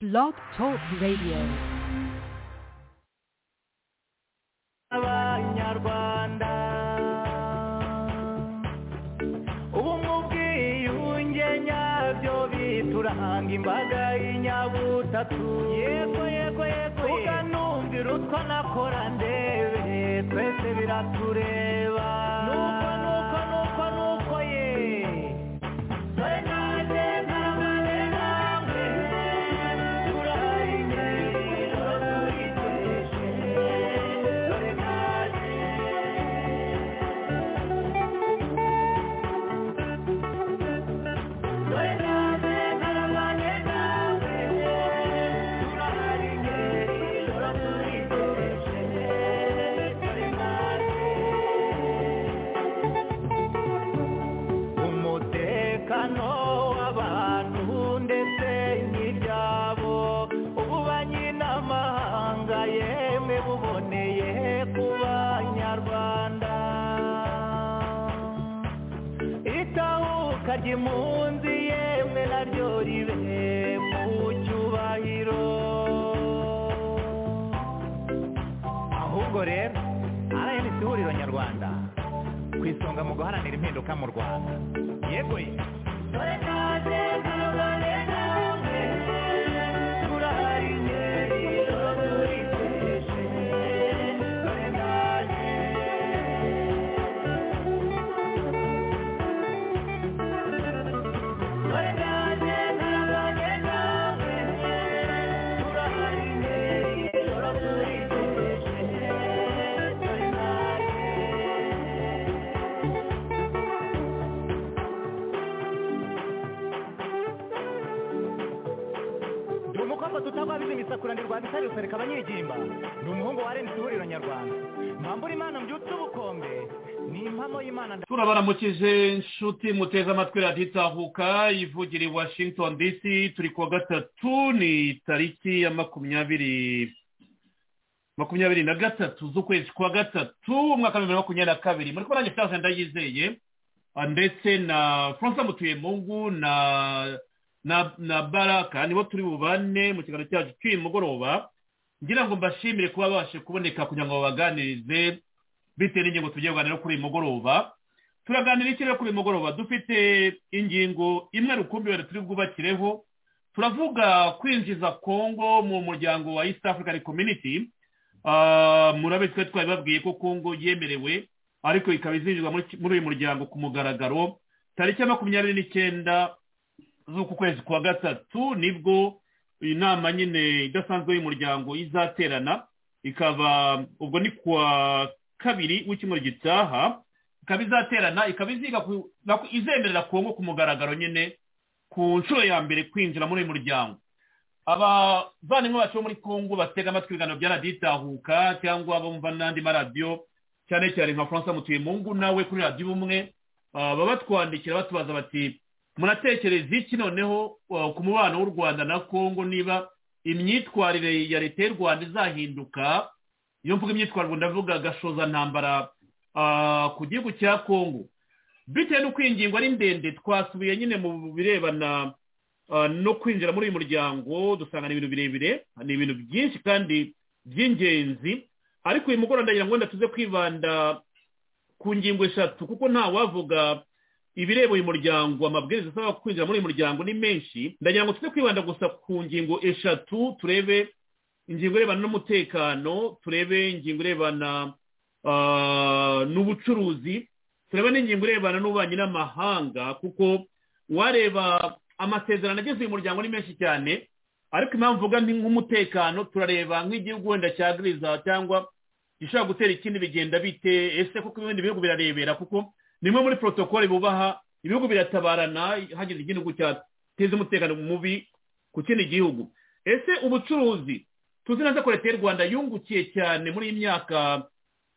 Blog Talk Radio. abanyarwanda ubumwe ubwiyunge nyabyo biturahanga imbaga y'inyabutatu yego yego yego uga numvira utwo nakora ndebe twese biratureba nuko nuko nuko nuko ye dore nanjye ntaramaze namwe turayinyerera turikeshe dore umutekano w'abantu ndetse n'ibyabo ububanyi n'amahanga yemwe buboneye ku banyarwanda itahuka ry'impunzi yemwe naryo ribe mu cyubahiro ahubwo rero rnc ihuriro nyarwanda ku isonga mu guharanira impinduka mu rwanda yego ye dore nanjye ntabane namwe turahari ingero turikeshe dore nanjye dore nanjye ntabane namwe turahari ingero turikeshe dore nanjye ndi umukobwa tutagwa bizi imisakura ndirwanda reka abanyegimba ndi umuhungu wa rnc ihuriro nyarwanda mpambura imana mbyutse ubukombe ni impamo y'imana nda- turabaramukije inshuti muteze amatwi radiyo itahuka ivugira i washington dc turi kuwa gatatu ni tariki ya makumyabiri makumyabiri na gatatu z'ukwezi kwa gatatu umwaka wa bibiri na makumyabiri na kabiri muri kubona nanjye furaje ndayizeye Ah, ndetse na francois mutuyemungu na na na baraka nibo turi bubane mu kiganiro cyacu cy'uyu mugoroba ngira ngo mbashimire kuba babashe kuboneka kugira ngo babaganirize bitewe n'ingingo tugiye kuganira kuri uyu mugoroba turaganira iki rero kuri uyu mugoroba dufite ingingo imwe rukumbi wenda turi bwubakireho turavuga kwinjiza kongo mu muryango wa east african community Ah, murabe twe twari babwiye ko kongo yemerewe ariko ikaba izinjizwa muri ki- muri uyu muryango ku mugaragaro tariki ya makumyabiri n'icyenda z'uku kwezi kwa gatatu nibwo iyi nama nyine idasanzwe y'umuryango izaterana ikaba ubwo ni kuwa kabiri w'icyumweru gitaha ikaba izaterana ikaba iziga ku- na- izemerera kongo ku mugaragaro nyine ku nshuro ya mbere kwinjira muri uyu muryango abavandimwe bacu bo muri kongo batega amatwi ibiganiro bya radiyo itahuka cyangwa bumva n'andi maradiyo cyane cyane nka francois mutuyemungu nawe kuri radiyo ubumwe ah, baba batwandikira batubaza bati muratekereza iki noneho ah, ku mubano w'u rwanda na kongo niba imyitwarire ya leta y'u rwanda izahinduka iyo mvuga imyitwarire ndavuga gashoza ntambara ku gihugu cya kongo bitewe n'uko iyi ngingo ari ndende twasubiye nyine mu birebana Uh, no kwinjira muri uyu muryango dusanga ni ibintu birebire ni ibintu byinshi kandi by'ingenzi ariko uyu mugoroba ndagira ngo wenda tuze kwibanda ku ngingo eshatu kuko nta wavuga ibireba uyu muryango amabwiriza asaba kwinjira muri uyu muryango ni menshi ndagira ngo tuze kwibanda gusa ku ngingo eshatu turebe ingingo irebana n'umutekano turebe ingingo irebana ah, n'ubucuruzi turebe n'ingingo irebana n'ububanyi n'amahanga kuko wareba amasezerano ageze uyu muryango ni menshi cyane ariko impamvu mvuga ni nk'umutekano turareba nk'igihugu wenda cya giriza cyangwa gishobora gutera ikindi bigenda bite ese kuko ibindi bihugu birarebera kuko nimwe muri protokole bubaha ibihugu biratabarana hagize igihugu cyateza umutekano mubi ku kindi gihugu ese ubucuruzi tuzi neza ko leta y'u rwanda yungukiye cyane muri iyi myaka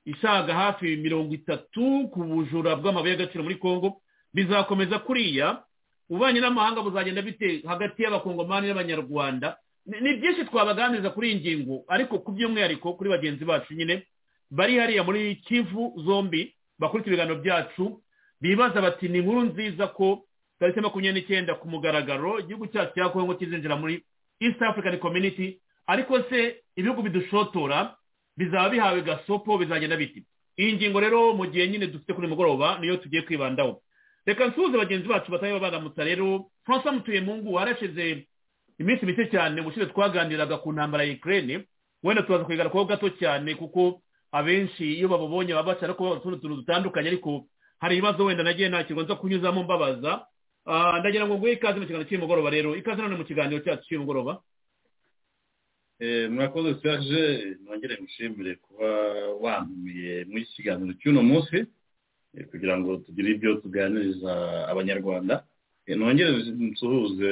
isaga hafi mirongo itatu ku bujura bw'amabuye y'agaciro muri congo bizakomeza kuriya ububanyi n'amahanga buzagenda bite hagati y'abakongomani n'abanyarwanda Ni- ni byinshi twabaganiriza kuri iyi ngingo ariko ku by'umwihariko kuri bagenzi bacu nyine bari hariya muri kivu zombi bakurikira ibiganiro byacu bibaza bati ni inkuru nziza ko tariki makumyabiri n'icyenda ku mugaragaro igihugu cyacu cya kongo kizinjira muri east african community ariko se ibihugu bidushotora bizaba bihawe gasopo bizagenda biti iyi ngingo rero mu gihe nyine dufite kuri mugoroba niyo tugiye kwibandaho reka nsuhuze bagenzi bacu batari baramutsa rero francois mutuyemungu warashize iminsi mike cyane ubushize twaganiraga ku ntambara ya ikirere wenda tubaza kuyigarukaho gato cyane kuko abenshi iyo babubonye baba bashaka kubabaza utundi tuntu dutandukanye ariko hari ibibazo wenda nagiye ntakirwa nza kunyuzamo mbabaza ndagira ngo nguhe ikaze mu kiganiro cy'umugoroba rero ikaze none mu kiganiro cyacu cy'umugoroba murakoze serge nongere mushimire kuba wantumiye muri iki kiganiro cy'uno munsi kugira ngo tugire ibyo tuganiriza abanyarwanda nongere nsuhuze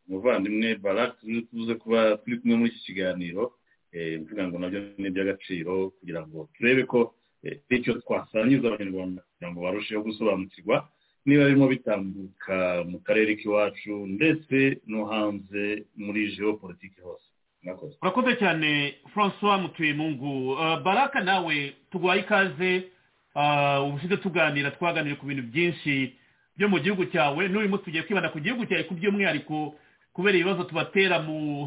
umuvandimwe barake tuze kuba turi kumwe muri iki kiganiro mvuga ngo nabyo ni iby'agaciro kugira ngo turebe ko icyo twasangiza abanyarwanda kugira ngo barusheho gusobanukirwa niba birimo bitambuka mu karere k'iwacu ndetse no hanze muri politiki hose urakoze cyane francois mutuyemungu baraka nawe tuguhaye ikaze ubushize tuganira twaganira ku bintu byinshi byo mu gihugu cyawe n'uyu munsi tugiye kwibanda ku gihugu cyawe ku by'umwihariko kubera ibibazo tubatera mu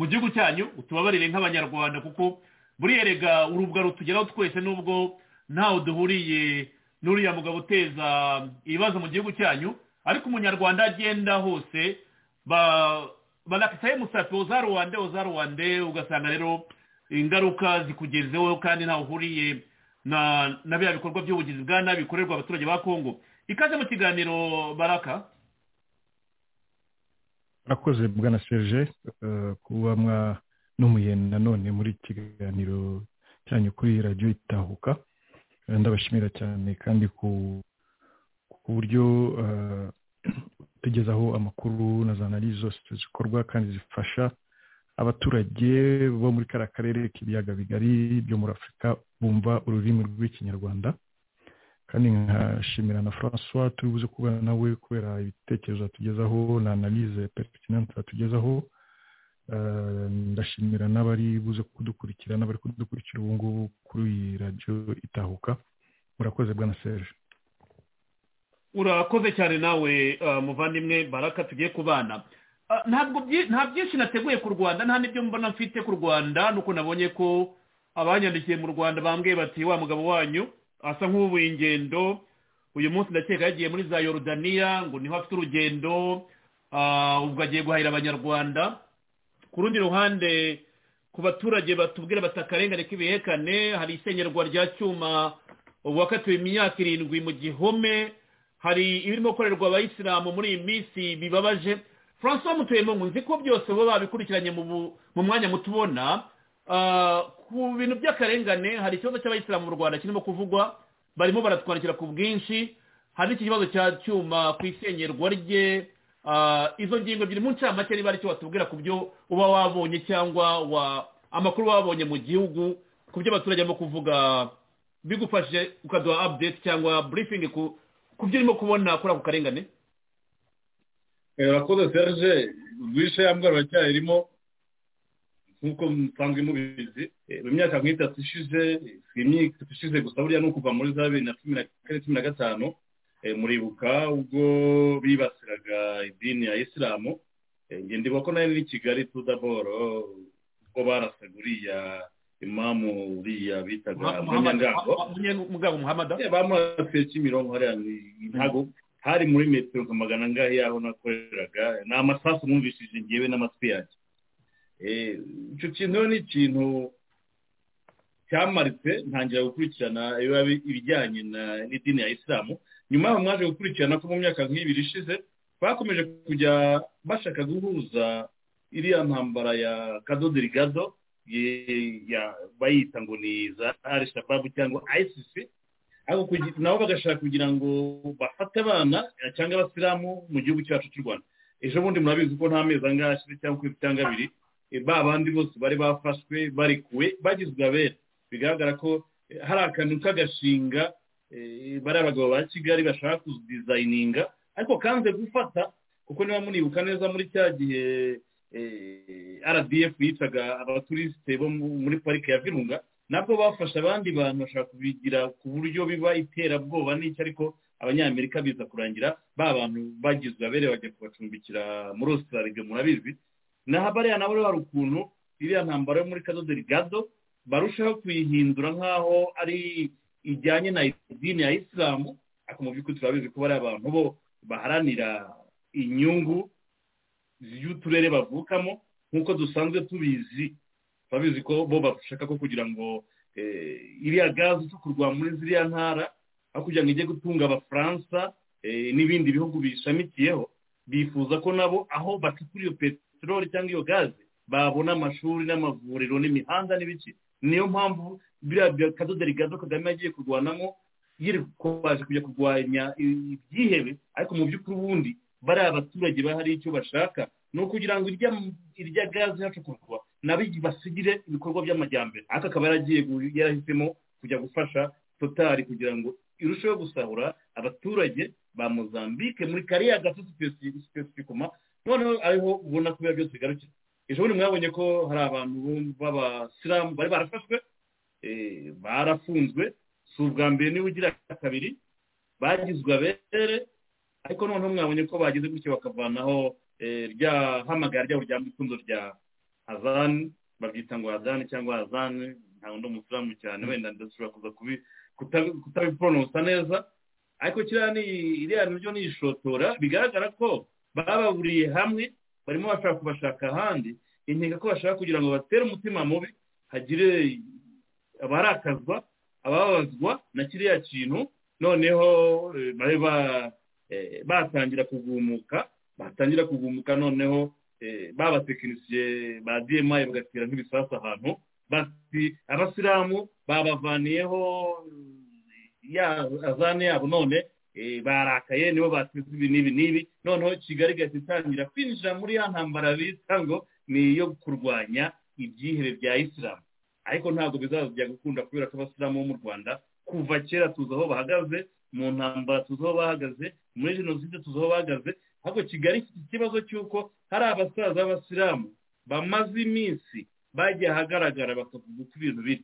gihugu cyanyu tubabarire nk'abanyarwanda kuko buriya rega urubwa rutugeraho twese n'ubwo ntawe duhuriye n'uriya mugabo uteza ibibazo mu gihugu cyanyu ariko umunyarwanda agenda hose banakitaye umusatsi uza ruwande uza ruwande ugasanga rero ingaruka zikugezeho kandi ntawe uhuriye na biriya bikorwa by'ubugizi bwa nabi bikorerwa abaturage ba kongo ikaze mu kiganiro baraka murakoze bwana serge kuba mwanumiye nanone muri kiganiro cyanyu kuri radiyo itahuka ndabashimira cyane kandi ku buryo tugezaho amakuru na za nari zose zikorwa kandi zifasha abaturage bo muri kariya karere k'ibiyaga bigari byo muri afurika bumva ururimi rw'ikinyarwanda kandi nkashimira na francois turi buze kubana nawe kubera ibitekerezo atugezaho na analize perekitinanti atugezaho ndashimira n'abari buze kudukurikira n'abari kudukurikira ubu ngubu kuri iyi radiyo itahuka murakoze bwana serge urakoze cyane nawe muvandimwe baraka tugiye kubana nta byinshi nateguye ku rwanda nta n'ibyo mbona mfite ku rwanda nuko nabonye ko abanyandikiye mu rwanda bambwiye bati wa mugabo wanyu asa nk'ubuye ingendo uyu munsi ndakeka yagiye muri za yorudaniya ngo niho afite urugendo ubwo agiye guhahira abanyarwanda ku rundi ruhande ku baturage batubwira bati akarengane k'ibihekane hari isengerwa rya cyuma wakatiwe imyaka irindwi mu gihome hari ibirimo gukorerwa abayisilamu muri iyi minsi bibabaje francois mutuyemo nzi ko byose baba babikurikiranye mu mwanya mutubona ku bintu by'akarengane hari ikibazo cy'abayisilamu mu rwanda kirimo kuvugwa barimo baratwandikira ku bwinshi hari n'iki kibazo cya cyuma ku isengerwa rye izo ngingo ebyiri mu ncamake niba ari icyo watubwira ku byo uba wabonye cyangwa amakuru wabonye mu gihugu ku byo abaturage barimo kuvuga bigufashije ukaduha update cyangwa burifingi ku byo urimo kubona kuri ako karengane urakoze serge rwishe yambwara uracyayirimo nk'uko musanzwe mubizi mu myaka nk'itatu ishize si imyaka itatu ishize gusa buriya ni ukuva muri za bibiri na cumi na kane cumi na gatanu muribuka ubwo bibasiraga idini ya isilamu ndibuka ko nayo ni kigali tudaboro ubwo barasaga uriya imamu uriya bitaga munyangango mugabo muhamada bamurasiye kimironko hariya ntago hari muri metero nka magana angahe y'aho nakoreraga ni amasasu mwumvishije ngewe n'amatwi yanjye icyo kintu ni ikintu cyamaritse ntangira gukurikirana ibijyanye n'idini ya isilamu nyuma yaho mwaje gukurikirana ko mu myaka nk'ibiri ishize bakomeje kujya bashaka guhuza iriya ntambara ya kadoderi gado bayita ngo ni za arishababu cyangwa ayisisi nabo bagashaka kugira ngo bafate abana cyangwa abasilamu mu gihugu cyacu cy'u rwanda ejo bundi murabizi ko nta mezi angahe ashize cyangwa ukwezi cyangwa abiri ba bandi bose bari bafashwe barekuwe bagizwe abera bigaragara ko hari akantu k'agashinga bari abagabo ba kigali bashaka kudizayininga ariko kanze gufata kuko niba munibuka neza muri cya gihe rdf yicaga abaturisite bo muri parike ya virunga nabwo bafashe abandi bantu bashaka kubigira ku buryo biba iterabwoba n'icyo ariko abanyamerika biza kurangira ba bantu bagizwe abere bajya kubacumbikira muri ositarariga murabizi naho bariya nabo hari ukuntu iriya ntambaro yo muri kadodo rigado barushaho kuyihindura nk'aho ari ijyanye na idini ya isilamu ariko mu by'ukuri turabizi ko bariya abantu bo baharanira inyungu y'uturere bavukamo nk'uko dusanzwe tubizi turabizi ko bo bashaka ko kugira ngo iriya gaze itukurwa muri ziriya ntara aho kugira ngo ijye gutunga abafaransa n'ibindi bihugu bishamikiyeho bifuza ko nabo aho bacukura iyo peteroli cyangwa iyo gaze babona amashuri n'amavuriro n'imihanda n'ibiki niyo mpamvu biriya kadodo rigado kagame yagiye kurwanamo yirikobaje kujya kurwanya ibyihebe ariko mu by'ukuri ubundi bariya abaturage bahari icyo bashaka ni ukugira ngo irya gaze hacukurwa nabo basigire ibikorwa by'amajyambere ariko akaba yaragiye yarahisemo kujya gufasha totari kugira ngo irusheho gusahura abaturage ba mozambique muri kariya gato sipesifikoma noneho ariho ubona ko biba byose bigarukira ejo bundi mwabonye ko hari abantu b'abasilamu bari barafashwe barafunzwe si ubwa mbere niba ugira kabiri bagizwe abere ariko noneho mwabonye ko bagize gutyo bakavanaho rya hamagara ryabo rya mwifundo rya hazani babyita ngo hazani cyangwa hazani ntabwo ndi umusilamu cyane wenda ndashobora kuza kutabiporonosa neza ariko kiriya ni iriya nabyo ni ishotora bigaragara ko bababuriye hamwe barimo bashaka kubashaka ahandi intego ko bashaka kugira ngo batere umutima mubi hagire abarakazwa ababazwa na kiriya kintu noneho babe batangira kugumuka batangira kugumuka noneho babatekinisiye ba dma bagatera nk'ibisasu ahantu bati abasilamu babavaniyeho azane yabo none barakaye nibo bateze ibi n'ibi n'ibi noneho kigali igahita itangira kwinjira muri ya ntambara bita ngo ni iyo kurwanya ibyihebe bya isilamu ariko ntabwo bizajya gukunda kubera ko abasilamu bo mu rwanda kuva kera tuzi aho bahagaze mu ntambara tuzi aho bahagaze muri jenoside tuzi aho bahagaze ariko kigali ifite ikibazo cy'uko hari abasaza b'abasilamu bamaze iminsi bagiye ahagaragara bakavuga uko ibintu biri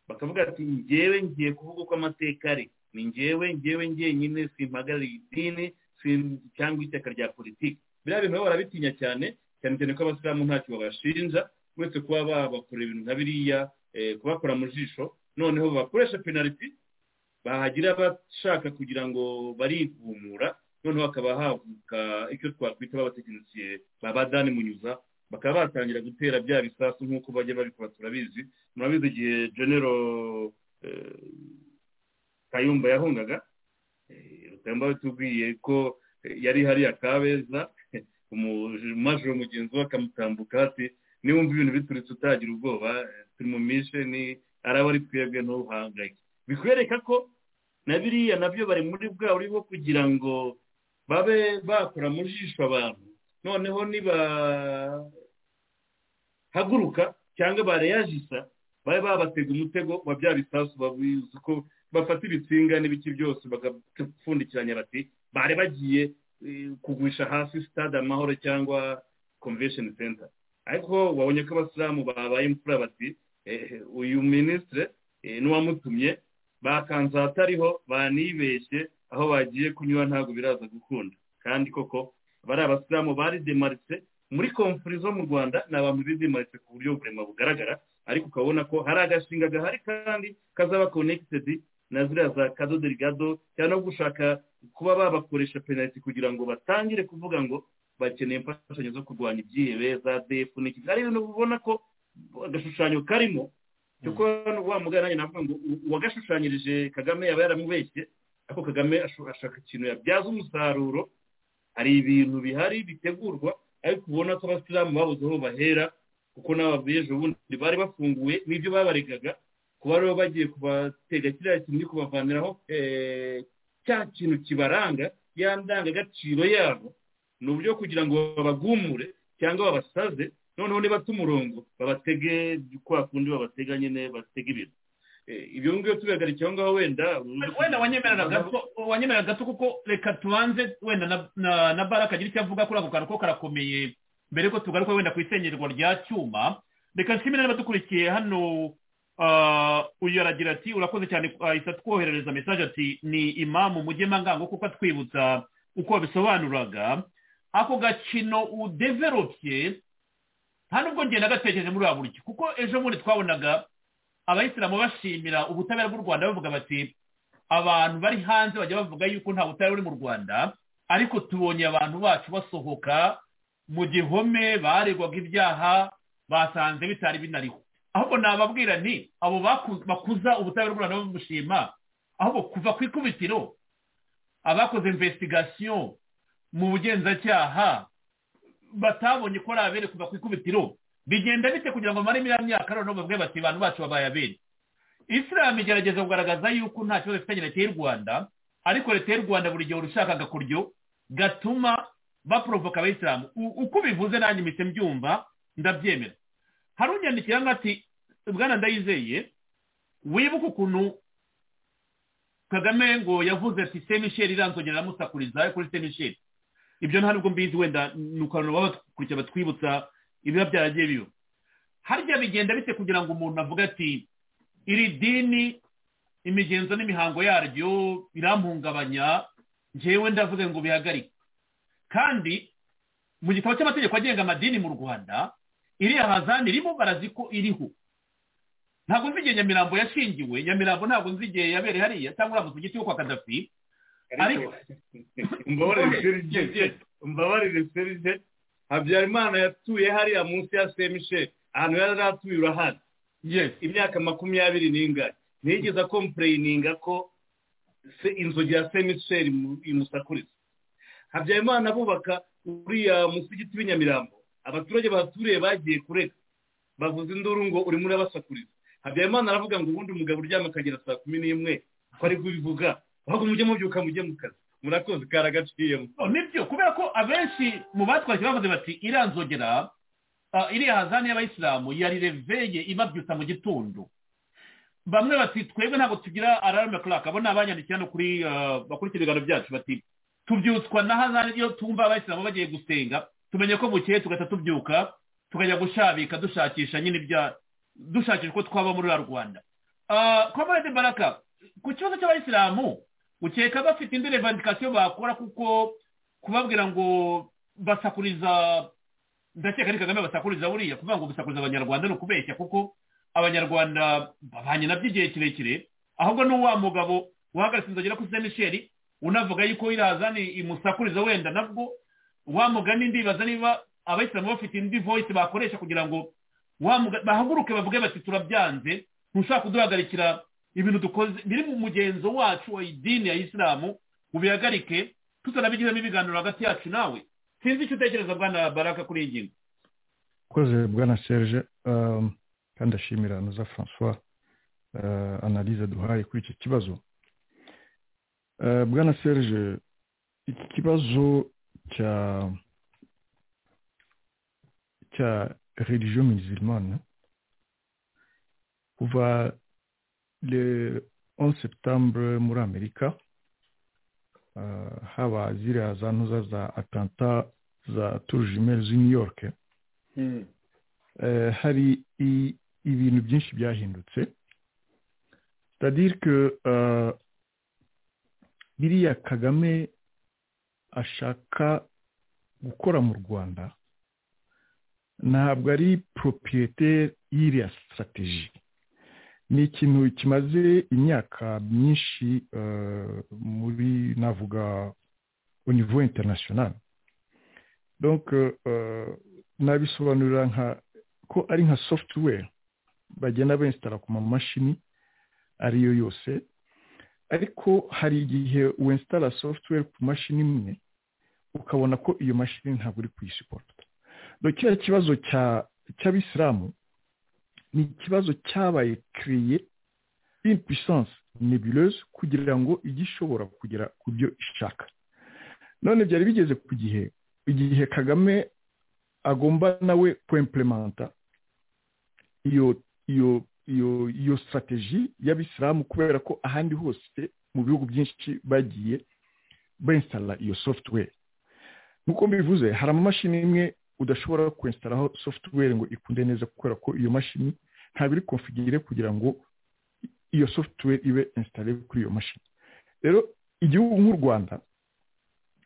bakavuga ati ngewe ngiye kuvuga uko amateka ari ni ngewe ngewe ngenyine simpagarariye idini cyangwa ishyaka rya politiki biriya bintu barabitinya cyane cyane cyane ko abasilamu ntacyo babashinja uretse kuba babakorera ibintu nka biriya kubakora mu jisho noneho bakoresha penaliti bahagira abashaka kugira ngo barihumura noneho hakaba havuka icyo twakwita babatekinisiye babadani munyuza bakaba batangira gutera bya bisasu nk'uko bajya babikora turabizi murabizi igihe genero kayumba yahungaga rutamba tubwiye ko yari hariya kabeza umajoro mugenzi we akamutambuka ati niwumva ibintu biturutse utagira ubwoba turi mu mishe ni araba ari twebwe ntuhangayike bikwereka ko na biriya nabyo bari muri bwa buri bwo kugira ngo babe bakora mu jisho abantu noneho nibahaguruka cyangwa bareyajisa babe babatega umutego wa bya bisasu babizi ko bafata ibitsinga n'ibiki byose bagapfundikiranya bati bari bagiye kugurisha hasi sitade amahoro cyangwa komvesheni senta ariko wabonye ko abasilamu babaye imfura bati uyu minisitire n'uwamutumye bakanze ahatariho banibeshye aho bagiye kunyura ntabwo biraza gukunda kandi koko bari abasilamu bari demaritse muri komfuri zo mu rwanda ni abantu bidemaritse ku buryo burema bugaragara ariko ukabona ko hari agashinga gahari kandi kazaba konekitedi na ziriya za kadodo rigado cyangwa gushaka kuba babakoresha penaliti kugira ngo batangire kuvuga ngo bakeneye imfashanyo zo kurwanya ibyihebe za defu n'iki ari ibintu ubona ko agashushanyo karimo kuko wa mugana nanjye navuga ngo uwagashushanyirije kagame yaba yaramubeshye ariko kagame ashaka ikintu yabyaza umusaruro hari ibintu bihari bitegurwa ariko ubona ko abasilamu babuze aho bahera kuko n'ababyeyi ubundi bari bafunguwe n'ibyo babaregaga kuba aribo bagiye kubatega kiriya kintu kubavaniraho cya kintu kibaranga ya ndangagaciro yabo ni uburyo kugira ngo babagumure cyangwa babasaze noneho nibata umurongo babatege kwa kundi babatega nyine batega ibintu ibyo ngibyo tubihagarika aho ngaho wenda wenda wanyemerera gato kuko reka tubanze wenda na bara kagira icyo avuga kuri ako kantu ko karakomeye mbere ko tugaruka wenda ku isengerwa rya cyuma reka nshimire n'abadukurikiye hano uyu aragira ati urakoze cyane ahita twoherereza mesaje ati ni imamu mujye mangango kuko atwibutsa uko babisobanuraga ako gakino udeveropye nta nubwo ngenda gatekereje muri buri buryo kuko ejo bundi twabonaga abayisilamu bashimira ubutabera bw'u rwanda bavuga bati abantu bari hanze bajya bavuga yuko nta butabera buri mu rwanda ariko tubonye abantu bacu basohoka mu gihome baregwaga ibyaha basanze bitari binariho ahubwo nababwira nti abo bakuza ubutabera bw'u rwanda bamushima ahubwo kuva ku ikubitiro abakoze imvesitigasiyo mu bugenzacyaha batabonye ko ari abere kuva ku ikubitiro bigenda bite kugira ngo amare iriya myaka noneho bavuge bati abantu bacu babaye abere isilamu igerageza kugaragaza yuko nta kibazo ifitanye leta y'u rwanda ariko leta y'u rwanda buri gihe urashaka agakuryo gatuma baporovoka abayisilamu uko ubivuze nanjye mpita mbyumva ndabyemera hari unyandikira nk'ati bwana ndayizeye wibuke ukuntu kagame ngo yavuze ati semisheri iranzongera aramusakuriza kuri semisheri ibyo nta nubwo mbizi wenda ni ukuntu baba bakurikira batwibutsa ibiba byaragiye biba harya bigenda bite kugira ngo umuntu avuge ati iri dini imigenzo n'imihango yaryo birampungabanya ngewe ndavuze ngo bihagarike kandi mu gitabo cy'amategeko agenga amadini mu rwanda iriya hazani irimo barazi ko iriho ntabwo nzi igihe nyamirambo yashingiwe nyamirambo ntabwo nzi igihe yabereye hariya cyangwa uramutse ugiti wo kwa kadafi ariko mbabarire serije habyarimana yatuye hariya munsi ya semisheri ahantu yari atuye urahari imyaka makumyabiri n'ingari ntiyigeze akompureyininga ko inzogi ya semisheri imusakuriza habyarimana bubaka uriya musigiti w'inyamirambo abaturage bahaturiye bagiye kurega bavuze induru ngo urimo urabasakuriza habyarimana aravuga ngo ubundi umugabo uryama akagera saa kumi n'imwe ko ari kubivuga ahubwo mujye mubyuka mujye mu kazi murakoze karagaciyemo nibyo kubera ko abenshi mu batwaje bavuze bati iranzogera iriya hazani y'abayisilamu yari reveye ibabyutsa mu gitondo bamwe bati twebwe ntabwo tugira ararume karaka bo ni abanyandikira no kuri bakurikira ibiganiro byacu bati tubyutswa na hazani iyo tumva abayisilamu bagiye gusenga tumenye ko bukeye tugahita tubyuka tukajya gushabika dushakisha nyine ibya dushakisha ko twaba muri rwanda komorede baraka ku kibazo cy'abayisilamu ukeka bafite indi revandikasiyo bakora kuko kubabwira ngo basakuriza ndakeka ari kagame basakuriza buriya kuvuga ngo basakuriza abanyarwanda ni ukubeshya kuko abanyarwanda babanye nabyo igihe kirekire ahubwo ni uwa mugabo uhagaritse inzogera kuri semisheri unavuga yuko irazani imusakuriza wenda nabwo wa mugani ndibaza niba abayisilamu bafite indi voyisi bakoresha kugira ngo bahaguruke bavuge bati turabyanze ntushaka kuduhagarikira ibintu dukoze biri mu mugenzo wacu wa idini ya isilamu ubihagarike tutanabigiramo ibiganiro hagati yacu nawe sinzi icyo utekereza bwana baraka kuri iyi ngingo ukoze bwana serge kandi ashimira na za francois analize duhaye kuri icyo kibazo bwana serge iki kibazo cya cya religion musulmane kuva le 11 septembre muri amerika uh, haba ziriya za ntuza za atanta za turujimeri z'i new york mm. uh, hari ibintu byinshi byahindutse cetadire ke uh, biriya kagame ashaka gukora mu rwanda ntabwo ari propiyete y'iriya strategie ni ikintu kimaze imyaka myinshi muri navuga au niveau international donc nabisobanurira nka ko ari nka software bagenda bensitara ku mamashini ariyo yose ariko hari igihe wensitara software ku mashini imwe ukabona ko iyo mashini ntabwo uri kuyisiporota kiriya kibazo cy'abisilamu ni ikibazo cyabaye kereye impuissance nebuleuse kugira ngo ijye ishobora kugera ku byo ishaka none byari bigeze ku gihe igihe kagame agomba nawe kwemplementa iyo iyo iyo iyo sitarateji y'abisilamu kubera ko ahandi hose mu bihugu byinshi bagiye bensitara iyo software nk'uko mbivuze hari amamashini imwe udashobora kwensitaraho software ngo ikunde neza kubera ko iyo mashini ntabwo iri konfigire kugira ngo iyo software ibe insitare kuri iyo mashini rero igihugu nk'u rwanda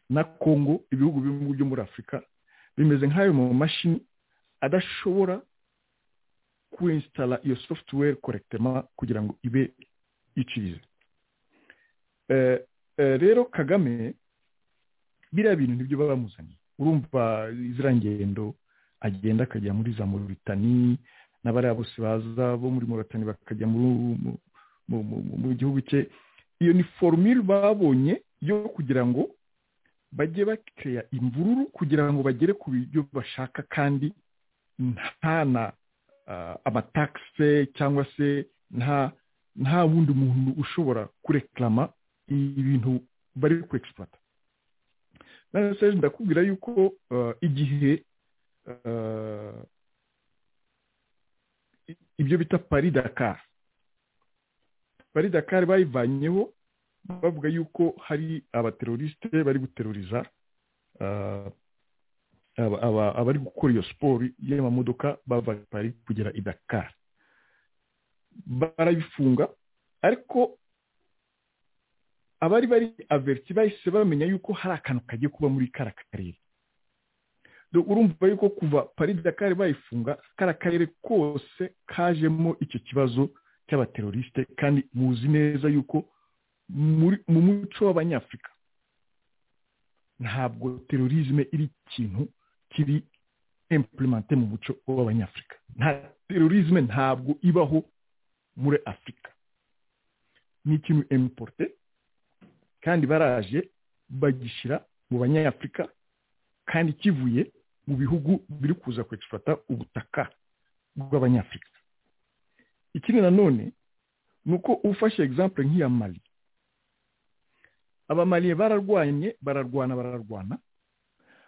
na congo ibihugu bimwe byo muri afurika bimeze nk'ayo mu mashini adashobora kwinsitara iyo sofutuweri korekitema kugira ngo ibe icize rero kagame biriya bintu nibyo baba bamuzaniye urumva ziriya ngendo agenda akajya muri za muritani n'abariya bose baza bo muri muritani bakajya mu gihugu cye iyo ni forumire babonye yo kugira ngo bajye bakeya imvururu kugira ngo bagere ku byo bashaka kandi nta na amatakisi cyangwa se nta nta wundi muntu ushobora kurekarama ibintu bari kwekisipata none ndakubwira yuko igihe ibyo bita paridakari paridakari bayivanyeho bavuga yuko hari abaterorisite bari guteruriza abari gukora iyo siporo y'amamodoka bava bari kugera i dakari barabifunga ariko abari bari averiti bahise bamenya yuko hari akantu kagiye kuba muri kara karere urumva yuko kuva paridakari bayifunga kara karere kose kajemo icyo kibazo cy'abaterorisite kandi muzi neza yuko mu muco w'abanyafurika ntabwo terorisme iri ikintu kiri implemente mu muco w'abanyafurika nta terorisme ntabwo ibaho muri afurika ni ikintu importe kandi baraje bagishyira mu banyafurika kandi kivuye mu bihugu biri kuza kwegifata ubutaka bw'abanyafurika ikindi nanone ni uko ufashe egisampure nk'iya mari abamariye bararwanye bararwana bararwana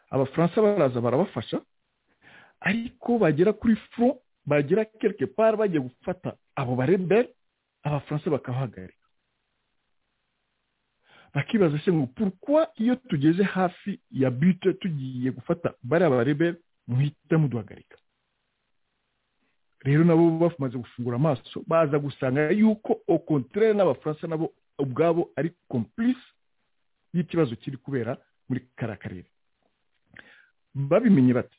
abafaransa baraza barabafasha ariko bagera kuri furo bagera kereke pari bagiye gufata abo barebere abafaransa bakabahagarika bakibaza se ngo purukwa iyo tugeze hafi ya bite tugiye gufata bariya barebere muhita muduhagarika rero nabo bamaze gufungura amaso baza gusanga yuko okontere n'abafaransa nabo ubwabo ari kompurisi y'ikibazo kiri kubera muri kariya karere babimenye bati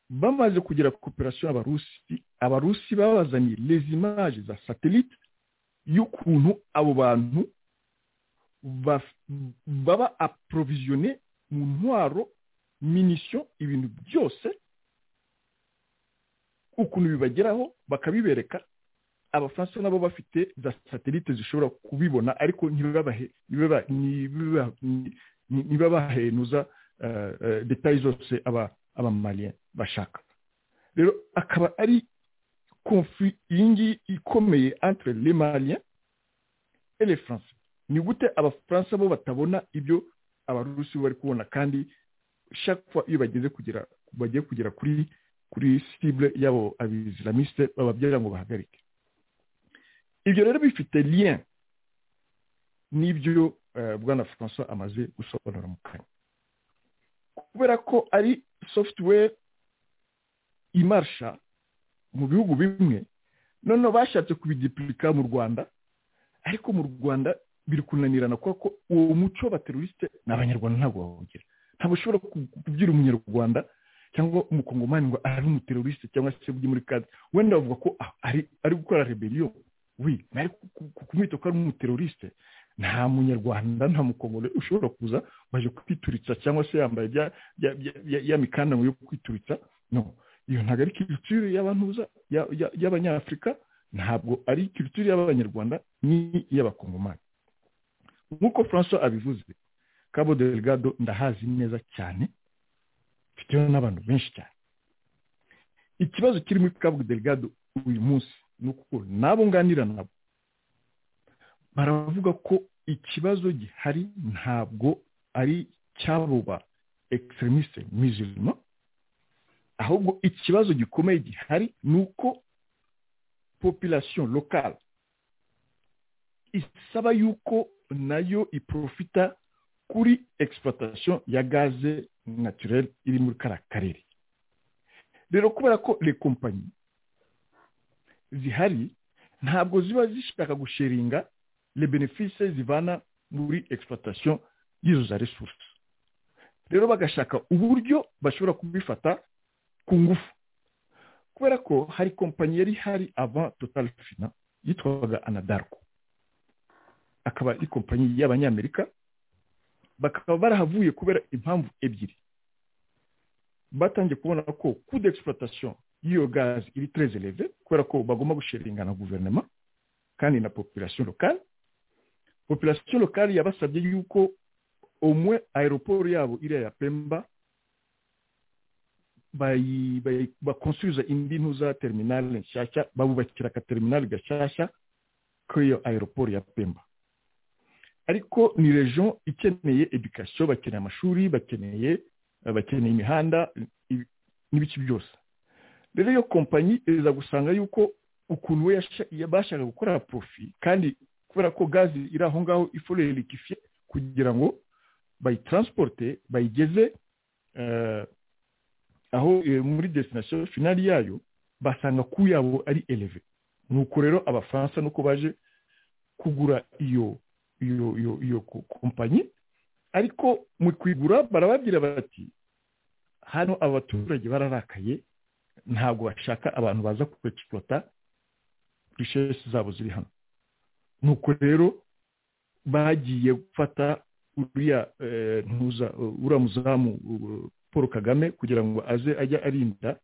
bamaze kugira koperasiyo abarusi abarusi babazaniye lezimaje za satelite y'ukuntu abo bantu baba aporoviziyone mu ntwaro minisiyo ibintu byose ukuntu bibageraho bakabibereka abafaransa nabo bafite za satelite zishobora kubibona ariko ntibabahenuza detaye zose abamariya bashaka rero akaba ari konfi iyi ngiyi ikomeye antire le mariya ele france ni gute abafaransa bo batabona ibyo abarusi bari kubona kandi shakwa iyo bageze kugera bagiye kugera kuri kuri sibure y'abo abisilamisite bababyara ngo bahagarike ibyo rero bifite liyen n'ibyo bwana francois amaze gusobanura mu kanya kubera ko ari software imarsha mu bihugu bimwe noneho bashatse kubidipurika mu rwanda ariko mu rwanda biri kunanirana kubera ko uwo muco w'abaterorisite ni abanyarwanda ntabwo bawugira ntabwo ushobora kubwira umunyarwanda cyangwa umukongomani ngo ari umuterorisite cyangwa se ujye muri kazi wenda bavuga ko ari gukora reberiyo we kumwita ko ari umuterorisite nta munyarwanda nta mukongomani ushobora kuza waje kwituritsa cyangwa se yambaye ya mikandamo yo kwituritsa no iyo ntabwo ari kiriciro y'abanyafurika ntabwo ari kiriciro y'abanyarwanda ni iy'abakongomani nk'uko francois abivuze cabo delgado ndahazi neza cyane mfiteho n'abantu benshi cyane ikibazo kiri muri cabo delgado uyu munsi ni uko n'abo nganira nabo baravuga ko ikibazo gihari ntabwo ari cyabo ba egiseremisite mizirima ahubwo ikibazo gikomeye gihari ni uko popilasiyo lokale isaba yuko nayo iprofita kuri egisipatasiyo ya gaze naturere iri muri kariya karere rero kubera ko le kompanyi zihari ntabwo ziba zishaka gusheringa le benefise zivana muri egisipatasiyo y'izo za resuruse rero bagashaka uburyo bashobora kubifata ku ngufu kubera ko hari kompanyi yari hari ava totari fina yitwaga anadarko akaba ari kompanyi y'abanyamerika bakaba barahavuye kubera impamvu ebyiri batangiye kubona ko ku d'exploitation y'iyo gazi iri tereze leve kubera ko bagomba gusheringana guverinoma kandi na population lokale population lokale yabasabye yuko umwe aeroport yabo iriya ya pemba bakonsuza indi ntuza terminale nshyashya babubakira akaterminale gashyashya kuri iyo aeroport ya pemba ariko ni region ikeneye education bakeneye amashuri bakeneye bakeneye imihanda n'ibice byose rero iyo kompanyi iza gusanga yuko ukuntu we yabashaga gukora profi kandi kubera ko gazi iri aho ngaho iforere ikifiye kugira ngo bayitransporte bayigeze aho muri destination finali yayo basanga ku yabo ari eleve nuko rero abafaransa nuko baje kugura iyo iyo iyo iyo kompanyi ariko mu kwigura barababwira bati hano abaturage bararakaye ntabwo bashaka abantu baza kwekipota rishesi zabo ziri hano nuko rero bagiye gufata uriya ntuza uriya muzamu paul kagame kugira ngo aze ajya arinda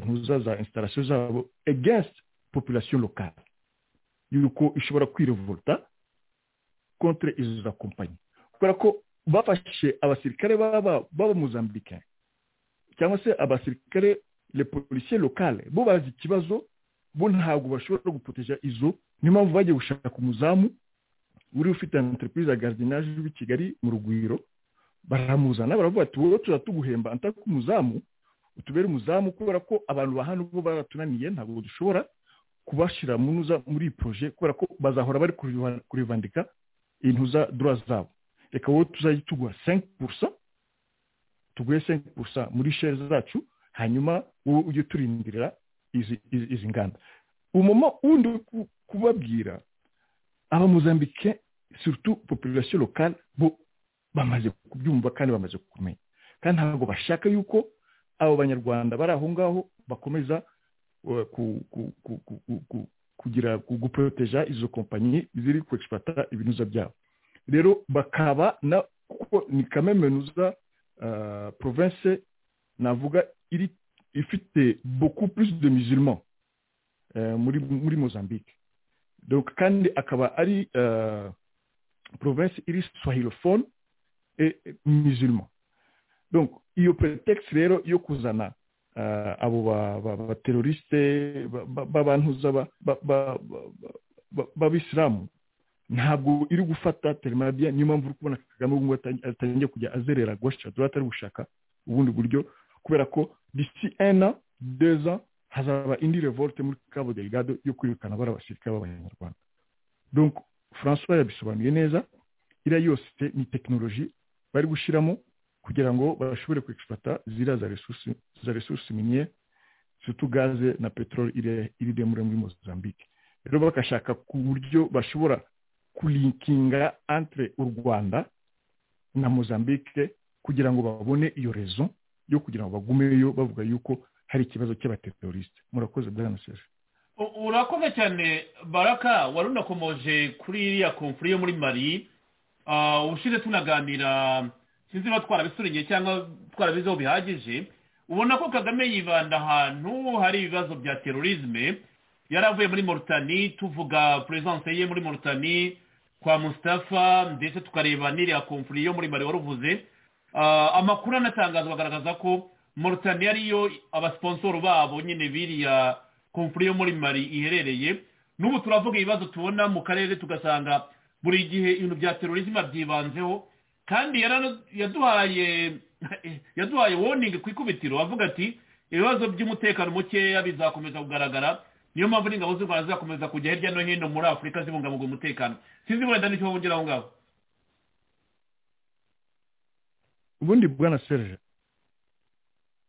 ntuza za instarasiyo zabo against population lokale yuko ishobora kwirevuta contre izo za kompanyi kubera ko bafashe abasirikare b'abamuzambike cyangwa se abasirikare le policier lokale bo bazi ikibazo bo ntabwo bashobora gupoteja izo niyo mpamvu bagiye gushaka umuzamu uri ufite entreprise ya gardinage w'i kigali mu rugwiro baramuzana baravuga ati wowe tuza tuguhemba antaka umuzamu utubere umuzamu kubera ko abantu bahano bo baratunaniye ntabwo dushobora kubashyira muri iyi proje kubera ko bazahora bari kurivandika intu za dora zabo reka wowe tuzajya tuguha senke purusa tuguhe senke purusa muri sheri zacu hanyuma wowe ujye uturindirira izi nganda umumama wundi uri kubabwira abamuzambike surutu population lokale bo bamaze kubyumva kandi bamaze kumenya kandi ntabwo bashaka yuko abo banyarwanda bari aho ngaho bakomeza kugira guporoteja izo kompanyi ziri kwekipata ibinuza byabo rero bakaba na kuko ni kamemenuza province navuga iri ifite beaucoup plus de musulmans muri muri mozambique donc kandi akaba ari province iri swahilophone et musulman donc iyo pretext rero yo kuzana abo bateroriste b'abantuza b'abisilamu ntabwo iri gufata telemadiya niyo mpamvu uri kubona kagame ubu atangiye kujya azerera gosha dorate ari gushaka ubundi buryo kubera ko disi ena deza hazaba indi revolte muri cabo delgado yo kwirukana bari abasirikare b'abanyarwanda donc francois yabisobanuye neza iriya yose ni tekinoloji bari gushyiramo kugira ngo bashobore kwifata ziriya za resursi miniye surtout gaze na peteroli iri demure muri mozambique rero bagashaka ku buryo bashobora kulinkinga entre u rwanda na mozambique kugira ngo babone iyo rezo yo kugira ngo bagumeyo bavuga yuko hari ikibazo cy'abaterorisite murakoze bwanaseje urakoze cyane baraka wari unakomoje kuri iriya komfuri yo muri mari ubushize tunaganira sinzi niba twarabisuriye cyangwa twarabizeho bihagije ubona ko kagame yibanda ahantu hari ibibazo bya terorisme yari avuye muri morutani tuvuga perezidanse ye muri morutani kwa mustafa ndetse tukareba n'iriya komfuri yo muri mari wari uvuze amakuru anatangazwa agaragaza ko morutani ariyo abasiponsoro babo nyine biriya komfuri yo muri mari iherereye n'ubu turavuga ibibazo tubona mu karere tugasanga buri gihe ibintu bya terorisme byibanzeho kandi yaduhaye yaduhaye woningi ku ikubitiro avuga ati ibibazo by'umutekano mukeya bizakomeza kugaragara niyo mpamvu n'ingabo z'u rwanda zizakomeza kujya hirya no hino muri afurika zibungabunga umutekano sinzi wenda nicyo wongera aho ngaho ubundi bwana serge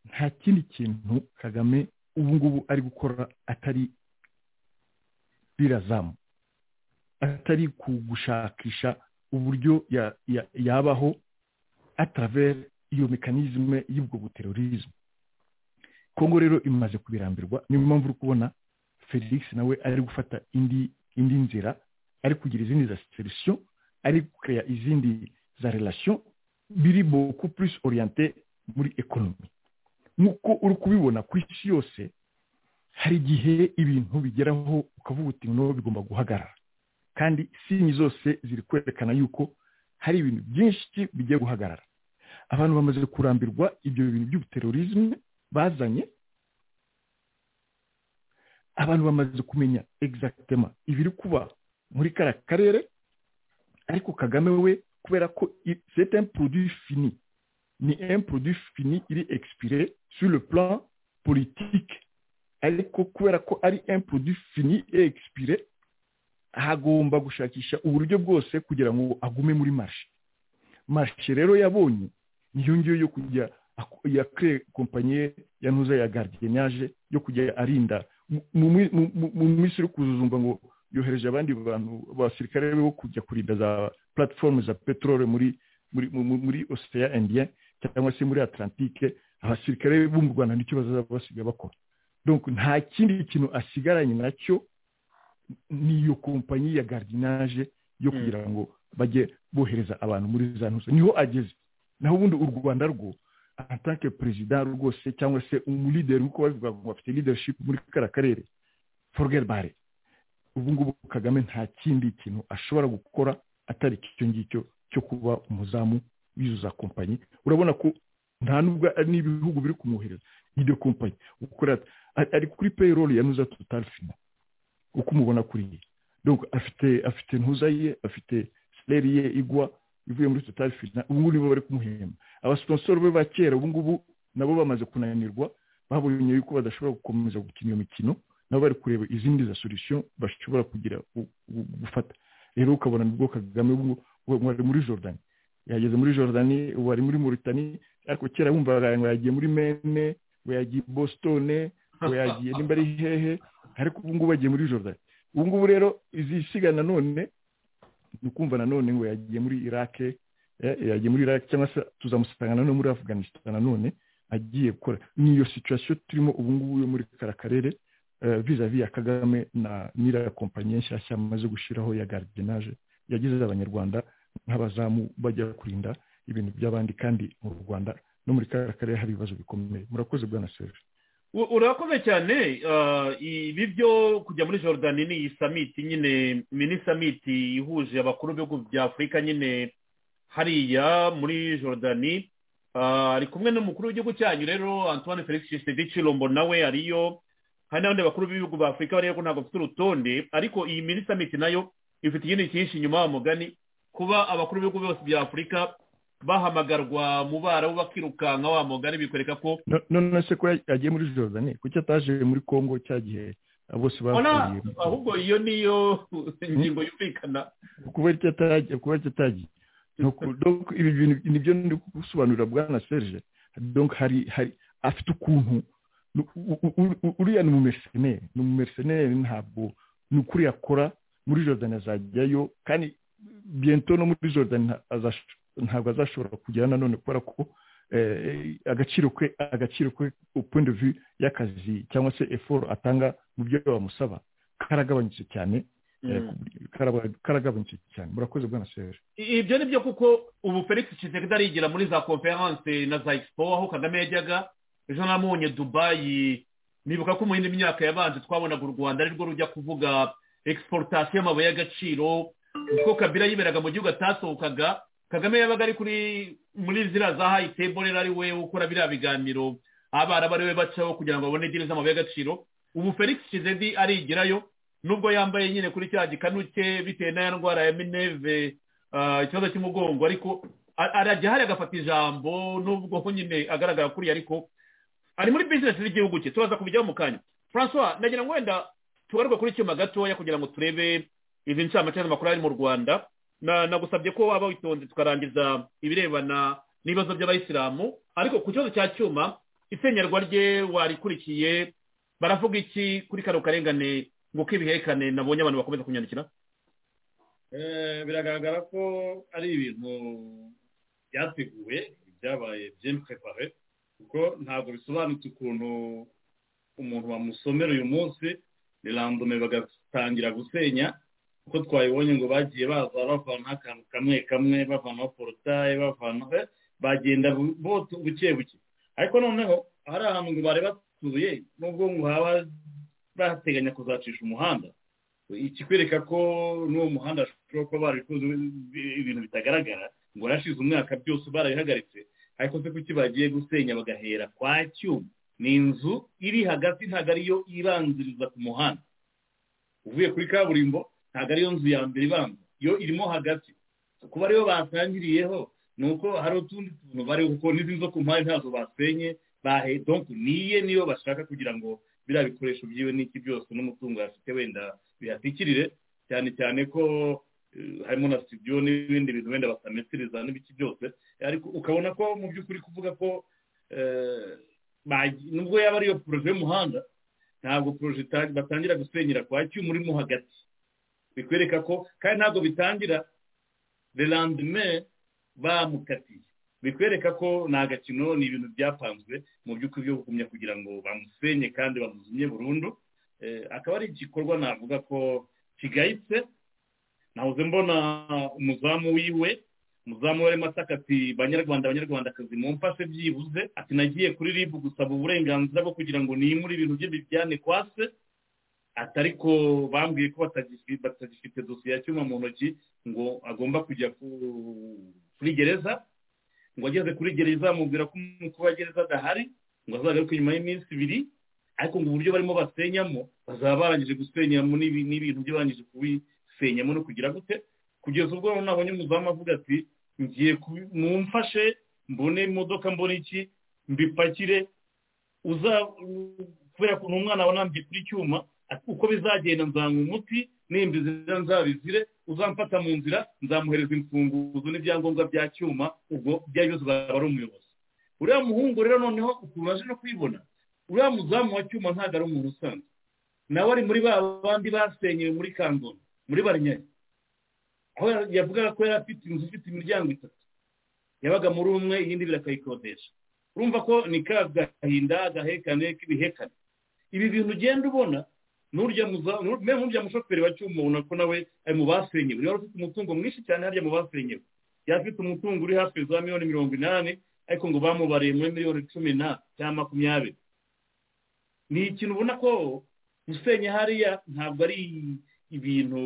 nta kindi kintu kagame ubu ngubu ari gukora atari birazamu atari kugushakisha uburyo yabaho atravera iyo mekanizme y'ubwo buterorizme kongo rero imaze kubirambirwa niyo mpamvu uri kubona felix nawe ari gufata indi indi nzira ari kugira izindi za serisiyo ari kureya izindi za relasiyo biri boku purisi oriyante muri ekonomi nk'uko uri kubibona ku isi yose hari igihe ibintu bigeraho ukavuga uti noneho bigomba guhagarara kandi sinyi zose ziri kwerekana yuko hari ibintu byinshi bigiye guhagarara abantu bamaze kurambirwa ibyo bintu by'ubuterorizme bazanye abantu bamaze kumenya egizagitema ibiri kuba muri kariya karere ariko kagame we kubera ko seta empuruduwi fini ni empuruduwi fini iri ekisipire sur le plan politike ariko kubera ko ari empuruduwi fini iri ekisipire hagomba gushakisha uburyo bwose kugira ngo agume muri marishe marishe rero yabonye niyo ngiyo yo kujya ya kire kompanyi ya ntuza ya gardiyanaje yo kujya arinda mu minsi uri kuzuzumva ngo yohereje abandi bantu abasirikare bo kujya kurinda za platifomu za peteroli muri muri osiya indiya cyangwa se muri atlantike abasirikare bo mu rwanda nicyo bazaba basigaye bakora nta kindi kintu asigaranye nacyo ni iyo kompanyi ya gardiyanaje yo kugira ngo bajye bohereza abantu muri za ntuza niho ageze naho ubundi u rwanda rwo atanke perezida rwose cyangwa se umulideri nk'uko bavuga ngo bafite leadership muri kariya karere forogeri bare ubu ngubu kagame nta kindi kintu ashobora gukora atari icyo ngicyo cyo kuba umuzamu w'izo za kompanyi urabona ko nta nubwo n'ibihugu biri kumwohereza nk'iyo kompanyi ari kuri payroll ya nuza tutari fina uko umubona kuriya afite afite ntuza ye afite sileri ye igwa ivuye muri tutari fina ubu ngubu nibo bari kumuhemba abasiponsoro be ba kera ubu ngubu nabo bamaze kunanirwa babonye yuko badashobora gukomeza gukina iyo mikino nabo bari kureba izindi za solisiyo bashobora kugira gufata rero ukabona nibwo kagame wari muri jordan yageze muri jordan wari muri muritani ariko kera wumvaga ngo yagiye muri mene ngo yagiye i boston ngo yagiye nimba ari hehe ariko ubu ngubu yagiye muri jordan ubu ngubu rero izisiga nanone ni ukumva nanone ngo yagiye muri irake yagiye muri iraki cyangwa se tuzamusanga nanone muri afganistan nanone agiye gukora ni iyo situwasiyo turimo ubu ngubu yo muri kara karere vizavi ya kagame na n'iriya kompanyi nshyashya amaze gushyiraho ya gardinaje yagize abanyarwanda nk'abazamu bajya kurinda ibintu by'abandi kandi mu rwanda no muri kara karere hari ibibazo bikomeye murakoze bwana serge urakoze cyane ibi byo kujya muri jordan ni iyi samiti nyine mini samiti ihuje abakuru b'ibihugu bya afurika nyine hariya muri jordan ari kumwe n'umukuru w'igihugu cyanyu rero antoine felix gisedici rombo nawe ariyo hari n'abandi bakuru b'ibihugu ba afurika bariya ko ntabwo bafite urutonde ariko iyi mini samiti nayo ifite ikindi cyinshi inyuma wa mugani kuba abakuru b'ibihugu bose bya afurika bahamagarwa mu barabu bakirukanka wa mugani bikwereka ko none se ko yagiye muri jordan kuki ataje muri congo cya gihe bose bahuriye ahubwo iyo niyo ingingo yumvikana kuba ataragiye ibi bintu ni byo ndi gusobanurira bwana serge hari hari afite ukuntu uriya ni umumeseneri ni umumeseneri ntabwo ni ukuri yakora muri jordan azajyayo kandi bento no muri jordan ntabwo azashobora kugera nanone kubera ko agaciro ke agaciro ke point de vue y'akazi cyangwa se eforo atanga mu byo bamusaba karagabanyutse cyane karagabanyutse cyane murakoze bwana serge ibyo ni byo kuko ubu felix kisekedi arigira muri za konferanse na za expo aho kagame yajyaga ejo namubonye dubayi nibuka ko mu yindi myaka yabanje twabonaga u rwanda arirwo rujya kuvuga exportation y'amabuye y'agaciro kuko kabira yiberaga mu gihugu atasohokaga kagame yabaga ari kuri muri ziriya za hayi tebo rero ari we ukora biriya biganiro abarabu ari we bacaho kugira ngo babone diri z'amabuye y'agaciro ubu felix kizedi arigirayo nubwo yambaye nyine kuri cya gikanuke bitewe n'aya ndwara ya mineve ikibazo cy'umugongo ariko arajya hariya agafata ijambo nubwo ko nyine agaragara kuriya ariko ari muri bizinesi z'igihugu cye turaza kubijyaho mu kanya francois nagira ngo wenda tugaruke kuri icyuma gatoya kugira ngo turebe izi ncamake z'amakuru ari mu rwanda nagusabye ko waba witonze tukarangiza ibirebana n'ibibazo by'abayisilamu ariko ku kibazo cya cyuma isenyerwa rye warikurikiye baravuga iki kuri kano karengane ngo kibihekane nabonye abantu bakomeza kunyandikira biragaragara ko ari ibintu byateguwe byabaye byemwe pepare kuko ntabwo bisobanutse ukuntu umuntu bamusomera uyu munsi ni randome bagatangira gusenya kuko twayibonye ngo bagiye baza bavana akantu kamwe kamwe bavanaho porotaye bavanaho bagenda buke buke ariko noneho hari ahantu ngo bari batuye nubwo ngo haba bateganya kuzacisha umuhanda ikikwereka ko n'uwo muhanda ashobora kuba barabikoze ibintu bitagaragara ngo yarashize umwaka byose barabihagaritse ariko se kuki bagiye gusenya bagahera kwa cyuma ni inzu iri hagati ntabwo ariyo ibanziriza ku muhanda uvuye kuri kaburimbo ntabwo ariyo nzu ya mbere ibanza yo irimo hagati kuba ariyo batangiriyeho ni uko hari utundi tuntu bari kuko n'izindi zo ku mpande ntazo basenye donko niye niyo bashaka kugira ngo biriya bikoresho byiwe n'iki byose n'umutungo yafite wenda bihatikirire cyane cyane ko harimo na studio n'ibindi bintu wenda batametiriza n'ibiki byose ariko ukabona ko mu by'ukuri kuvuga ko nubwo yaba ariyo poroje y'umuhanda ntabwo poroje batangira gusenyera kwa cyuma urimo hagati bikwereka ko kandi ntabwo bitangira le lendemain bamukatiye bikwereka ko ni agakino ni ibintu byapanzwe mu by'ukuri byo gukumya kugira ngo bamusenye kandi bamuzimye burundu akaba ari igikorwa navuga ko kigayitse nahoze mbona umuzamu wiwe umuzamu we arimo ataka ati banyarwanda abanyarwandakazi mumfashe byibuze ati nagiye kuri rib gusaba uburenganzira bwo kugira ngo nimure ibintu bye bijyane kwa se ati ariko bambwiye ko batagifite dosiye ya cyuma mu ntoki ngo agomba kujya kuri gereza ngo ageze kuri gereza amubwira ko umukuru wa gereza adahari ngo azagaruke nyuma y'iminsi ibiri ariko ngo uburyo barimo basenyamo bazaba barangije gusenyamo n'ibintu byo barangije kubisenyamo no kugira gute kugeza ubwo nabonye umuzamu avuga ati ngiye mumfashe mbone imodoka mbone iki mbipakire kubera ko umwana aba nambye kuri cyuma uko bizagenda nzanywa umuti nimba izina nzabizire uzamfata mu nzira nzamuhereza imfunguzo n'ibyangombwa bya cyuma ubwo byari byose uzaba ari umuyobozi uriya muhungu rero noneho ukuntu aje no kwibona uriya muzamu wa cyuma ntabwo ari umuntu usanzwe nawe ari muri ba bandi basenyewe muri kangona muri barinyayi aho yavugaga ko yari afite inzu ifite imiryango itatu yabaga muri umwe iyindi birakayikodesha urumva ko ni ka gahinda agahekane k'ibihekane ibi bintu ugenda ubona n'urya mushoferi wa cyuma ubona ko nawe ari mu basenyewe yari afite umutungo mwinshi cyane harya mu basenyewe yari afite umutungo uri hafi za miliyoni mirongo inani ariko ngo bamubariye muri miliyoni cumi na cyangwa makumyabiri ni ikintu ubona ko gusenya hariya ntabwo ari ibintu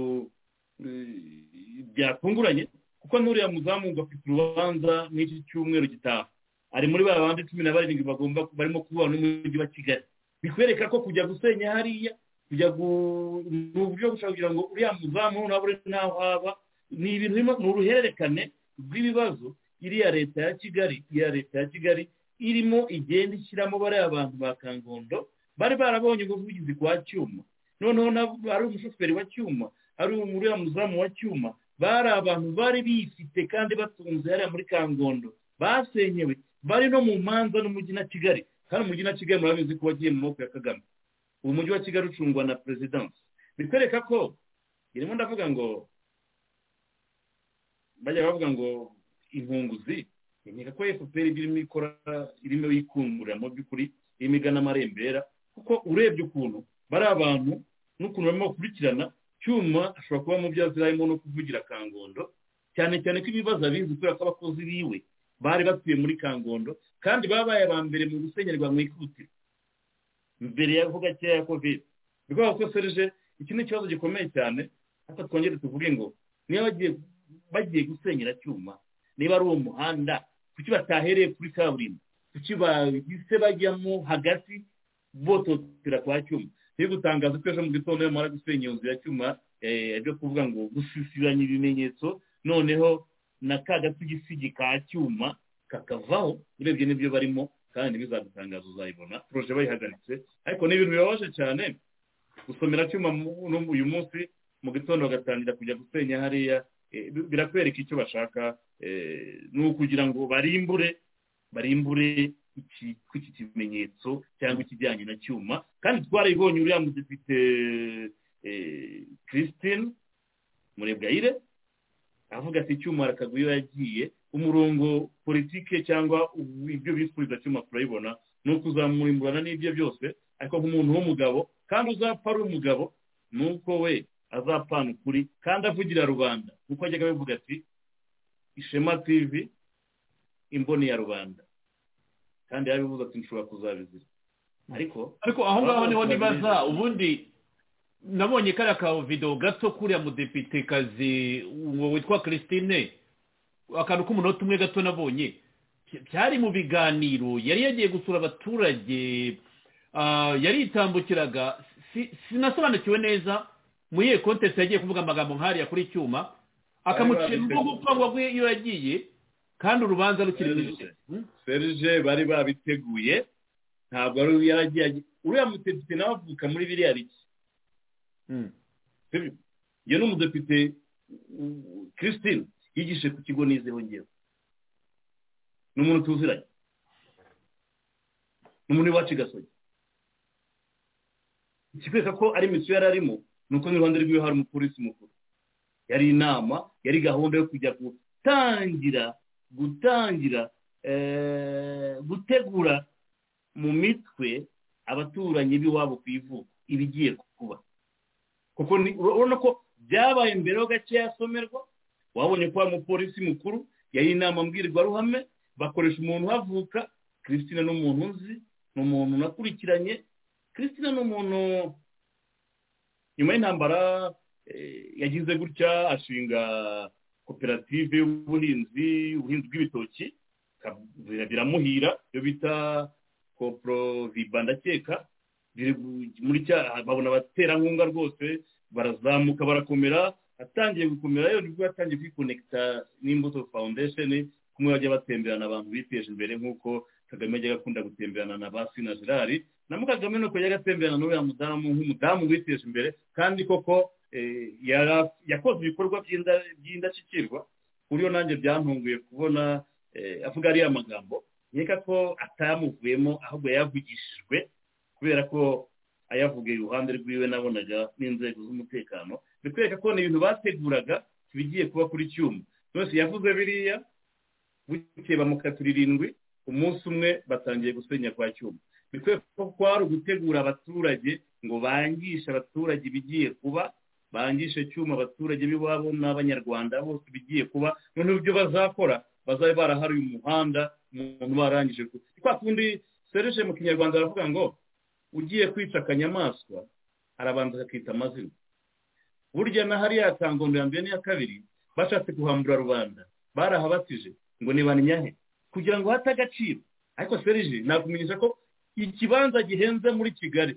byatunguranye kuko n'uriya muzamu ngo afite urubanza n'iki cyumweru gitaha ari muri ba bandi cumi na barindwi bagomba barimo kubana n'umujyi wa kigali bikwereka ko kujya gusenya hariya kujya ni uburyo bushobora kugira ngo uriya muzamu nawe uri n'aho haba ni ibintu ni uruhererekane rw'ibibazo iriya leta ya kigali iya leta ya kigali irimo igenda ishyiramo bariya bantu ba kangondo bari barabonye ubuvugizi kwa cyuma noneho ari umushoferi wa cyuma ari uriya muzamu wa cyuma bari abantu bari bifite kandi batunze hariya muri kangondo basenyewe bari no mu manza n'umujyi na kigali kandi umujyi na kigali murabizi ko wagiye mu maboko ya kagame ubu mujyi wa kigali ucungwa na perezidansi bikwereka ko irimo ndavuga ngo bajya bavuga ngo inkunguzi nkeka ko efuperi irimo ikora irimo yikungurira mu by'ukuri irimo igana amarembera kuko urebye ukuntu bari abantu n'ukuntu barimo gukurikirana cyuma ashobora kuba mu byo azi harimo no kuvugira kangondo cyane cyane ko ibibazo abizi kubera ko abakozi biwe bari batuye muri kangondo kandi babaye aba mbere mu gusenyerwa mu ikutiro mbere ya vuba cya ya kovide ni ukuvuga ko serije iki ni ikibazo gikomeye cyane ariko twongere tuvuge ngo niba bagiye gusenyera cyuma niba ari uwo muhanda kuki batahereye kuri kaburimbo kuki bahise bajyamo hagati bototera kwa cyuma niyo gutangaza ko ejo mu gitondo iyo mara gusenya iyo nzu ya cyuma ajya kuvuga ngo gusisiranya ibimenyetso noneho na ka gasigisigi ka cyuma kakavaho urebye n'ibyo barimo kandi ntibizadutangaza uzayibona poroje bayihagaritse ariko ni ibintu bibabaje cyane gusomera cyuma uyu munsi mu gitondo bagatangira kujya gusenya hariya birakwereka icyo bashaka ni ukugira ngo barimbure barimbure iki kimenyetso cyangwa ikijyanye na cyuma kandi twarayibonye uriya mudepite christine murebwayire avuga ati icyuma rakaguye iyo yagiye umurongo politike cyangwa ibyo bifuriza cyuma turayibona ni ukuzamurimburana n'ibyo byose ariko nk'umuntu w'umugabo kandi uzapfa ari umugabo ni uko we azapfana ukuri kandi avugira rubanda kuko ajyaga abivuga ati ishema tivi imboni ya rubanda kandi yabivuze ati nshobora kuzabizira ariko ariko aho ngaho niho nibaza ubundi nabonye kariya ka videwo gato kuriya mudepitekazi witwa christine akantu k'umunota umwe gato nabonye byari mu biganiro yari yagiye gusura abaturage yaritambukiraga sinasobanukiwe neza muri iyo kontesi yagiye kuvuga amagambo nk'ariya kuri icyuma akamucira urwo gupfa ngo agwe iyo yagiye kandi urubanza rukiri mu isi serije bari babiteguye ntabwo ari yaragiye uriya mudepite nawe avuka muri biriya biki iyo ni umudepite christine yigishe ku kigo nizeho ngewe ni umuntu tuziranye ni umuntu iwacu gasogi ikikwereka ko ari misiyo yari arimo ni uko n'iruhande rw'iwe hari umupolisi mukuru yari inama yari gahunda yo kujya gutangira gutangira gutegura mu mitwe abaturanyi b'iwabo ku ivuko ibigiye kuba kuko urabona ko byabaye mbere ho gake yasomerwa wabonye ko hari umupolisi mukuru yari inama mbwirwaruhame bakoresha umuntu uhavuka christine ni umuntu uzi ni umuntu unakurikiranye christine ni umuntu nyuma y'intambara yagize gutya ashinga koperative y'ubuhinzi ubuhinzi bw'ibitoki biramuhira iyo bita koporoviba ndakeka babona abaterankunga rwose barazamuka barakomera atangiye gukomera rero nibwo yatangiye kwikonekita n'imbuto foundation kumwe bajya batemberana abantu biteje imbere nk'uko kagame yajyaga akunda gutemberana na ba sina gerard na mukagame nuko yajyaga atemberana n'uriya mudamu nk'umudamu witeje imbere kandi koko yakoze ibikorwa by'indashyikirwa uriyo nanjye byantunguye kubona avuga ariya magambo nkeka ko atayamuvuyemo ahubwo yayavugishijwe kubera ko ayavuga iruhande rw'iwe nabonaga n'inzego z'umutekano bikwereka ko ni ibintu bateguraga bigiye kuba kuri cyuma byose yavuze biriya bukeye bamukatira irindwi umunsi umwe batangiye gusenya kwa cyuma bikwereka ko kwari ugutegura abaturage ngo bangishe abaturage ibigiye kuba bangishe cyuma abaturage b'iwabo n'abanyarwanda bose bigiye kuba noneho ibyo bazakora bazabe barahariye umuhanda umuntu barangije kwa kundi serije mu kinyarwanda baravuga ngo ugiye kwica akanyamaswa arabanza akakita amazina burya na hariya kangondo ya mbere n'iya kabiri bashatse guhambura rubanda barahabatije ngo nibanyahe kugira ngo hate agaciro ariko serije nakumenyesha ko ikibanza gihenze muri kigali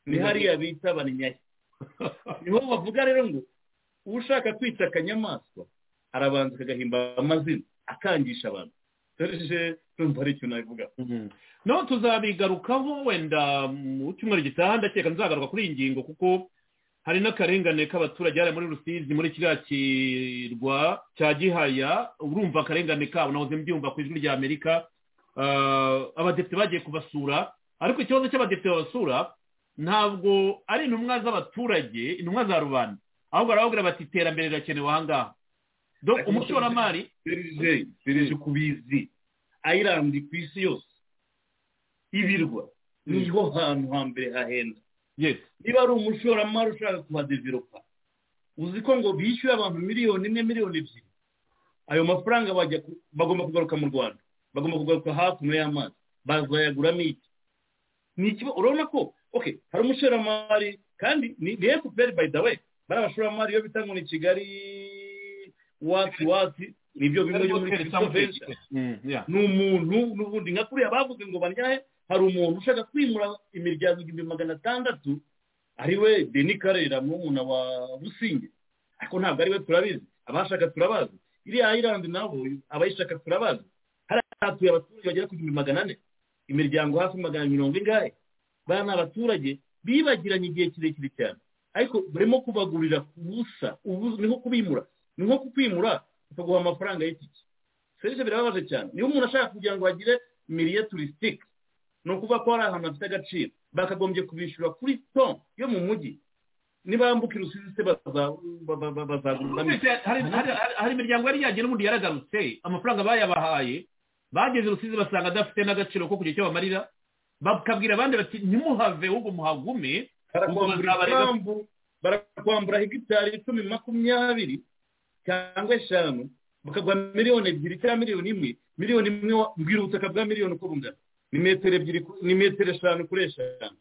ni hariya bita banyahe niho bavuga rero ngo ushaka kwita akanyamaswa arabanza akagahimba amazina akangisha abantu serije numva ari ikintu nabivuga no tuzabigarukaho wenda mu cyumweru gitaha ndakeka nzagaruka kuri iyi ngingo kuko hari n'akarengane k'abaturage hariya muri rusizi muri kiriya kirwa cya gihaya urumva akarengane kabo nahoze mbyumva ku ijwi ry'amerika abadepite bagiye kubasura ariko ikibazo cy'abadepite babasura ntabwo ari intumwa z'abaturage intumwa za rubanda ahubwo barababwira bati iterambere rirakenewe aha ngaha umushoramari serije kubizi ayirandi ku isi yose ibirwa niho hantu hambere hahenda niba ari umushoramari ushaka kuhadeveropa uzi ko ngo bishyuye abantu miliyoni imwe miliyoni ebyiri ayo mafaranga bagomba kugaruka mu rwanda bagomba kugaruka hakuno y'amazi bazayaguramo iki urabona ko hari umushoramari kandi ni efuperi bayi dawe bari abashoramari iyo bita ngo ni kigali wati wati nibyo bimwe byo muri kigali ni umuntu n'ubundi nka kuriya bavuze ngo banyahe hari umuntu ushaka kwimura imiryango igihumbi magana atandatu ari we deni karera murumuna wa businge ariko ntabwo ari we turabizi abashaka turabazi iriya ayirandi nabo abayishaka turabazi hatuye abaturage bagera ku gihumbi magana ane imiryango hafi magana mirongo ingahe baya ni abaturage bibagiranye igihe kirekire cyane ariko barimo kubagurira ku busa ni nko kubimura ni nko kukwimura bakaguha amafaranga y'itike serivisi birababaje cyane niba umuntu ashaka kugira ngo agire miriye turisitike ni ukuvuga ko hari ahantu hafite agaciro bakagombye kubishyura kuri to yo mu mujyi nibambuka urusizi se bazaguramo hari imiryango yari yagiye n'ubundi yaragarutse amafaranga bayabahaye bageze urusizi basanga adafite n'agaciro ko kugira icyo bamarira bakabwira abandi bati ntimuhave ahubwo muhagume barakwambura hegitari icumi makumyabiri cyangwa eshanu bakagura miliyoni ebyiri cyangwa miliyoni imwe miliyoni imwe mbwira ubutaka bwa miliyoni uko bungana ni metero ebyiri ni metero eshanu kuri eshanu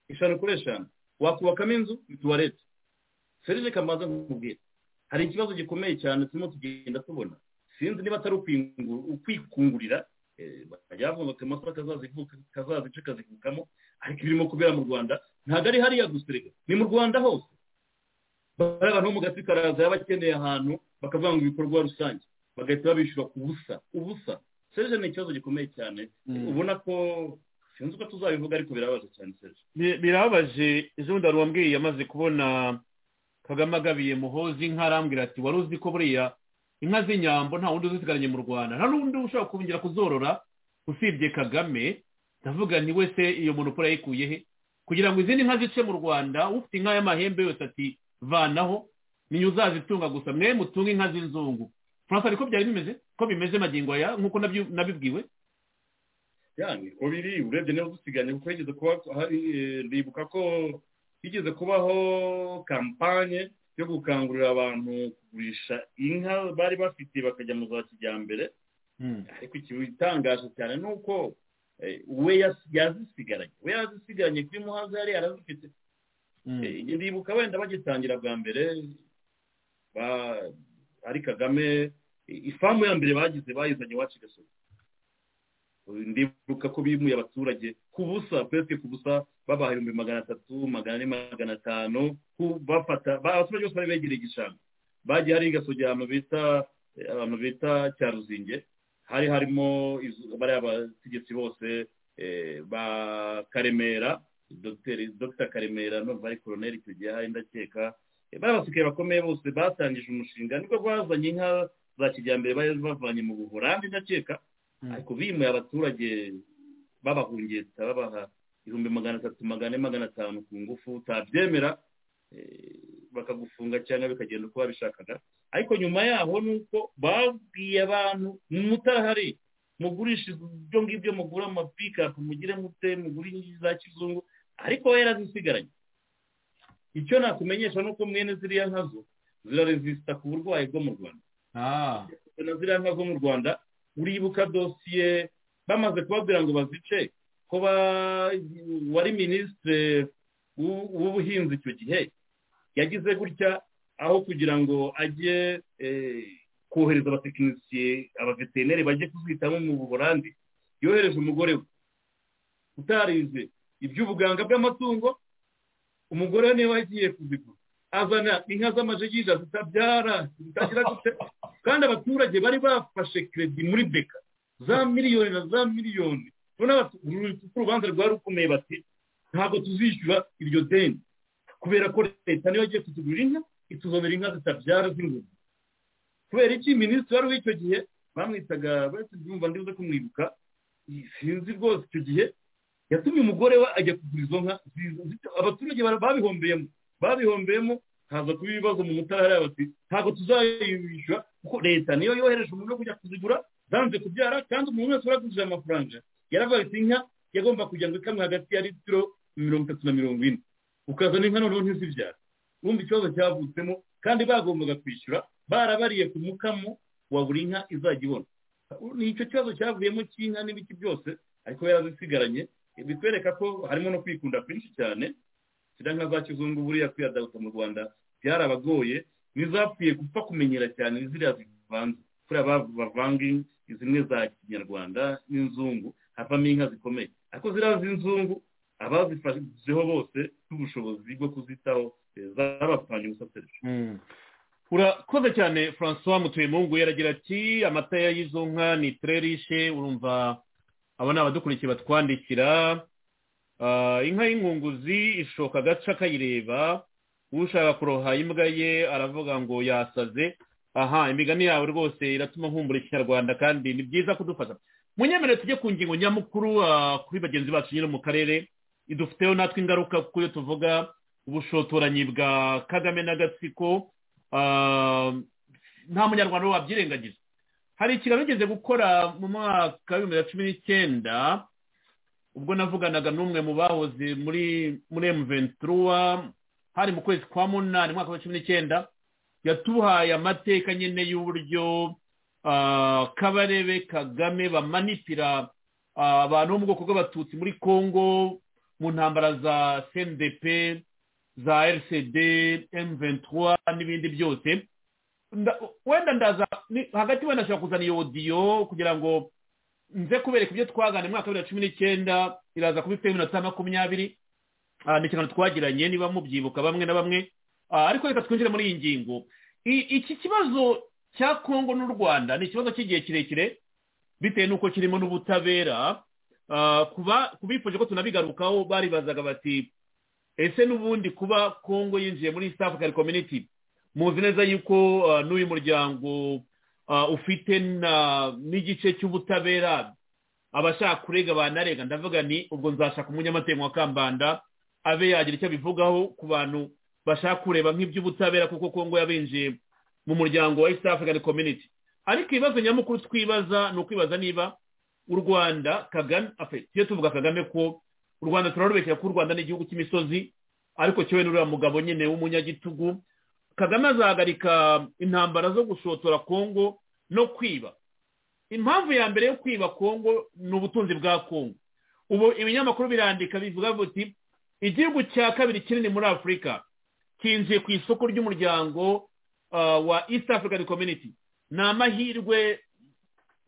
eshanu kuri eshanu wakubakamo inzu ni tuwarete serije kamaze nkubwira hari ikibazo gikomeye cyane turimo tugenda tubona sinzi niba atari ukwikungurira bajya bavuga bati amasaka kazaza ice kazivukamo ariko ibirimo kubera mu rwanda ntabwo ari hariya gusirega ni mu rwanda hose bariya bantu bo mu gasi karaza yaba akeneye ahantu bakavuga ngo ibikorwa rusange bagahita babishyura ku busa ubusa serije ni ikibazo gikomeye cyane ubona ko sinzi uko tuzabivuga ariko birababaje cyane serije birababaje ejo bundi wari wambwiye amaze kubona kagame agabiye muhozi inka arambwira ati wari uzi ko buriya inka z'inyambo nta wundi uzisigaranye mu rwanda nta n'undi ushobora kongera kuzorora usibye kagame ndavuga nti wese iyo muntu ukora yayikuye he kugira ngo izindi nka zice mu rwanda ufite inka y'amahembe yose ati vanaho niyo uzazitunga gusa mwe mutunga inka z'inzungu francois ariko byari bimeze ko bimeze magingo aya nk'uko nabibwiwe yani ko biri urebye niba dusiganye kuko yigeze kuba ndibuka ko higeze kubaho kampanye yo gukangurira abantu kugurisha inka bari bafite bakajya mu za kijyambere ariko ikintu gitangaje cyane ni uko we yazisigaranye we yazisigaranye kuri muhazi yari yarazifite ndibuka wenda bagitangira bwa mbere ari kagame ifamu ya mbere bagize bayizanye iwacu igasohoka ndibuka ko bimuye abaturage ku busa pesike ku busa babaha ibihumbi magana atatu magana ane magana atanu bafata abaturage bose bari begereye igishanga bagiye hari gasogera ahantu bita abantu bita cyaruzinge hari harimo bariya abategetsi bose ba karemera dr karemera numva ari koroneri icyo gihe hari ndakeka bariya basigaye bakomeye bose batangije umushinga nibwo bazanye inka za kijyambere bari bavanye mu buhorandi ndakeka ariko bimuye abaturage babahungeta babaha ibihumbi magana atatu magana ane magana atanu ku ngufu utabyemera bakagufunga cyangwa bikagenda uko babishakaga ariko nyuma yaho ni uko babwiye abantu mutarahari mugurisha ibyo ngibyo mugura amapikapu mugire mute mugure inkingi za kizungu ariko we yarazisigaranye icyo nakumenyesha ni uko mwene ziriya nkazo ziraresisita ku burwayi bwo mu rwanda ziriya nka zo mu rwanda uribuka dosiye bamaze kubabwira ngo bazice ko wari minisitiri w'ubuhinzi icyo gihe yagize gutya aho kugira ngo ajye kohereza abatekinisiye abaveterineri bajye kuzitamo mu buhorandi yohereje umugore we utarize iby'ubuganga bw'amatungo umugore we niba agiye kuzigura azana inka z'amajegija zitabyara zitagira gute kandi abaturage bari bafashe keredi muri beka za miliyoni na za miliyoni noneho urubanza rwari rukomeye bati ntabwo tuzishyura iryo deni kubera ko leta niyo yagiye kutugurira inka ituzanira inka zitabyara z'ingurube kubera iki minisitiri wari w'icyo gihe bamwitaga babyumva ndibuze kumwibuka sinzi rwose icyo gihe yatumye umugore we ajya kugura izo nka abaturage babihombeyemo babihombeyemo haza kuba ibibazo mu mutara bati ntabwo tuzayishyura kuko leta niyo yohereje umuntu wo kujya kuzigura zanze kubyara kandi umuntu wese uragurije amafaranga yaravuga ati inka yagomba kujya ngo ikamwe hagati ya litiro mirongo itatu na mirongo ine ukazana inka noneho ntizibyara wumva ikibazo cyavutsemo kandi bagombaga kwishyura barabariye ku mukamo wa buri nka izajya ibona ni icyo kibazo cyavuyemo cy'inka n'ibiki byose ariko yarazisigaranye bitwereka ko harimo no kwikunda kwinshi cyane ziriya nka za kizungu buriya kwiyadaguta mu rwanda byarabagoye n'izapfuye gupfa kumenyera cyane ziriya zivanze kuriya bavanga zimwe za kinyarwanda n'inzungu havamo inka zikomeye ariko ziriya z'inzungu abazifasheho bose n'ubushobozi bwo kuzitaho zabapfanye gusa serivisi urakoze cyane francois mutuyemungu yaragira ati amata y'izo nka ni tererishe urumva aba ni abadukurikiye batwandikira inka y'inkunguzi ishoka agace akayireba ushaka kuroha imbwa ye aravuga ngo yasaze aha imigani yawe rwose iratuma nkumbura ikinyarwanda kandi ni byiza kudufata munyemerere tujye ku ngingo nyamukuru kuri bagenzi bacu nyine mu karere idufiteho natwe ingaruka kuko iyo tuvuga ubushotoranyi bwa kagame n'agatsiko nta munyarwanda wabyirengagiza hari ikiganiro ugeze gukora mu mwaka w'ibihumbi na cumi n'icyenda ubwo navuganaga n'umwe mu bahoze muri muri emuventuruwa hari mu kwezi kwa munani mu mwaka wa cumi n'icyenda yatuhaye amateka nyine y'uburyo kabarebe kagame bamanipira abantu bo mu bwoko bw'abatutsi muri congo mu ntambara za cndp za rcd m23 n'ibindi byose wenda ndaza hagati wenda nashobora kuzana iyo odiyo kugira ngo nze kubereka ibyo twagana mu mwaka wa bibiri na cumi n'icyenda iraza kuba ifite iminota makumyabiri ni ikiganiro twagiranye niba mubyibuka bamwe na bamwe ariko reka twinjire muri iyi ngingo iki kibazo cya kongo n'u rwanda ni ikibazo cy'igihe kirekire bitewe n'uko kirimo n'ubutabera kubifuje ko tunabigarukaho baribazaga bati ese n'ubundi kuba kongo yinjiye muri east african community muzi neza yuko n'uyu muryango ufite n'igice cy'ubutabera abashaka kurega banarega ndavuga ni ubwo nzashaka umunyamategeko wa kambanda abe yagira icyo abivugaho ku bantu bashaka kureba nk'iby'ubutabera kuko kongo yabinjiye mu muryango wa east african community ariko ibibazo nyamukuru twibaza ni ukwibaza niba u rwanda kagame tujye tuvuga kagame ko u rwanda turarubekera ko u rwanda ni igihugu cy'imisozi ariko cyowe n'uriya mugabo nyine w'umunyagitugu kagame azahagarika intambara zo gushotora kongo no kwiba impamvu ya mbere yo kwiba kongo ni ubutunzi bwa kongo ubu ibinyamakuru birandika bivuga biti igihugu cya kabiri kinini muri afurika kinjiye ku isoko ry'umuryango wa east african community ni amahirwe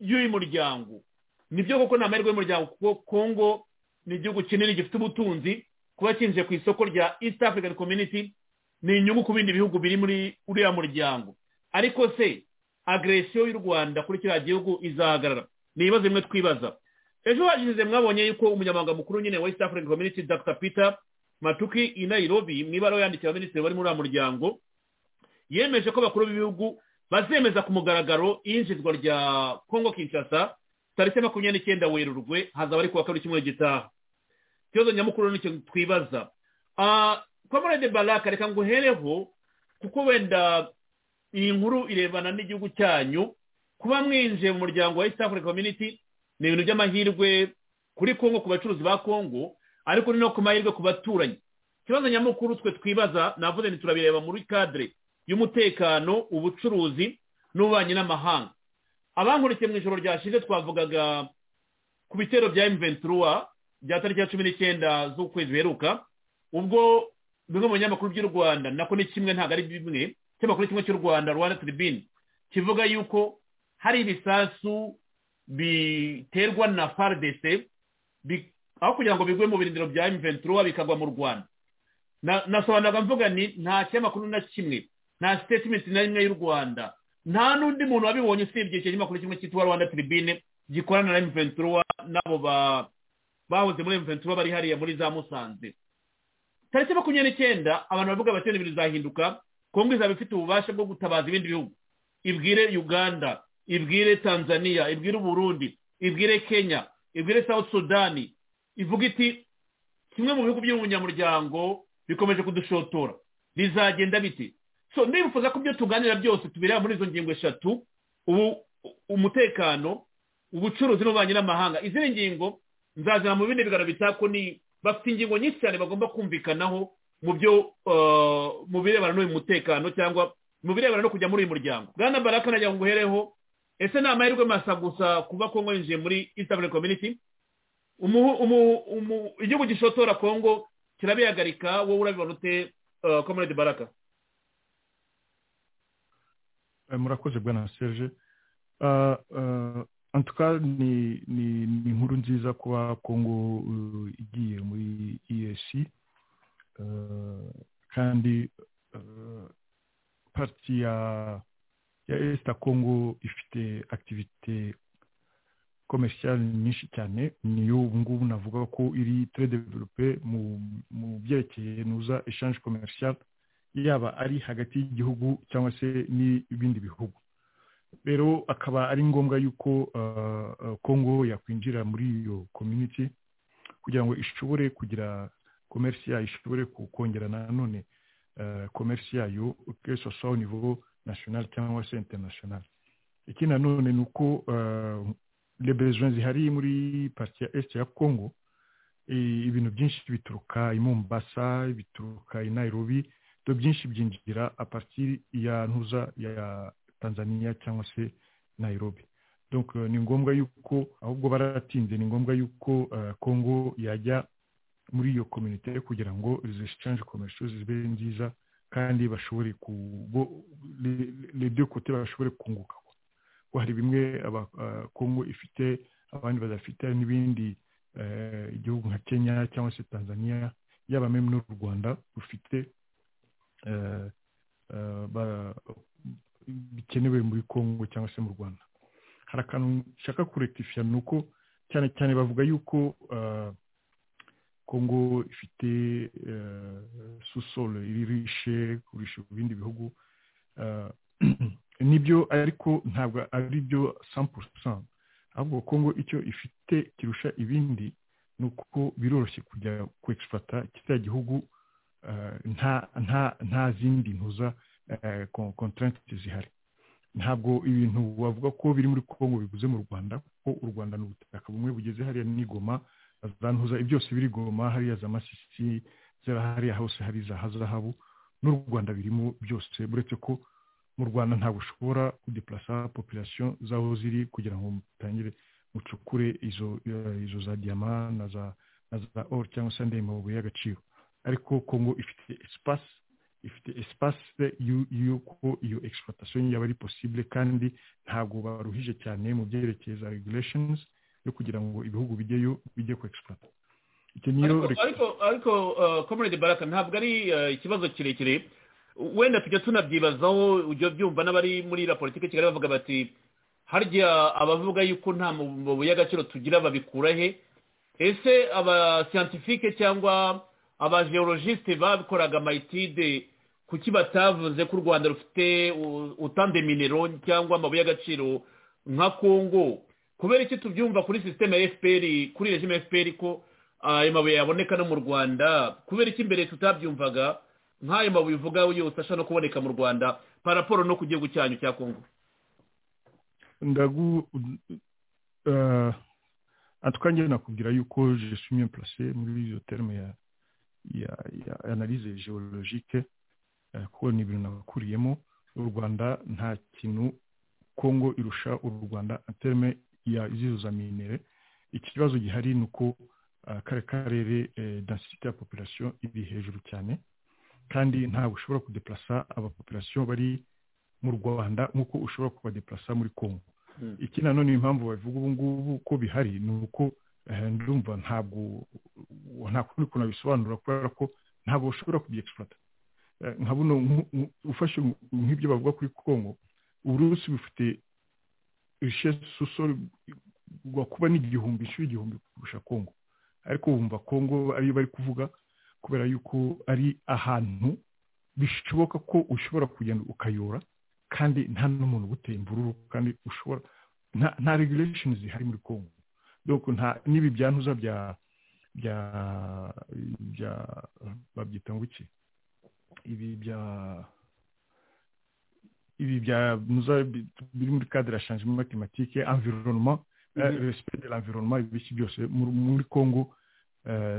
y'uyu muryango nibyo koko ni amahirwe y'umuryango kuko kongo ni igihugu kinini gifite ubutunzi kuba kinjiye ku isoko rya east african community ni inyungu ku bindi bihugu biri muri uriya muryango ariko se agresiyo y'u rwanda kuri kiriya gihugu izahagarara ni ibibazo bimwe twibaza ejo hashize mwabonye yuko umunyamabanga mukuru nyine wa east african community dr peter matuki i nairobi mu ibara yandikira abaminisitiri bari muri uriya muryango yemeje ko abakuru b'ibihugu bazemeza ku mugaragaro iyinjizwa rya congo kinshasa tariki makumyabiri n'icyenda werurwe hazaba ari kuwa kabiri cyumweru gitaha ikibazo nyamukuru nicyo twibaza komorede baraka reka ngo uhereho kuko wenda iyi nkuru irebana n'igihugu cyanyu kuba mwinjiye mu muryango wa east african community ni ibintu by'amahirwe kuri kongo ku bacuruzi ba kongo ariko ni no ku mahirwe ku baturanyi ikibazo nyamukuru twe twibaza navuze ni turabireba muri kadire y'umutekano ubucuruzi n'ububanyi n'amahanga abankurikiye mu ijoro ryashize twavugaga ku bitero bya emuventuruwa bya tariki ya cumi n'icyenda z'ukwezi biheruka ubwo bimwe mu binyamakuru by'u rwanda nako ni kimwe ntabwo ari bimwe ikinyamakuru kimwe cy'u rwanda rwanda tiribine kivuga yuko hari ibisasu biterwa na faridese aho kugira ngo bigwe mu birindiro bya emuventuruwa bikagwa mu rwanda nasobanuraga mvuga ni nta kinyamakuru na kimwe nta sitetimenti na rimwe y'u rwanda nta n'undi muntu wabibonye usibye icyo kinyamakuru kimwe cyitwa rwanda tiribine gikorana na emuventuruwa n'abo bahoze muri emuventuruwa bari hariya muri za musanze tariki makumyabiri n'icyenda abantu bavuga bati ibintu bizahinduka kongo izaba ifite ububasha bwo gutabaza ibindi bihugu ibwire uganda ibwire tanzania ibwire uburundi ibwire kenya ibwire south sudani ivuga iti kimwe mu bihugu by'umunyamuryango bikomeje kudushotora bizagenda biti so ndifuza ko ibyo tuganira byose tubireba muri izo ngingo eshatu ubu umutekano ubucuruzi n'ububanyi n'amahanga izindi ngingo nzazana mu bindi biganiro bitako ni bafite ingingo nyinshi cyane bagomba kumvikanaho mu byo mu birebana n'uyu mutekano cyangwa mu birebana no kujya muri uyu muryango bwana baraka nagira ngo uhereho ese ni amahirwe masa gusa kuba kongo yinjiye muri east african community igihugu gishotora kongo kirabihagarika wowe urabibona ute komerede baraka murakoze bwana serge antuka ni inkuru nziza kuba kongo igiye muri esi kandi pariti ya esita kongo ifite akitivite komerishiyari nyinshi cyane niyo ubu ngubu navuga ko iri develope mu byerekeye nuza eshanje komerishiyari yaba ari hagati y'igihugu cyangwa se n'ibindi bihugu rero akaba ari ngombwa yuko kongo yakwinjira muri iyo community kugira ngo ishobore kugira komerisi yayo ishobore kongera nanone komerisi yayo ukesha sawa nivo nasiyonari cyangwa se interinasiyonari iki nanone ni uko rebezo zihari muri pariki ya esite ya kongo ibintu byinshi bituruka i mombasa bituruka i nairobi ibyo byinshi byinjira aparitiri ya ntuza ya tanzania cyangwa se nairobi donc ni ngombwa yuko ahubwo baratinze ni ngombwa yuko kongo yajya muri iyo komite kugira ngo zishange komerisi zibe nziza kandi bashobore lebyo kote bashobore kunguka ko hari bimwe kongo ifite abandi badafite n'ibindi igihugu nka kenya cyangwa se tanzania yaba meme n'u rwanda rufite bikenewe muri congo cyangwa se mu rwanda hari akantu nshaka kurekitifiya ni uko cyane cyane bavuga yuko congo ifite susole iririshe kurisha ibindi bihugu nibyo ariko ntabwo ari byo sampurusa ahubwo congo icyo ifite kirusha ibindi ni uko biroroshye kujya kwegifata kiriya gihugu nta zindi ntuza kontarante zihari ntabwo ibintu bavuga ko biri muri congo bibuze mu rwanda kuko u rwanda ni ubutaka bumwe bugeze hariya n'igoma za ntuza byose biri goma hariya za masisi hariya hose hari za hazahabu n'u rwanda birimo byose uretse ko mu rwanda ntabwo ushobora kudepurasa populasiyo z'aho ziri kugira ngo mutangire mucukure izo za diyama na za oro cyangwa se andi mabuye y'agaciro ariko kongo ifite esipasi ifite esipasi y'uko iyo egisipuratasiyo yaba ari posibule kandi ntabwo baruhije cyane mu byerekeye za regureshenizi yo kugira ngo ibihugu bijyeyo bijye ku egisipuratasiyo ariko komerede baraka ntabwo ari ikibazo kirekire wenda tujya tunabyibazaho ujya byumva n'abari muri la politiki kigali bavuga bati harya abavuga y'uko nta mubu y'agaciro tugira babikura he ese abasiyantifike cyangwa abajeorogiste bakoraga amayitide kuki batavuze ko u rwanda rufite utande minero cyangwa amabuye y'agaciro nka kongo kubera iki tubyumva kuri sisiteme ya fpr kuri regime ya fpr ko ayo mabuye yaboneka no mu rwanda kubera iki mbere tutabyumvaga nk'ayo mabuye uvuga yose ashobora no kuboneka mu rwanda paraporo no ku gihugu cyanyu cya kongo ndagu atwangira nakubwira yuko jesumiye purase muri izo terme ya ya analize geologike kuko ni ibintu nakuriyemo u rwanda nta kintu kongo irusha u rwanda terime ya zizo minere ikibazo gihari ni uko kare karere densite ya populasiyo iri hejuru cyane kandi ntabwo ushobora kudeplasa abapopulasiyo bari mu rwanda nk'uko ushobora kubadeplasa muri kongo iki nanone impamvu bavuga ubu ngubu ko bihari ni uko ndumva ntabwo nta kundi kuntu abisobanura kubera ko ntabwo ushobora kubyegifata nka buno ufashe nk'ibyo bavuga kuri kongo uburusi bufite rushesusore kuba n'igihumbi inshuro igihumbi kurusha kongo ariko bumva kongo ariyo bari kuvuga kubera yuko ari ahantu bishoboka ko ushobora kugenda ukayora kandi nta n'umuntu uguteye imvururu kandi ushobora nta regulesheni zihari muri kongo doko nta n'ibi byantuza bya bya bya babyita ngo iki ibi bya ibi bya nuza biri muri cadre ya changement climatique environnement respect de l'environnement ibiki byose muri Congo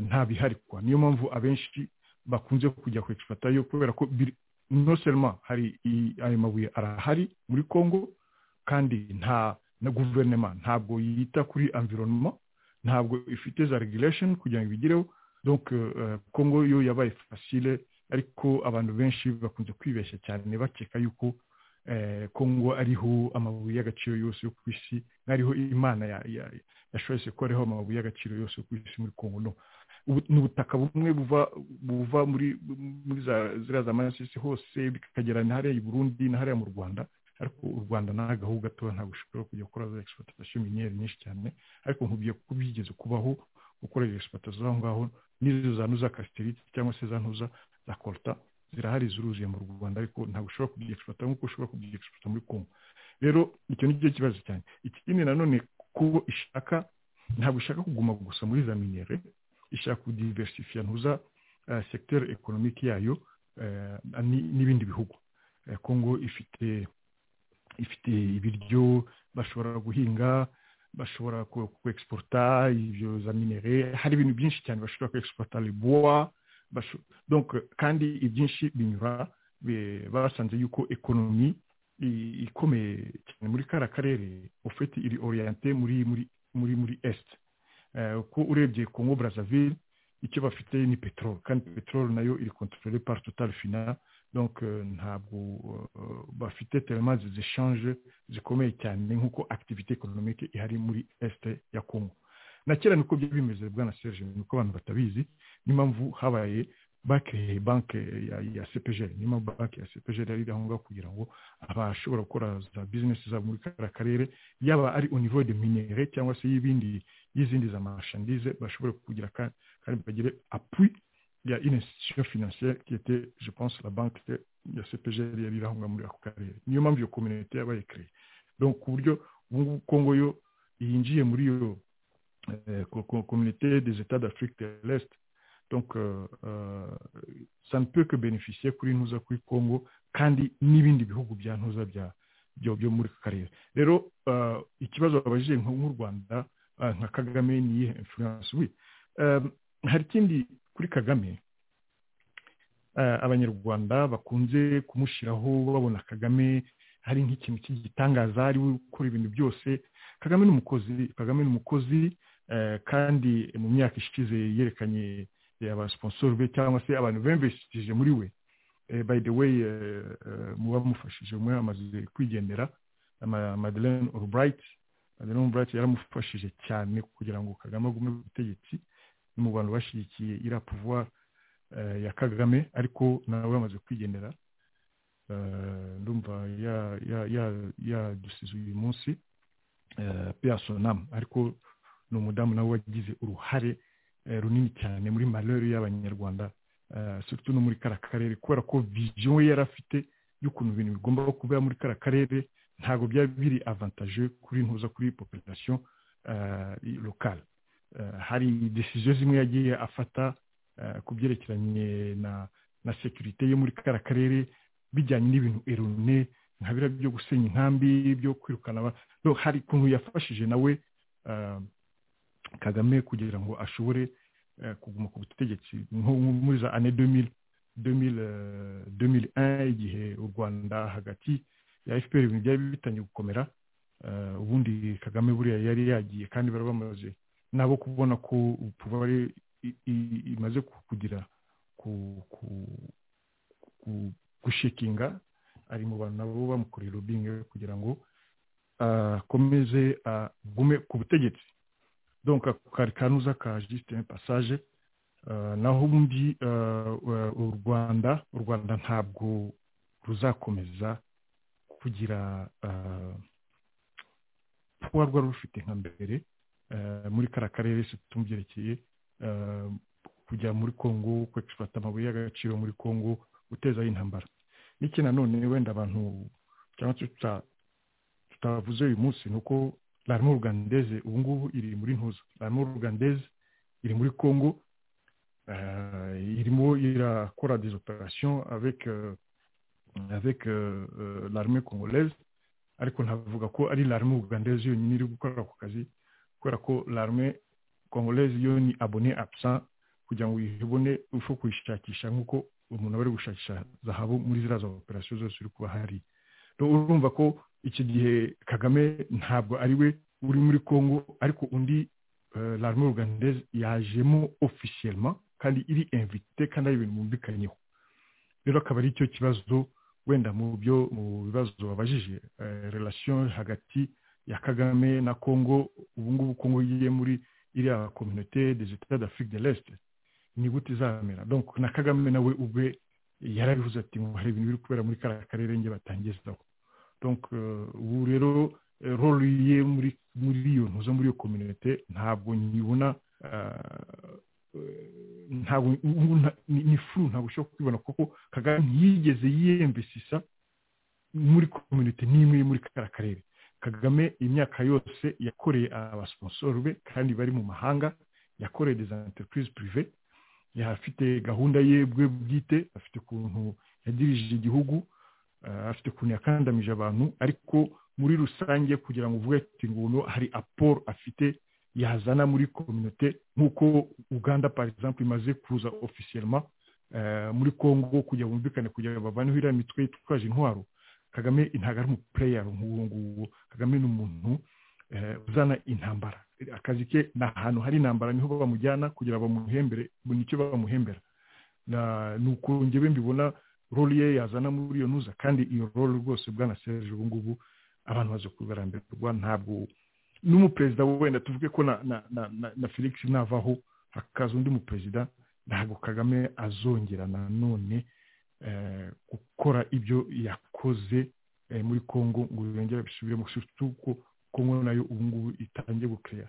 nta bihari kwa niyo mpamvu abenshi bakunze kujya ku exploiter yo kubera ko no seulement hari ayo mabuye arahari muri Congo kandi nta na guverinoma ntabwo yita kuri environnement ntabwo ifite za regulation kugira ngo ibigireho donc congo yo yabaye facile ariko abantu benshi bakunze kwibeshya cyane bakeka yuko congo ariho amabuye y'agaciro yose yo ku isi nk'ariho imana yashoyese ko ariho amabuye y'agaciro yose yo ku isi muri congo no ni ubutaka bumwe buva buva muri muri ziriya za masisi hose bikagera na hariya i burundi na hariya mu rwanda ariko u rwanda agahu gatoya ntabwo ushobora kujya gukora za egisipuratasiyo miniyeri nyinshi cyane ariko nkubiye ko byigeze kubaho gukora egisipuratasiyo aho ngaho n'izo za nuza kasiterite cyangwa se za ntuza za koruta zirahari ziruzuye mu rwanda ariko ntabwo ushobora kubyegisiputa nk'uko ushobora kubyegisiputa muri kongo rero icyo ni cyo kibazo cyane ikindi nanone kuko ishaka ntabwo ishaka kuguma gusa muri za miniyeri ishaka kudiversifiya ntuza segiteri ekonomiki yayo n'ibindi bihugu kongo ifite ifite ibiryo bashobora guhinga bashobora kwexporta ibyo za minere hari ibintu byinshi cyane bashobora kwexporta ribuwa kandi ibyinshi binyura basanze yuko ekonomi ikomeye cyane muri kariya karere ufite iri oriyante muri muri muri muri esite ko urebye kongo brazzaville icyo bafite ni peteroli kandi peteroli nayo iri kontorore pari totari fina donke ntabwo bafite telemazi zishanje zikomeye cyane nk'uko akitivite ekonomike ihari muri esite ya kongo na kera niko byari bimeze bwana serge nuko abantu batabizi niyo mpamvu habaye banki banki ya sepejeri niyo mpamvu banki ya sepejeri yari iri aho ngaho kugira ngo abashobora gukora za bizinesi zabo muri kariya karere yaba ari univo de minere cyangwa se y'ibindi y'izindi za mashandize bashobora kugira kandi bagire apui ya une institution financière qui était je pense la banque ya sepejeri yari iri aho ngaho muri ako karere niyo mpamvu iyo kominite yabaye kereye donc ku buryo ubu ngubu kongo yo yinjiye muri iyo communauté des États d'Afrique de l'Est. Donc, euh, euh, ça ne peut que bénéficier kuri ntuza kuri Congo kandi n'ibindi bihugu bya ntuza bya byo muri karere. Rero uh, ikibazo abajije nk'u Rwanda uh, nka Kagame ni iyihe influence oui. Um, hari kindi kuri Kagame uh, abanyarwanda bakunze kumushiraho babona Kagame hari nk'ikintu cy'igitangaza ari we ukora ibintu byose kagame ni umukozi kagame ni umukozi kandi mu myaka ishize yerekanye abasiponsoro be cyangwa se abantu bemveshije muri we by the way muba mufashije umwe amaze kwigendera madeleine albright madeleine albright yaramufashije cyane kugira ngo kagame agume ku butegetsi ni mu bantu bashyigikiye iriya pouvoir ya kagame ariko nawe yamaze kwigendera ndumva yadusize uyu munsi peyasonamu ariko ni umudamu nawe wagize uruhare runini cyane muri marere y'abanyarwanda surtout no muri kariya karere kubera ko viziyo we yari afite y'ukuntu ibintu bigomba kubera muri kariya karere ntabwo byaba biri avantaje kuri ntuza kuri population lokale hari desiziyo zimwe yagiye afata ku byerekeranye na sekirite yo muri kariya karere bijyanye n'ibintu erone nka biriya byo gusenya inkambi byo kwirukana hari ukuntu yafashije nawe kagame kugira ngo ashobore kuguma ku butegetsi nko muri za ane demiri igihe u rwanda hagati ya fpr ibintu byari bitangiye gukomera ubundi kagame buriya yari yagiye kandi bari bamaze nabo kubona ko ubupfubari imaze kugira gushikinga ari mu bantu nabo bamukorera urubingo kugira ngo akomeze agume ku butegetsi donka kari kanuza ka jisiteme pasaje naho ubundi u rwanda u rwanda ntabwo ruzakomeza kugira kuba rwari rufite nka mbere muri kariya karere se tumubyerekeye kujya muri kongo kwegifata amabuye y'agaciro muri kongo gutezaho intambara n'iki nanone wenda abantu cyangwa se tutavuze uyu munsi ni uko larimo rugandeze ubu ngubu iri muri ntuza larimo rugandeze iri muri congo irimo irakora des operations avec avec l'armée congolaise ariko ntavuga ko ari larme rugandeze yonyine iri gukora ako kazi kubera ko larme congolaise yo ni abone absent kugira ngo uyibone ushobora kuyishakisha nk'uko umuntu aba ari gushakisha zahabu muri ziriya za operasiyo zose uri kuba hari urumva ko iki gihe kagame ntabwo ari we uri muri congo ariko undi larme rugandeze yajemo ofisiyelma kandi iri invite kandi ari ibintu bumvikanyeho rero akaba ari cyo kibazo wenda mu byo mu bibazo babajije relation hagati ya kagame na congo ubu ngubu congo yiye muri iriya kominote des etats d'afrique de l'est ni gute izamera donc na kagame nawe ubwe yarabivuze ati ngo hari ibintu biri kubera muri kariya karere nge batangizaho donc ubu rero role ye muri muri iyo ntuza muri iyo kominite ntabwo nyibona ntabwo ni furu ntabwo ushobora kubibona kuko kagame ntiyigeze yiyembesisa muri kominite n'imwe muri kariya karere kagame imyaka yose yakoreye abasiponsoro be kandi bari mu mahanga yakoreye des entreprise prive afite gahunda ye bwe bwite afite ukuntu yagirije igihugu afite ukuntu yakandamije abantu ariko muri rusange kugira ngo uvuge ati ngo hari aporo afite yazana muri kominote nk'uko uganda exemple imaze kuza ofisiyelma muri congo kugira bumvikane kugira ngo bavaneho iriya mitwe yitwaje intwaro kagame ntabwo ari umupureyari nk'uwo nguwo kagame ni umuntu uzana intambara akazi ke ni ahantu hari intambara niho bamujyana kugira bamuhembere nicyo bamuhembera ni uko njyewe mbibona roli ye yazana muri iyo ntuza kandi iyo roli rwose bwana serge ubu ngubu abantu baje kubibaramberwa ntabwo n'umuperezida wenda tuvuge ko na felix navaho hakaza undi muperezida ntabwo kagame azongera nanone gukora ibyo yakoze muri congo ngo yongere bisubire mu ko kongo nayo ubu ngubu itangiye gukeya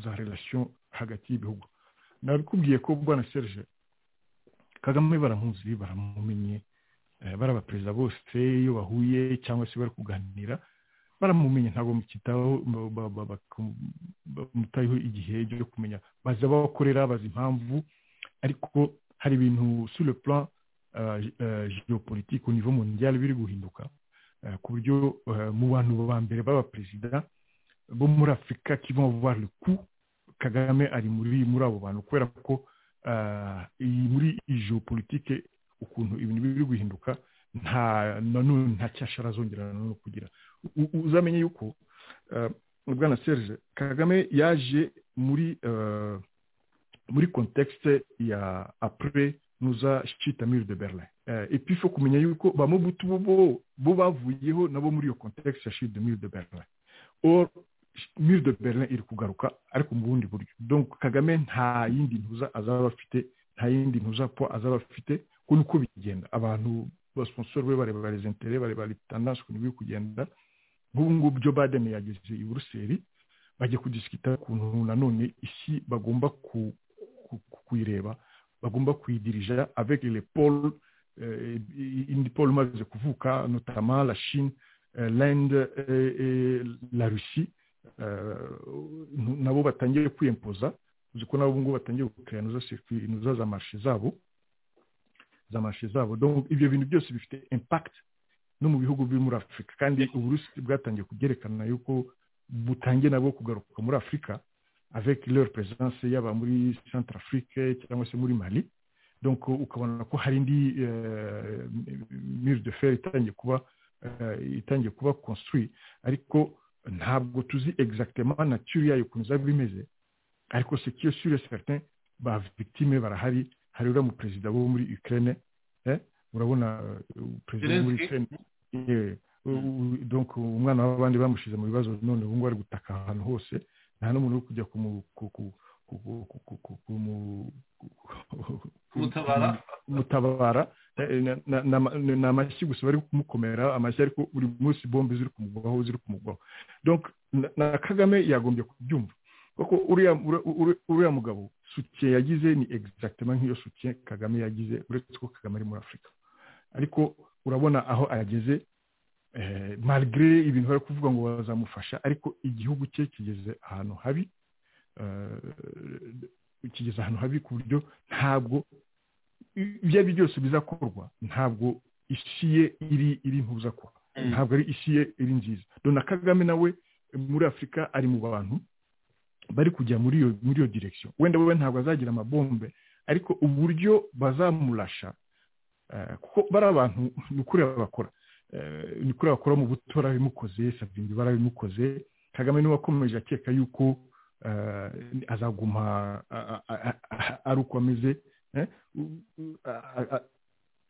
za relasiyo hagati y'ibihugu nabikubwiye ko bwana serge kagame baramuzi baramumenye baraba perezida bose iyo bahuye cyangwa se bari kuganira baramumenye ntabwo mukitaho bamutayeho igihe cyo kumenya bazi aho bakorera bazi impamvu ariko hari ibintu sur le plan geopolitique au niveau mondial biri guhinduka ku buryo mu bantu ba mbere baba perezida bo muri afurika voir le coup kagame ari muri muri abo bantu kubera ko muri geopolitique ukuntu ibintu biri guhinduka nta nanone nta cyashara azongera nanone kugira uzamenye yuko bwana serge kagame yaje muri muri contexte ya après nuza shitamiri de berlin epi fo kumenya yuko ba mubutu bo bo bavuyeho nabo muri iyo kontekisi ya shitamiri de berlin or mire de berlin iri kugaruka ariko mu bundi buryo donc kagame nta yindi ntuza azaba afite nta yindi ntuza po azaba afite ko niko bigenda abantu basponsor be bareba les intérêts bareba les tendances ukuntu biri kugenda nk'ubu ngubu byo baden yageze i buruseli bajya kudisikita ukuntu nanone isi bagomba kuyireba bagomba kuyidirija avec les pôles euh, indi pôle umaze kuvuka notamment la chine euh, l'inde euh, la russie nabo batangiye kwiyempoza uzi ko nabo ubungubu batangiye gukira inuza za marshe zabo za marshe zabo donc ibyo bintu byose bifite impact no mu bihugu biri muri afurika kandi uburusi bwatangiye kubyerekana yuko butangiye nabwo kugaruka muri afurika avec leur présence yaba muri centrafrique cyangwa se muri mali donc ukabona ko hari indi mire de fer itangiye kuba itangiye kuba construit ariko ntabwo tuzi exactement nature yayo ukuntu izaba imeze ariko ce qui est sûr et certain ba victime barahari hari uriya mu perezida wo muri ukraine urabona perezida wo muri ukraine donc umwana w'abandi bamushize mu bibazo none ubu ngubu ari gutaka ahantu hose nta n'umuntu uri kujya kumutabara ni amashyi gusa bari kumukomera amashyi ariko buri munsi bombe ziri kumugwaho ziri kumugwaho na kagame yagombye kubyumva kuko uriya mugabo sutiye yagize ni egisitagitema nk'iyo sutiye kagame yagize uretse ko kagame ari muri afurika ariko urabona aho ayageze marigire ibintu bari kuvuga ngo bazamufasha ariko igihugu cye kigeze ahantu habi kigeze ahantu habi ku buryo ntabwo ibyo ari byo byose bizakorwa ntabwo isi ye iri iri ntuzakora ntabwo ari isi ye iri nziza dona kagame nawe muri afurika ari mu bantu bari kujya muri iyo muri iyo direkisiyo wenda wowe ntabwo azagira amabombe ariko uburyo bazamurasha kuko bari abantu ni ukuri bakora ni kuri bakora mu buto barabimukoze sabindi barabimukoze kagame niwe wakomeje akeka yuko azaguma ari uko ameze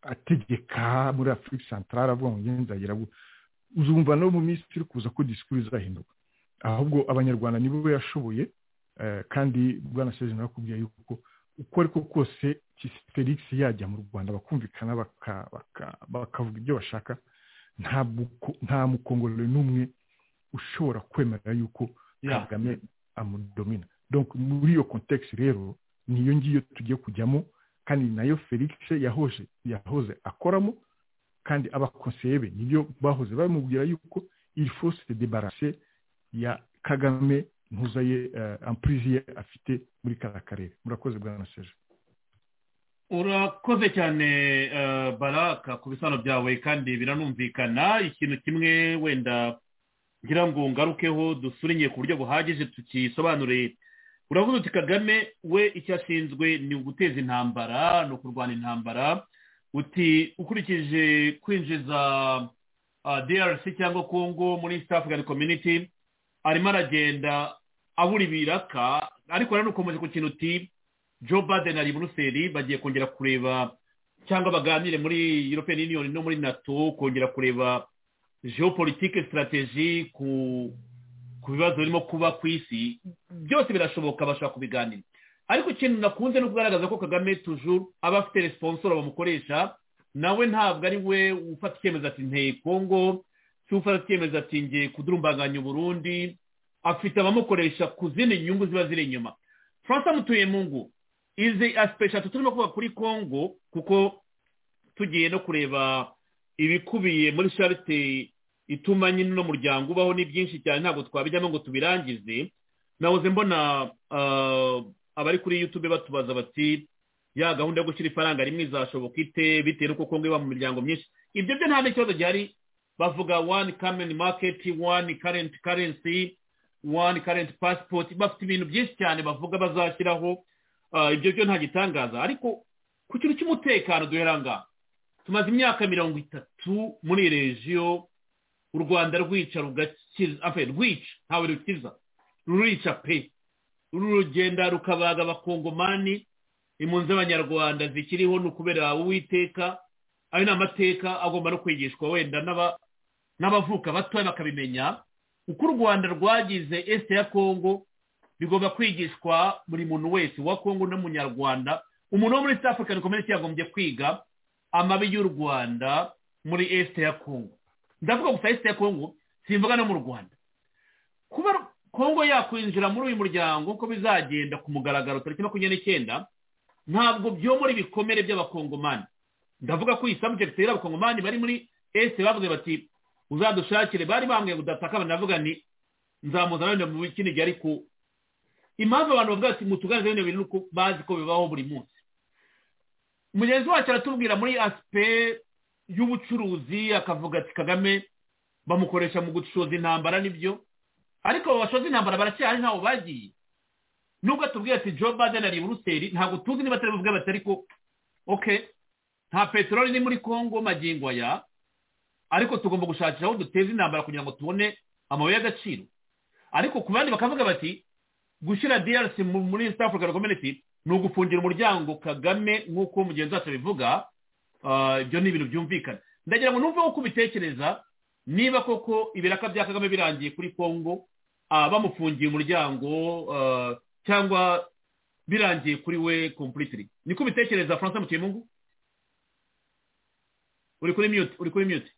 ategeka muri afurika santarari avuga ngo ngende nzagera uzumva no mu minsi iri kuza ko disikuru izahinduka ahubwo abanyarwanda nibo yashoboye kandi bwana seje narakubwiye yuko uko ariko kose felix yajya mu rwanda bakumvikana bakavuga ibyo bashaka nta mukongorero n'umwe ushobora kwemera yuko kagame amudomina donc muri iyo kontekisi rero niyo ngiyo tugiye kujyamo kandi nayo felix yahoje yahoze akoramo kandi abakonseye be nibyo bahoze bamubwira yuko il faut se débarrasser ya kagame ntuzaye ampurizi ye afite muri kariya karere murakoze bwa na seje urakoze cyane baraka ku bisano byawe kandi biranumvikana ikintu kimwe wenda ngira ngo ngarukeho dusuriye ku buryo buhagije tukisobanure uravuga uti kagame we icyo ashinzwe ni uguteza intambara ni ukurwana intambara uti ukurikije kwinjiza drc cyangwa kongo muri east african community arimo aragenda abura ibiraka ariko ntanukomeje ku kintu uti joe baden ari buruseli bagiye kongera kureba cyangwa baganire muri european union no muri nato kongera kureba geopolitike sitarategi ku bibazo birimo kuba ku isi byose birashoboka bashobora kubiganira ariko ikintu nakunze no kugaragaza ko kagame tujuru aba afite responsoro bamukoresha nawe ntabwo ari we ufata icyemezo ati nteye kongo si ufata icyemezo ati ngiye kudurumbanganya uburundi afite abamukoresha ku zindi nyungu ziba ziri inyuma francis mutuyemungu izi asipe eshatu turimo kuvuga kuri kongo kuko tugiye no kureba ibikubiye muri sharite ituma nyine uno muryango ubaho ni byinshi cyane ntabwo twabijyamo ngo tubirangize nahoze mbona abari kuri yutube batubaza bati ya gahunda yo gushyira ifaranga rimwe izashoboka ite bitewe n'uko kongo iba mu miryango myinshi ibyo byo nta n'ikibazo gihari bavuga wani kameni maketi wani karenti karensi wani karenti pasipoti bafite ibintu byinshi cyane bavuga bazashyiraho ibyo byo nta gitangaza ariko ku kintu cy'umutekano duheranga tumaze imyaka mirongo itatu muri regiyo u rwanda rwica rugakiza rwica ntawe rukiza rurica pe rurugenda rukabaga abakongomani impunzi z'abanyarwanda zikiriho ni ukubera uwiteka ayo ni amateka agomba no kwigishwa wenda n'abavuka batoya bakabimenya uko u rwanda rwagize esite ya kongo bigomba kwigishwa buri muntu wese wa kongo n'umunyarwanda umuntu wo muri east african community yagombye kwiga amabi y'u rwanda muri esite ya kongo ndavuga gusa esite ya kongo simvuga no mu rwanda kuba kongo yakwinjira muri uyu muryango uko bizagenda ku mugaragaro tariki makumyabiri n'icyenda ntabwo byomora ibikomere by'abakongomani ndavuga ko iyi sabujekiti y'abakongomani bari muri esite bavuze bati uzadushakire bari bambwiye ngo udataka banavuga nti nzamuzanire mu kindi gihe ariko impamvu abantu bavuga ati mutugaragaze bino bintu bazi ko bibaho buri munsi mugenzi wacu aratubwira muri asipe y'ubucuruzi akavuga ati kagame bamukoresha mu gucoza intambara nibyo ariko bashoza intambara baracyari ntaho bagiye nubwo atubwira ati joe baden ari buruseli ntabwo tuzi niba atari buvuge bati ariko oke nta peteroli ni muri kongo magingo aya ariko tugomba gushakira aho duteza intambara kugira ngo tubone amabuye y'agaciro ariko ku bandi bakavuga bati gushyira drc muri east african community ni ugufungira umuryango kagame nk'uko mugenzi wacu bivuga ibyo ni ibintu byumvikana ndagira ngo numve uko ubitekereza niba koko ibiraka bya kagame birangiye kuri congo bamufungiye umuryango cyangwa birangiye kuri we completely niko ubitekereza francis mukimungu uri kuri mute uri kuri mute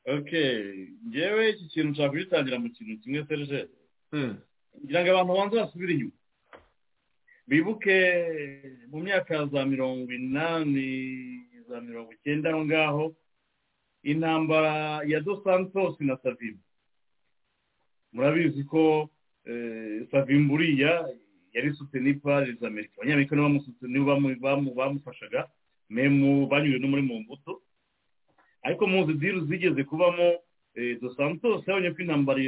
okay ngewe iki kintu nshaka kugitangira mu kintu kimwe serge ngira ngo abantu banza basubire inyuma bibuke mu myaka za mirongo inani za mirongo icyenda aho ngaho intambara ya dos santos na savimbu murabizi ko savimbu uriya yari sutenipa za amerika abanyamerika nibo bamufashaga memu banyuze no muri mu mbuto ariko muzi diru zigeze kubamo dos santos yabonye ko intambara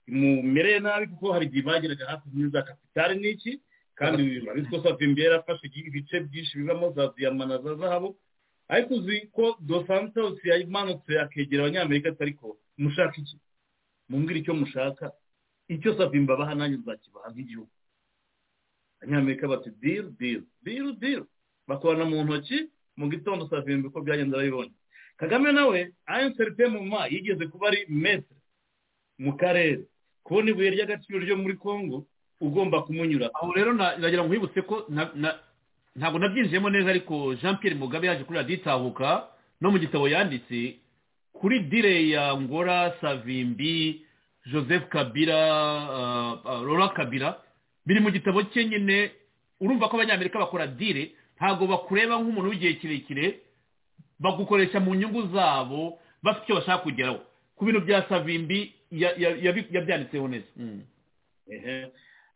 imumereye nabi kuko hari igihe bageraga hafi za kapitali n'iki kandi urabizi ko savimbi yari afashe ibice byinshi bibamo za diyama na za zahabu ariko uzi ko dos santos yamanutse akegera abanyamerika atari ko mushaka iki mumbwira icyo mushaka icyo savimbi abaha nanjye nzakibaha nk'igihugu abanyamerika bati diru diru diru diru bakorana mu ntoki mu gitondo savimbi ko byagenda arabibonye kagame nawe ayenserite mu ma yigeze kuba ari metere mu karere kubona ibuye ry'agaciro ryo muri congo ugomba kumunyura aho rero nagira ngo uhibutse ko ntabwo nabyinjiyemo neza ariko jean Pierre mugabe yaje kuri raditabuka no mu gitabo yanditse kuri dire ya ngora savimbi joseph kabira rora kabira biri mu gitabo cye nyine urumva ko abanyamerika bakora dire ntabwo bakureba nk'umuntu w'igihe kirekire bagukoresha mu nyungu zabo bafite icyo bashaka kugeraho ku bintu bya savimbi yabyanditseho neza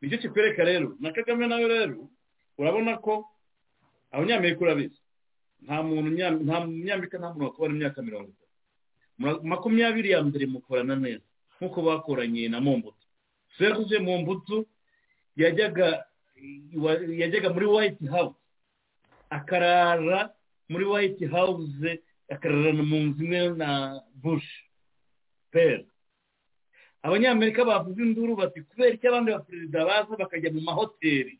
nicyo kikwereka rero na kagame nawe rero urabona ko abanyamerika urabizi nta muntu nta munyamerika nta muntu wakubona imyaka mirongo itatu makumyabiri ya mbere mukorana neza nk'uko bakoranye na mombutu serivisi mombutu yajyaga yajyaga muri white house akarara muri white house akararana mu nzu imwe na bush pera abanyamerika bavuze induru bati kubera icyo abandi baperezida baza bakajya mu mahoteli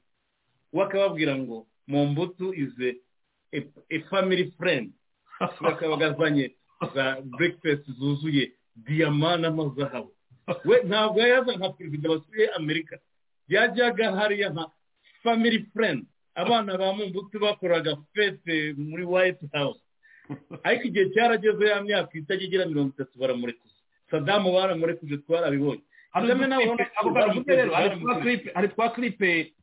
bakababwira ngo mu mbuto ize e family friend bakaba bagazanye za breakfast zuzuye diyama n'amazahabu we ntabwo yaza nka perezida wasuye amerika yajyaga hariya nka family friend abana ba mu mbuto bakoraga fete muri white house ariko igihe cyarageze ya myaka itajya igira mirongo itatu baramurekuza sadamu baramurekuze twarabibonye hari twa kiripe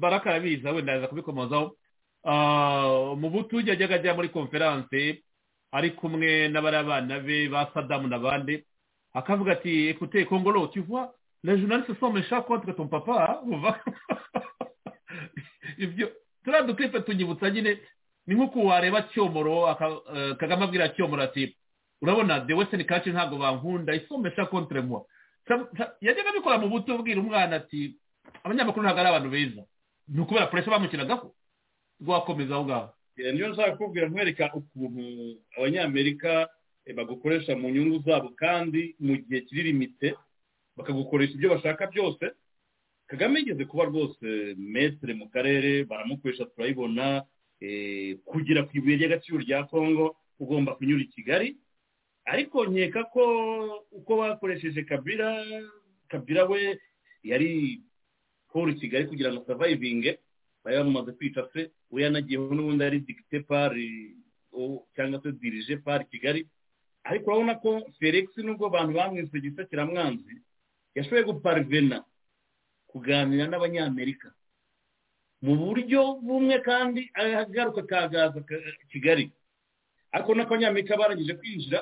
baraka arabiza wenda yaza kubikomozaho mu butu yajyaga ajya muri konferanse ari kumwe n'abarabana be ba sadamu n'abandi akavuga ati ekute kongolo tuvuha la journaliste somme chaque contre ton papa uva ibyo turiya dukiripe tunyibutsa nyine ni nk'uko wareba cyomoro kagame abwira cyomoro ati urabona the western culture ntabwo bankunda isomesha contre moi yajyaga abikora mu buto bwira umwana ati abanyamakuru ntabwo ari abantu beza ni ukubera puresha bamukinagaho rwakomeza aho ngaho niyo nshaka kubwira nkwereka ukuntu abanyamerika bagukoresha mu nyungu zabo kandi mu gihe kiri limite bakagukoresha ibyo bashaka byose kagame yigeze kuba rwose metere mu karere baramukoresha turayibona kugera ku ibuye ry'agaciro rya kongo ugomba kunyura i kigali ariko nkeka ko uko bakoresheje kabira kabira we yari paul kigali kugira ngo savayivinge bari bamaze kwica se we yanagiyeho n'ubundi yari digite pari cyangwa se dirije pari kigali ariko urabona ko felix nubwo abantu bamwise gisakiramwanzi yashoboye guparivena kuganira n'abanyamerika mu buryo bumwe kandi agaruka kagaza kigali ariko n'abanyamerika barangije kwinjira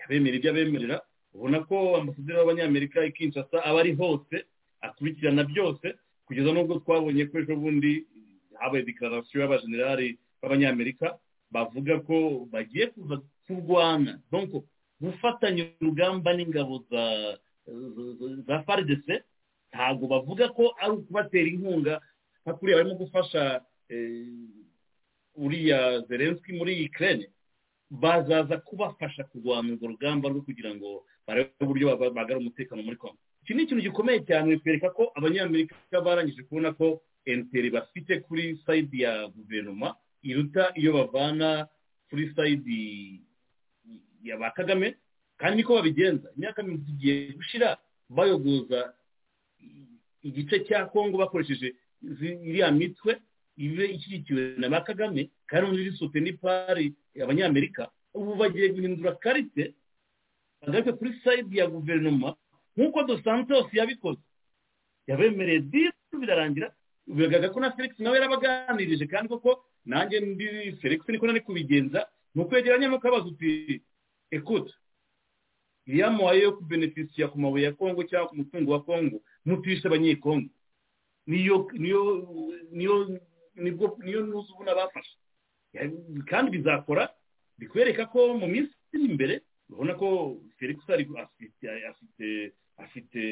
abemera ibyo abemerera ubona ko ambasaderi w'abanyamerika ikinshasa aba ari hose akurikirana byose kugeza n'ubwo twabonye ko ejo bundi habaye dekararasiyo y'abajenerali b'abanyamerika bavuga ko bagiye kuza kurwana donko gufatanya urugamba n'ingabo za za faridese ntabwo bavuga ko ari ukubatera inkunga nka kuriya barimo gufasha uriya zerenski muri ikirere bazaza kubafasha kurwanya urwo rugamba rwo kugira ngo barebe uburyo bagarura umutekano muri kongo iki ni ikintu gikomeye cyane bikwereka ko abanyamerika barangije kubona ko enteri bafite kuri sayidi ya guverinoma iruta iyo bavana kuri sayidi ya ba kagame kandi niko babigenza imyaka mirongo igiye gushira bayogoza igice cya kongo bakoresheje iriya mitwe ibe ishyigikiwe na ba kagame kandi ubundi risote ni pari abanyamerika ubu bagiye guhindura karite bagaruke kuri sayidi ya guverinoma nk'uko dosantos yabikoze yabemereye disi birarangira biragaragara ko na felix nawe yarabaganirije kandi koko nanjye ndi felix niko nari kubigenza ni ukwegeranya nuko abaza uti ekuta iriya muhaye yo kubenefisiya ku mabuye ya kongo cyangwa ku mutungo wa kongo mutishe abanyekongo niyo niyo niyo nibwo niyo ntuzi ubona bafashe kandi bizakora bikwereka ko mu minsi iri imbere urabona ko felix afite afite afite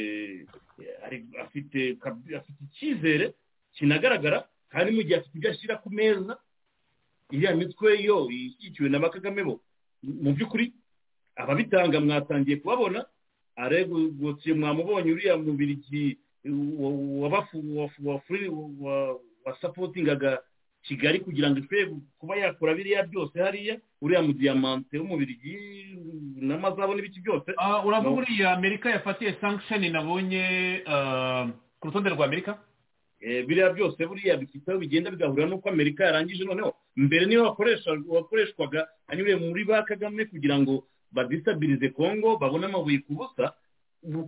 afite afite icyizere kinagaragara kandi mu gihe afite ibyo ashyira ku meza iriya mitwe yo ishyigikiwe na bakagame bo mu by'ukuri ababitanga mwatangiye kubabona aregotiye mwamubonye uriya mubirigi wasapotingaga kigali kugira ngo ishobore kuba yakora biriya byose hariya uriya mu diyamante w'umubirigi n'amazabo n'ibiki byose uravuga uriya amerika yafatiye sankisheni nabonye ku rutonde rwa amerika biriya byose buriya bifite aho bigenda bigahura n'uko amerika yarangije noneho mbere niyo wakoreshwaga anyuriye muri ba kagame kugira ngo badisabirize kongo babone amabuye ku busa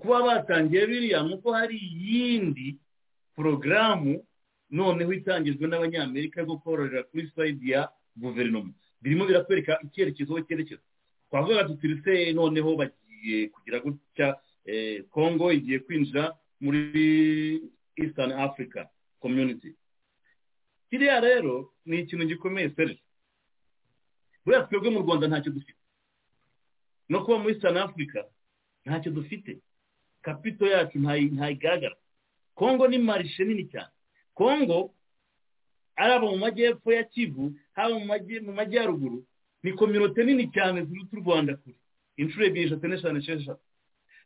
kuba batangiye biriya nuko hari iyindi porogaramu noneho itangijwe n'abanyamerika bwo kororera kuri sayidi ya guverinoma birimo biratwereka icyerekezo cyerekezo twavuga tuturitse noneho bagiye kugira gutya kongo igiye kwinjira muri eastern africa community kiriya rero ni ikintu gikomeye serivisi buriya twebwe mu rwanda ntacyo dufite no kuba muri sani afurika ntacyo dufite kapito yacu ntayigaragara kongo ni marishe nini cyane kongo ari abo mu majyepfo ya kivu haba mu majyaruguru ni kominote nini cyane ziruta u rwanda kure inshuro ebyiri eshatu n'eshanu esheshatu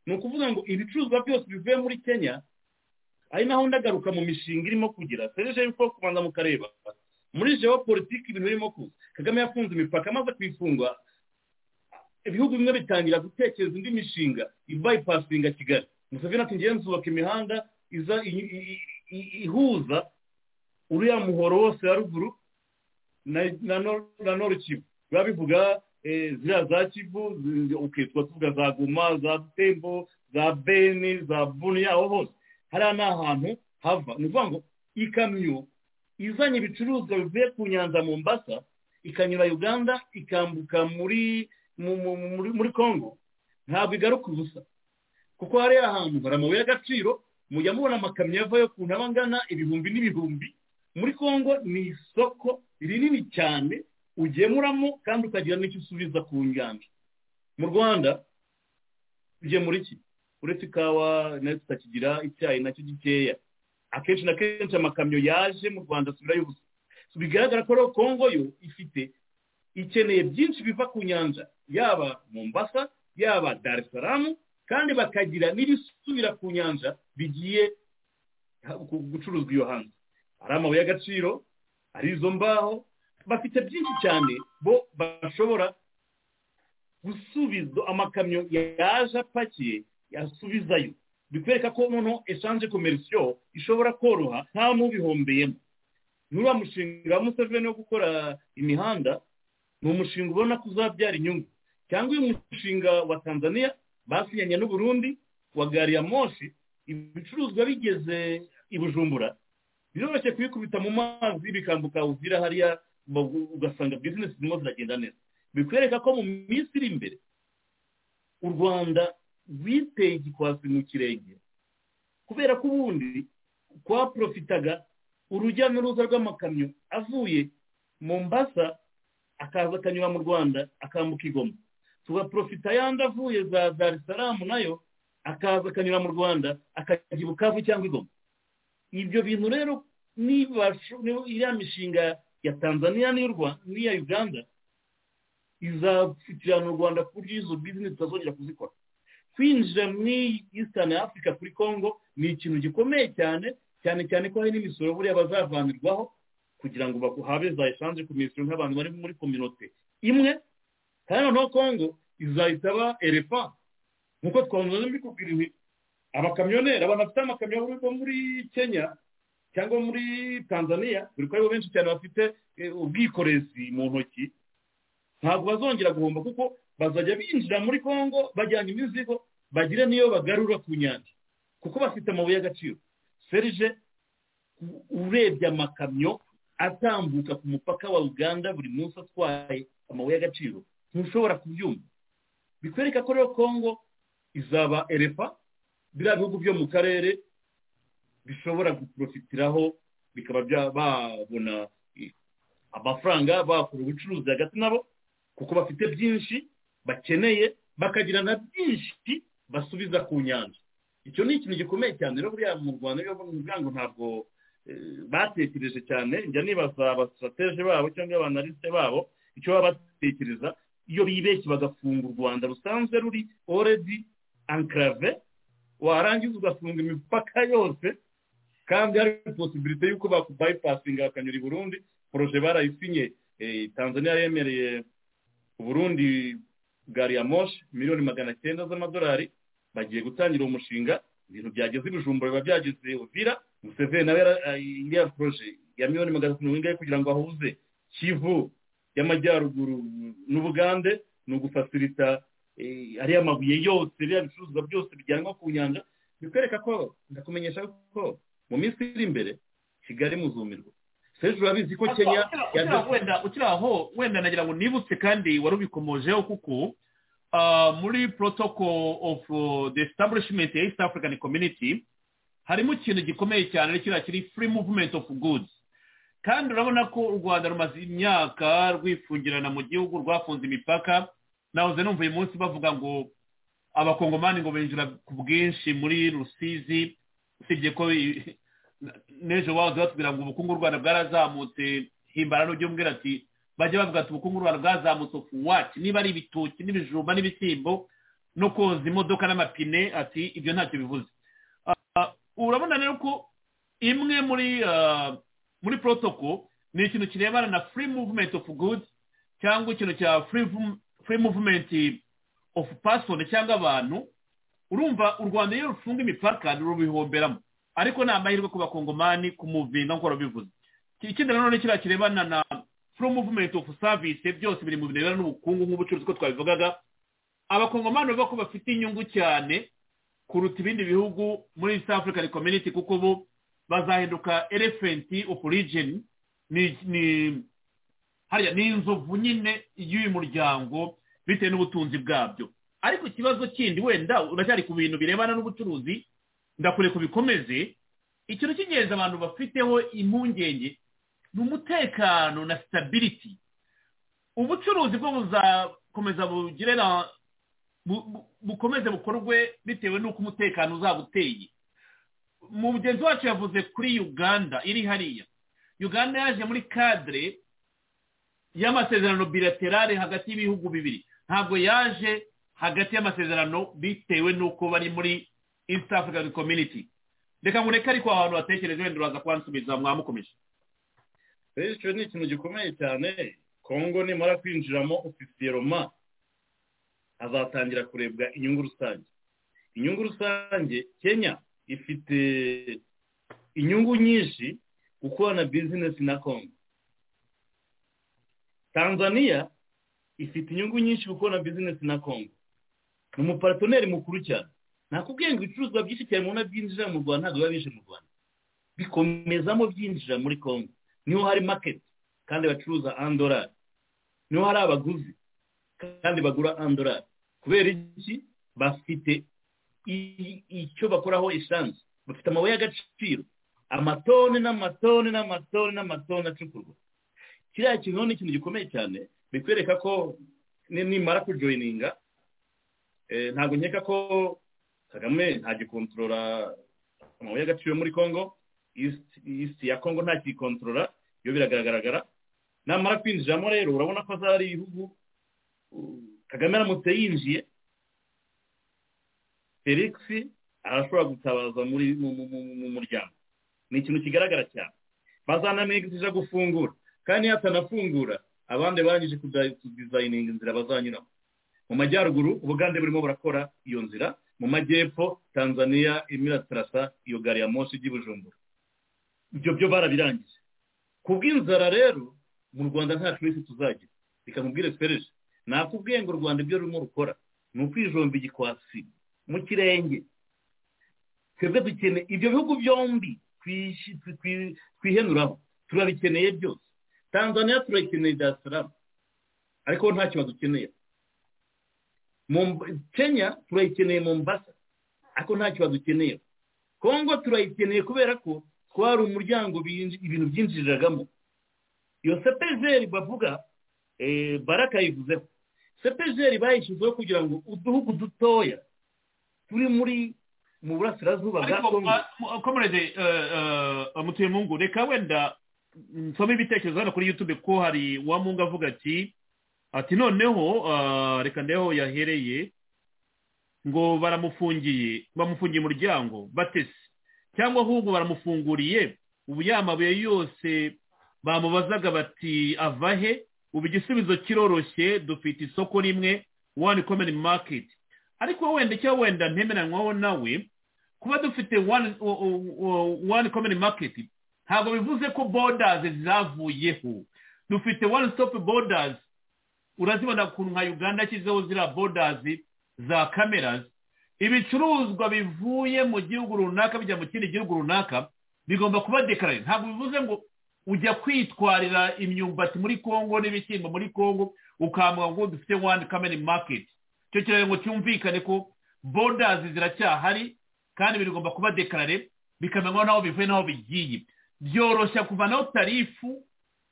ni ukuvuga ngo ibicuruzwa byose bivuye muri kenya ari naho ndagaruka mu mishinga irimo kugira serije yuko kubanza mukareba muri politiki ibintu birimo kuza kagame yafunze imipaka amaze kuyifunga ibihugu bimwe bitangira gutekereza indi mishinga ibayipasinga kigali museveni ati ngiye nzubaka imihanda iza ihuza uriya muhoro wose wa ruguru na norukivu biba bivuga ziriya za kivu ukitwa tuvuga za guma za tembo za beni za buni yaho hose hariya ni ahantu hava ni ukuvuga ngo ikamyo izanye ibicuruzwa bivuye ku nyanza mu mbasa ikanyura uganda ikambuka muri muri congo ntabwo igaruka ubusa kuko hariya ahantu hari amabuye y'agaciro mujya mubona amakamyo avayo ku ntaba angana ibihumbi n'ibihumbi muri congo ni isoko rinini cyane ugemuramo kandi ukagira n'icyo usubiza ku nganda mu rwanda ugemura iki uretse ikawa nayo tutakigira icyayi nacyo gikeya akenshi na kenshi amakamyo yaje mu rwanda asubirayo ubusa bigaragara ko rero kongo yo ifite ikeneye byinshi biva ku nyanja yaba mombasa yaba darisaramu kandi bakagira n'ibisubira ku nyanja bigiye gucuruzwa iyo hanze hari amabuye y'agaciro hari izo mbaho bafite byinshi cyane bo bashobora gusubiza amakamyo yaje apakiye yasubizayo bikwereka ko noneho eshanje komerisiyo ishobora koroha nta n'ubihombeyemo n'uriya mushinga wa museveni wo gukora imihanda ni umushinga ubona ko uzabyara inyungu cyangwa uyu mushinga wa tanzania basinyanye n'uburundi wa gari ya moshi ibicuruzwa bigeze i bujumbura biroroshye kubikubita mu mazi bikambuka uzira hariya ugasanga bizinesi zirimo ziragenda neza bikwereka ko mu minsi iri imbere u rwanda rwiteye igikwasi mu kirenge kubera ko ubundi twaporofitaga urujya n'uruza rw'amakamyo avuye mu mbasa akaza akanyura mu rwanda akambuka igoma tugaporofita yandi avuye za darisaramu nayo akaza akanyura mu rwanda akajya i bukavu cyangwa igoma ibyo bintu rero niba iriya mishinga ya tanzania n'iya uganda izapfukirana u rwanda ku buryo izo bizinesi zitazongera kuzikora kwinjira muri eastern africa kuri congo ni ikintu gikomeye cyane cyane cyane ko hari n'imisoro buriya bazavanirwaho kugira ngo habe za eshanje ku misoro nk'abantu bari muri kominote imwe kandi noneho congo izahita aba erefa nk'uko twamuze mbikubwira ibi abakamyoneri abantu bafite amakamyo bo muri kenya cyangwa muri tanzania dore ko aribo benshi cyane bafite ubwikorezi mu ntoki ntabwo bazongera guhomba kuko bazajya binjira muri congo bajyanye imizigo bagire n'iyo bagarura ku nyanja kuko bafite amabuye y'agaciro serije urebye amakamyo atambuka ku mupaka wa uganda buri munsi atwaye amabuye y'agaciro ntushobora kubyumva bikwereka ko rero congo izaba erefa biriya bihugu byo mu karere bishobora guporofitiraho bikaba babona amafaranga bakora ubucuruzi hagati nabo kuko bafite byinshi bakeneye bakagira na byinshi basubiza ku nyanja icyo ni ikintu gikomeye cyane rero buriya mu rwanda bivuga ngo ntabwo batekereje cyane njya nibaza abasitarateje babo cyangwa abanalisite babo icyo baba batekereza iyo bibeshye bagafunga u rwanda rusanzwe ruri oredi ankarave warangiza ugafunga imipaka yose kandi hari posibilite y'uko bakubayipasinga bakanyura i burundi poroje barayisinye tanzania yemereye uburundi gari ya moshi miliyoni magana cyenda z'amadolari bagiye gutangira umushinga ibintu byageze ibijumbura biba byageze uvira museveni nawe iriya poroje ya miliyoni magana mirongo ingahe kugira ngo ahuze kivu y'amajyaruguru n'ubugande ni ugufasirita ariya mabuye yose biriya bicuruzwa byose bijyanwa ku nyanja bikwereka ko ndakumenyesha ko mu minsi iri imbere kigali muzumirwa hejuru urabizi ko kenya ukiri aho wenda nagira ngo nibutse kandi wari ubikomojeho kuko muri protoko ofu de sitabulishimenti ya east african community harimo ikintu gikomeye cyane kiriya kiri furi muvumenti ofu gudu kandi urabona ko u rwanda rumaze imyaka rwifungirana mu gihugu rwafunze imipaka nahoze numva uyu munsi bavuga ngo abakongomani ngo binjira ku bwinshi muri rusizi usibye ko n'ejo wahoze batubwira ngo ubukungu u rwanda bwarazamutse himbara n'uby'umwira ati bajya bavuga ati ubukungu u rwanda bwazamutse wati niba ari ibitoki n'ibijumba n'ibishyimbo no koza imodoka n'amapine ati ibyo ntacyo bivuze urabona rero ko imwe muri muri protoko ni ikintu kirebana na free movement of goods cyangwa ikintu cya free movement of person cyangwa abantu urumva u rwanda iyo rufunga imipaka rurubihomberamo ariko ni amahirwe ku bakongomani ku muvinga nk'uko babivuze ikindi nanone kiriya kirebana na free movement of service byose biri mu birebana n'ubukungu nk'ubucuruzi ko twabivugaga abakongomani bavuga ko bafite inyungu cyane kuruta ibindi bihugu muri east african community kuko bo bazahinduka elefenti ofu rigeni ni hariya ni inzovu nyine y'uyu muryango bitewe n'ubutunzi bwabyo ariko ikibazo kindi wenda uracyari ku bintu birebana n'ubucuruzi ndakure ku bikomeze ikintu cy'ingenzi abantu bafiteho impungenge ni umutekano na sitabiriti ubucuruzi bwo buzakomeza bugire bukomeze bukorwe bitewe n'uko umutekano uzaba uteye mugenzi wacu yavuze kuri uganda iri hariya uganda yaje muri kadire y'amasezerano bilaterale hagati y'ibihugu bibiri ntabwo yaje hagati y'amasezerano bitewe n'uko bari muri east african community reka ngo ureke ariko ahantu hatekereje wenda uraza kuhansubiza mwamukomeje icyo ni ikintu gikomeye cyane kongo nimara kwinjiramo ofisiyeroma azatangira kurebwa inyungu rusange inyungu rusange kenya ifite inyungu nyinshi gukora na bizinesi na kongo tanzania ifite inyungu nyinshi gukora na bizinesi na kongo ni umuparatonneri mukuru cyane nakubwiye ngo ibicuruzwa byinshi cyane mubona byinjira mu rwanda ntabwo biba bije mu rwanda bikomezamo byinjira muri kongo niho hari maketi kandi bacuruza andorari niho hari abaguzi kandi bagura andorari kubera iki bafite icyo bakoraho esanse bafite amabuye y'agaciro amatoni n'amatoni n'amatoni n'amatoni acukurwa kiriya kintu ni ikintu gikomeye cyane bikwereka ko nimara kujoyininga ntabwo nkeka ko kagame ntagikontorora amabuye y'agaciro muri congo isi ya congo ntakikontorora iyo biragaragara namara kwinjiramo rero urabona ko azari ibihugu kagame aramutse yinjiye felix arashobora gutabaza muri mu muryango ni ikintu kigaragara cyane bazanamwigishije gufungura kandi yatanafungura abandi barangije kudizayininga inzira bazanyuramo mu majyaruguru ubugande burimo burakora iyo nzira mu majyepfo tanzania imiratarasa iyo gari ya moshi ijya i bujumbura ibyo byo barabirangije ku bw'inzara rero mu rwanda nta twese tuzagira reka mubwire twereje nakubwiye ngo u rwanda ibyo rurimo rukora ni ukwijomba igikwasi mu kirenge twebwe dukeneye ibyo bihugu byombi twihenuraho turabikeneye byose tanzania turayikeneye dasaramu ariko nta kibazo ukeneye kenya turayikeneye mu mbasa ariko nta kibazo ukeneye kongo turayikeneye kubera ko twari umuryango ibintu byinjiriragamo iyo sepejeri bavuga baraka yivuzeho sepejeri bayishyizeho kugira ngo uduhugu dutoya turi muri mu burasirazuba bwa kongo komerede mutuye mungu reka wenda nsome ibitekerezo hano kuri yutube ko hari uwamungu avuga ati ati noneho reka ndeho yahereye ngo baramufungiye bamufungiye umuryango batese cyangwa ahubwo baramufunguriye ubu yamabuye yose bamubazaga bati avahe ubu igisubizo kiroroshye dufite isoko rimwe wani komeni maketi ariko wenda icyo wenda ntemeranywaho nawe kuba dufite wani komini maketi ntabwo bivuze ko bodazi zavuyeho dufite wani sitopu bodazi urazibona ukuntu nka uganda yashyizeho ziriya bodazi za kamerazi ibicuruzwa bivuye mu gihugu runaka bijya mu kindi gihugu runaka bigomba kuba dekarare ntabwo bivuze ngo ujya kwitwarira imyumbati muri congo n'ibishyimbo muri congo ukamuha ngo dufite wani komini maketi icyo kirango cyumvikane ko bodazi ziracyahari kandi bigomba kuba dekarare bikamenywa n'aho bivuye n'aho bigiye byoroshya kuvanaho tarifu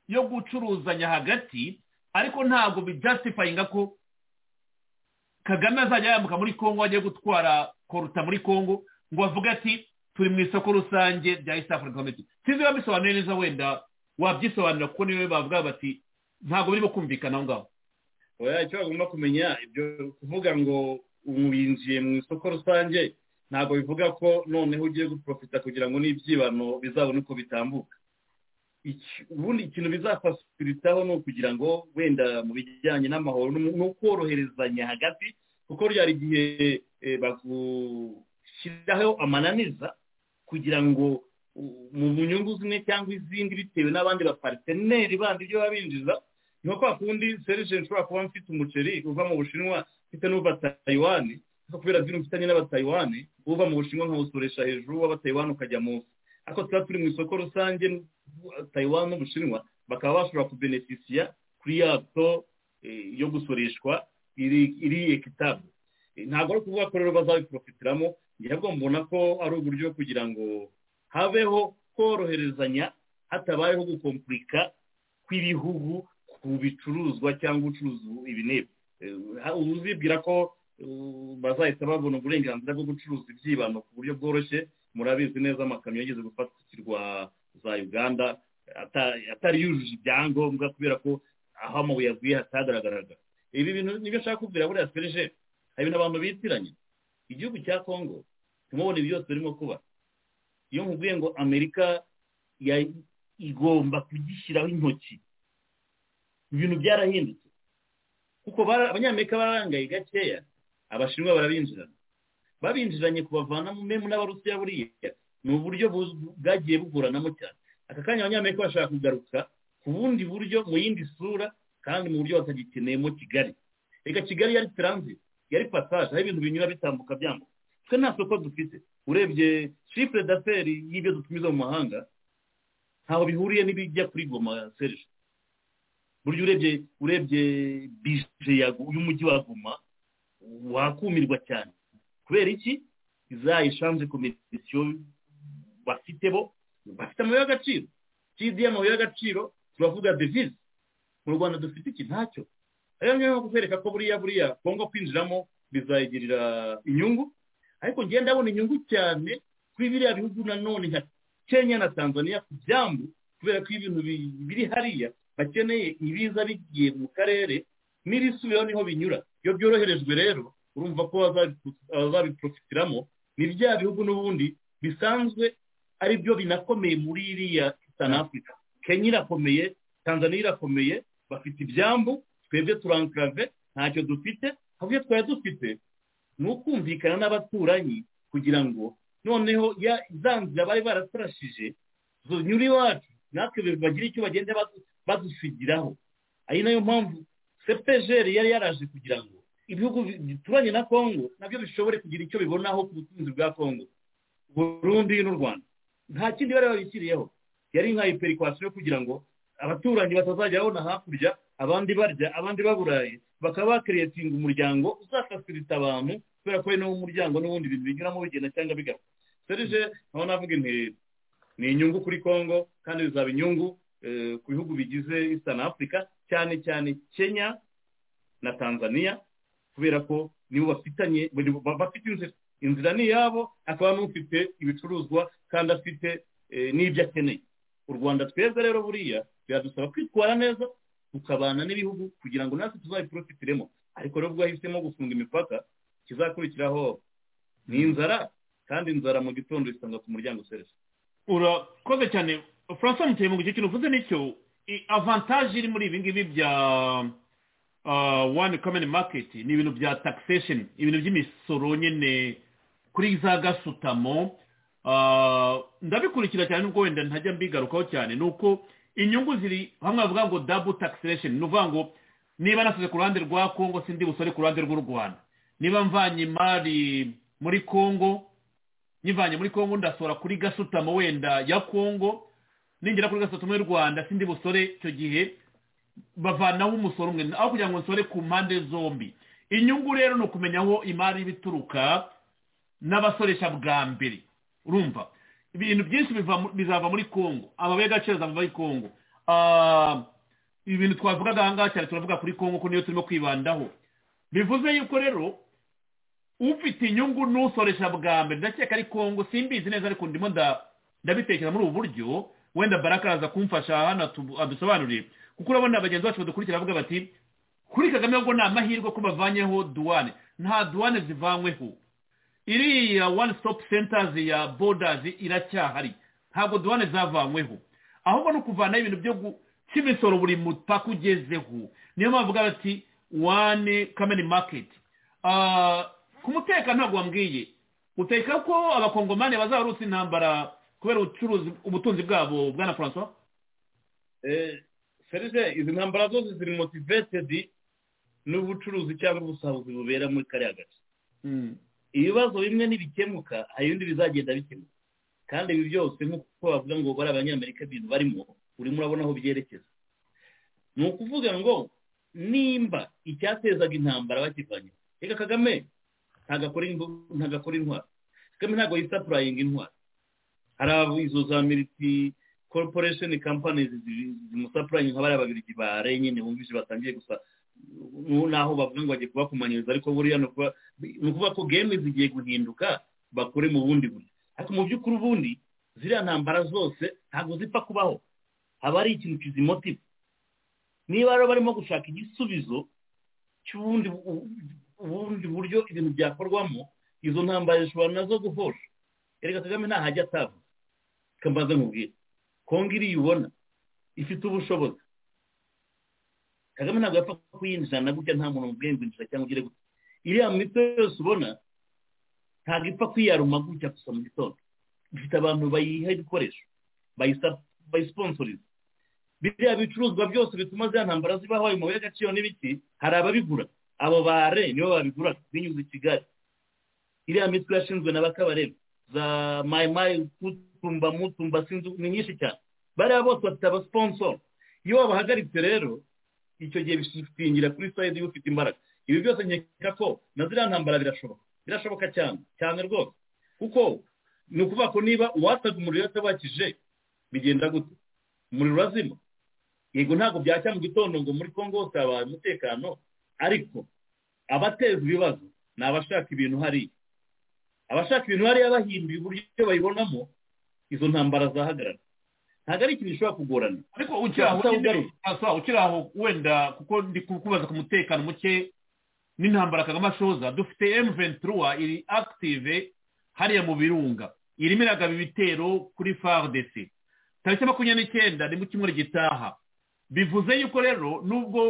yo gucuruzanya hagati ariko ntabwo bijastifayinga ko kagame azajya yambuka muri congo ajya gutwara koruta muri congo ngo avuge ati turi mu isoko rusange rya east africa community sinzi babisobanuye neza wenda wabyisobanura kuko niwe bavuga bati ntabwo birimo kumvikana aho ngaho oya icyo bagomba kumenya ibyo kuvuga ngo ubu binjiye mu isoko rusange ntabwo bivuga ko noneho ugiye guprofita kugira ngo n'ibyibano bizabone uko bitambuka ubundi ikintu bizafasiritaho ni ukugira ngo wenda mu bijyanye n'amahoro no koroherezanya hagati kuko ryari igihe bagushyiraho amananiza kugira ngo mu nyungu zimwe cyangwa izindi bitewe n'abandi bapariteneri bandi ibyo baba binjiza nko kwa kundi serije nshobora kuba mfite umuceri uva mu bushinwa mfite n'uva taywane kubera vino mfitanye n'abataywane uva mu bushinwa nkawusoresha hejuru w'abataywane ukajya munsi ariko tuba turi mu isoko rusange tayiwani n'ubushinwa bakaba bashobora kubenefisiya kuri ya to yo gusoreshwa iri ekitabu ntabwo ari ukuvuga ko rero bazabiprofitiramo ntabwo mbona ko ari uburyo kugira ngo habeho koroherezanya hatabayeho gukompurika kw'ibihugu ku bicuruzwa cyangwa ucuruza ibinebwe uzibwira ko bazahita babona uburenganzira bwo gucuruza ibyibano ku buryo bworoshye murabizi neza amakamyo yageze gufatirwa za uganda atari yujuje ibyangombwa kubera ko aho amabuye aguye hatagaragaraga ibi bintu nibyo nshaka kubwira buriya serije hari ibintu abantu bitiranye igihugu cya kongo ntimubone ibi byose birimo kuba iyo nkubwiye ngo amerika igomba kugishyiraho intoki ibintu byarahindutse kuko abanyamerika barangaye gakeya abashinwa barabinjirana babinjiranye kubavanamo memu n'abarusiya buriya ni uburyo bwagiye buguranamo cyane aka kanya abanyamerika bashaka kugaruka ku bundi buryo mu yindi sura kandi mu buryo batagikeneyemo kigali reka kigali yari taranzi yari pasaje aho ibintu binyura bitambuka byambuka twe nta soko dufite urebye shifure daferi y'ibyo dutumiza mu mahanga ntaho bihuriye n'ibijya kuri goma serije buryo urebye urebye bije y'umujyi wa goma wakumirwa cyane kubera iki za eshanje komisiyo bafite bo bafite amabuye y'agaciro kiziye amabuye y'agaciro turavuga devize mu rwanda dufite iki ntacyo rero niyo mpamvu kwereka ko buriya buriya kongo kwinjiramo bizayigirira inyungu ariko ngenda abona inyungu cyane kuri biriya bihugu nanone nka kenya na tanzania ku byambu kubera ko ibintu biri hariya bakeneye ibiza bigiye mu karere n'irisubiraho niho binyura iyo byoroherejwe rero urumva ko bazabiprofitiramo ni bya bihugu n'ubundi bisanzwe ari byo binakomeye muri iriya sani afurika kenya irakomeye tanzania irakomeye bafite ibyambu twebwe turankarave ntacyo dufite habyo twari dufite ni ukumvikana n'abaturanyi kugira ngo noneho za nzira bari baratarashije zonyura iwacu natwe bagire icyo bagenda badusigiraho ari nayo mpamvu sepejeri yari yaraje kugira ngo ibihugu bituranye na kongo nabyo bishobore kugira icyo bibonaho ku butunzi bwa kongo burundi n'u rwanda nta kindi bari babishyiriyeho yari nka iperikwasiyo kugira ngo abaturanyi batazajya babona hakurya abandi barya abandi baburaye bakaba bakiretinga umuryango uzafasirita abantu kubera ko ari nawo muryango n'ubundi bintu binyuramo bigenda cyangwa bigafa serije naho navuga intego ni inyungu kuri kongo kandi bizaba inyungu ku bihugu bigize eastern africa cyane cyane kenya na tanzania kubera ko nibo bafitanye bafite inzira inzira ni iyabo akaba n'ufite ibicuruzwa kandi afite n'ibyo akeneye u rwanda tweza rero buriya biradusaba kwitwara neza tukabana n'ibihugu kugira ngo natwe tuzabiprofitiremo ariko rero ubwo wahisemo gufunga imipaka kizakurikiraho ni inzara kandi inzara mu gitondo isanga ku muryango serivisi urakoze cyane francois muteye mu gice kintu uvuze nicyo avantaje iri muri ibi ngibi bya wani kameni maketi ni ibintu bya takisesheni ibintu by'imisoro nyine kuri za gasutamo ndabikurikira cyane nubwo wenda ntajya mbigarukaho cyane ni uko inyungu ziri hamwe bavuga ngo dabu takisesheni ni ukuvuga ngo niba nasize ku ruhande rwa kongo sindi busore ku ruhande rw'u rwanda niba mvanye imari muri kongo nyivanye muri kongo ndasora kuri gasutamo wenda ya kongo ningera kuri gasutamo y'u rwanda sindi busore icyo gihe bavanaho umusoro umwe aho kugira ngo nsore ku mpande zombi inyungu rero ni ukumenya aho imari iba ituruka n'abasoresha bwa mbere urumva ibintu byinshi bizava muri congo amabuye y'agaciro azava muri congo ibintu twavugaga aha ngaha cyane turavuga kuri congo ko niyo turimo kwibandaho bivuze yuko rero ufite inyungu n'usoresha bwa mbere ndakeka ari congo simbizi neza ariko ndimo ndabitekereza muri ubu buryo wenda baraka araza kumfasha hano adusobanurire kuko urabona bagenzi bacu badukurikira bavuga bati kuri kagame ubwo ni amahirwe ko bavanyeho duwane nta duwane zivanyweho iriya one stop centers ya borders iracyahari ntabwo duwane zavanyweho ahubwo ni ukuvanaho ibintu byo cy'imisoro buri mupaka ugezeho niyo mpamvu bati wane kameni maketi ku mutekano ntabwo wambwiye uteka ko abakongomani bazabarutse intambara kubera ubucuruzi ubutunzi bwabo bwana francois serivisi izi ntambara zose ziri motivetedi n'ubucuruzi cyangwa ubusahuzi bubera muri kariya gace ibibazo bimwe ntibikemuka hari ibindi bizagenda bikemuka kandi ibi byose nk'uko bavuga ngo bari abanyamerika ibintu barimo urimo urabona aho byerekeza ni ukuvuga ngo nimba icyatezaga intambara bakivanye reka kagame ntagakora intwaro kagame ntabwo yisapurayinga intwaro hari izo za militi corporation companies zimusapuranye nka bariya babiri bare nyine bumvise batangiye gusa naho bavuga ngo bagiye kubakumanyiriza ariko buriya ni ukuvuga ko game zigiye guhinduka bakore mu bundi buryo ariko mu by'ukuri ubundi ziriya ntambara zose ntabwo zipfa kubaho haba hari ikintu kizimotiva niba rero barimo gushaka igisubizo cy'ubundi ubundi buryo ibintu byakorwamo izo ntambara zishobora nazo guhosha erega kagame ntahajya atavuze kambaza nkubwira kongo iriya ubona ifite ubushobozi kagame ntabwo yapfa kuyinjira na gutya nta muntu mubwiye ngo cyangwa ugire gutya iriya mito yose ubona ntabwo ipfa kwiyaruma gutya gusa mu gitondo ifite abantu bayiha ibikoresho bayisiponsoriza biriya bicuruzwa byose bituma ziriya ntambara zibaho ayo mabuye y'agaciro n'ibiti hari ababigura abo bare nibo babigura binyuze i kigali iriya mitwe yashinzwe na bakabarebe za mayimayi mutumba mutumba sinzi ni nyinshi cyane bariya bose bafite abasiponsoro iyo babahagaritse rero icyo gihe bishingira kuri sayidi iyo ufite imbaraga ibi byose nkeka ko na ziriya ntambara birashoboka birashoboka cyane cyane rwose kuko ni ukuvuga ko niba uwataga umuriro yatabakije bigenda gute umuriro urazima yego ntabwo byacya mu gitondo ngo muri congo hose habaye umutekano ariko abateza ibibazo ni abashaka ibintu hariya abashaka ibintu hariya bahinduye uburyo bayibonamo izo ntambara zahagarara ntabwo ari ikintu gishobora kugorana ariko ukiri aho wenda kuko ndi kukubaza ku mutekano muke n'intambara kagame ashoza dufite emuventura iri akitive hariya mu birunga irimo iragaba ibitero kuri faridesi tariki makumyabiri n'icyenda ni mu cyumweru gitaha bivuze yuko rero nubwo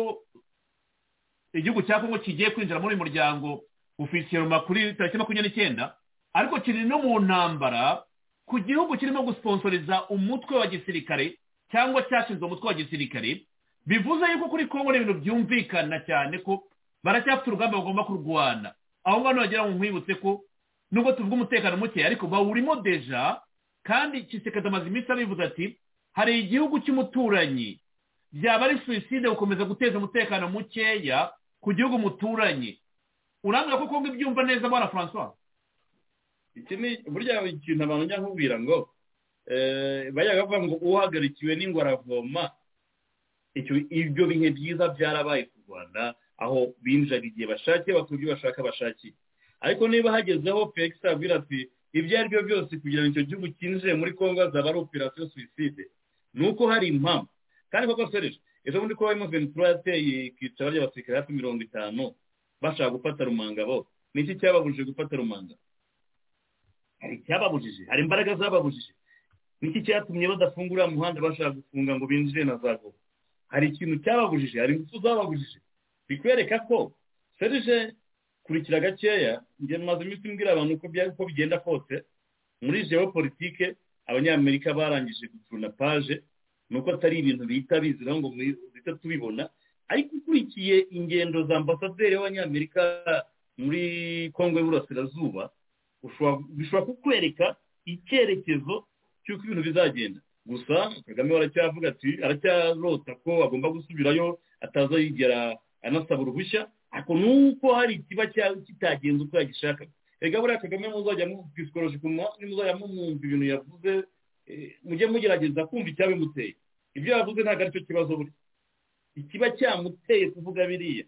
igihugu cya kongo kigiye kwinjira muri uyu muryango ofisiyoma kuri tariki makumyabiri n'icyenda ariko kiri no mu ntambara ku gihugu kirimo gusponsoriza umutwe wa gisirikare cyangwa cyashinzwe umutwe wa gisirikare bivuze yuko kuri kongo ni ibintu byumvikana cyane ko baracyafite urugamba bagomba kurwana aho ngaho nagira ngo nkwibutse ko nubwo tuvuga umutekano muke ariko bawurimo deja kandi kisekada amaze iminsi abivuze ati hari igihugu cy'umuturanyi byaba ari suwiside gukomeza guteza umutekano mukeya ku gihugu muturanye urambwira ko kongo ibyumva neza bwana francois iki ni burya ikintu abantu njya nkubwira ngo bajya bavuga ngo uhagarikiwe n'ingwaravoma ibyo bihe byiza byarabaye ku rwanda aho binjira igihe bashakiye bakora ibyo bashaka bashakiye ariko niba hagezeho felix abwira ati ibyo ari byo byose kugira ngo icyo gihugu cyinjire muri kongo hazaba ari operasiyo suwiside ni uko hari impamvu kandi koko sereje ejo bundi ko barimo ventura yateye ikicara ry'abasirikare hafi mirongo itanu bashaka gufata rumanga bose ni iki cyababujije gufata rumanga hari icyababujije hari imbaraga zababujije niki cyatumye badafungura umuhanda bashaka gufunga ngo binjire na za gobo hari ikintu cyababujije hari ingufu zababujije bikwereka ko serije kurikira gakeya njye maze iminsi mbwira abantu uko bigenda kose muri geopolitike abanyamerika barangije gucuna paje ni uko atari ibintu bihita bizira ngo duhita tubibona ariko ukurikiye ingendo za ambasaderi w'abanyamerika muri kongo y'uburasirazuba bishobora kukwereka icyerekezo cy'uko ibintu bizagenda gusa kagame aracyavuga ati aracyarota ko agomba gusubirayo ataza yigera anasaba uruhushya ariko nuko hari ikiba kitagenze uko yagishaka rega buriya kagame muzajya mwisikoroje ku munsi muzajya mumwumva ibintu yavuze mujye mugerageza kumva icyabimuteye ibyo yavuze ntabwo aricyo kibazo buri ikiba cyamuteye kuvuga biriya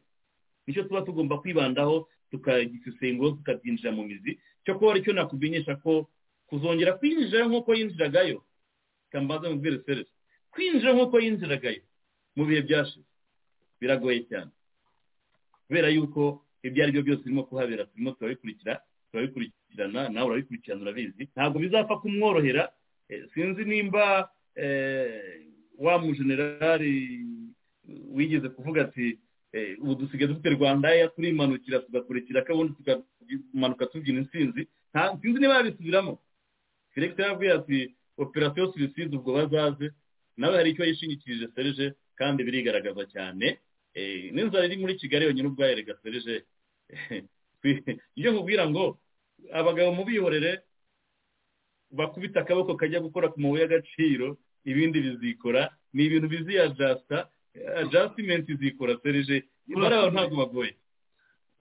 nicyo tuba tugomba kwibandaho tukagisesengo tukabyinjira mu mizi cyo kuba cyo nakumenyesha ko kuzongera kwinjira nk'uko yinjiragayo kambaza mu bwerekezo kwinjira nk'uko yinjiragayo mu bihe byashize biragoye cyane kubera yuko ibyo ari byo byose birimo kuhabera turimo turabikurikira turabikurikirana nawe urabikurikirana urabizi ntabwo bizapfa kumworohera sinzi nimba wa mujenerali wigeze kuvuga ati ubu dusigaye dufite rwanda turimanukira tugakurikira kabundi tukamanuka tubyina insinzi sinzi niba yabisubiramo felix yaravuye ati operasiyo suwiside ubwo bazaze nawe hari icyo yishingikirije serije kandi birigaragaza cyane n'inzara iri muri kigali yonyine ubwayo rega serije iyo nkubwira ngo abagabo mubihorere bakubita akaboko kajya gukora ku mabuye y'agaciro ibindi bizikora ni ibintu biziyajasita ajasitimenti zikora serije bari aho ntabwo bagoye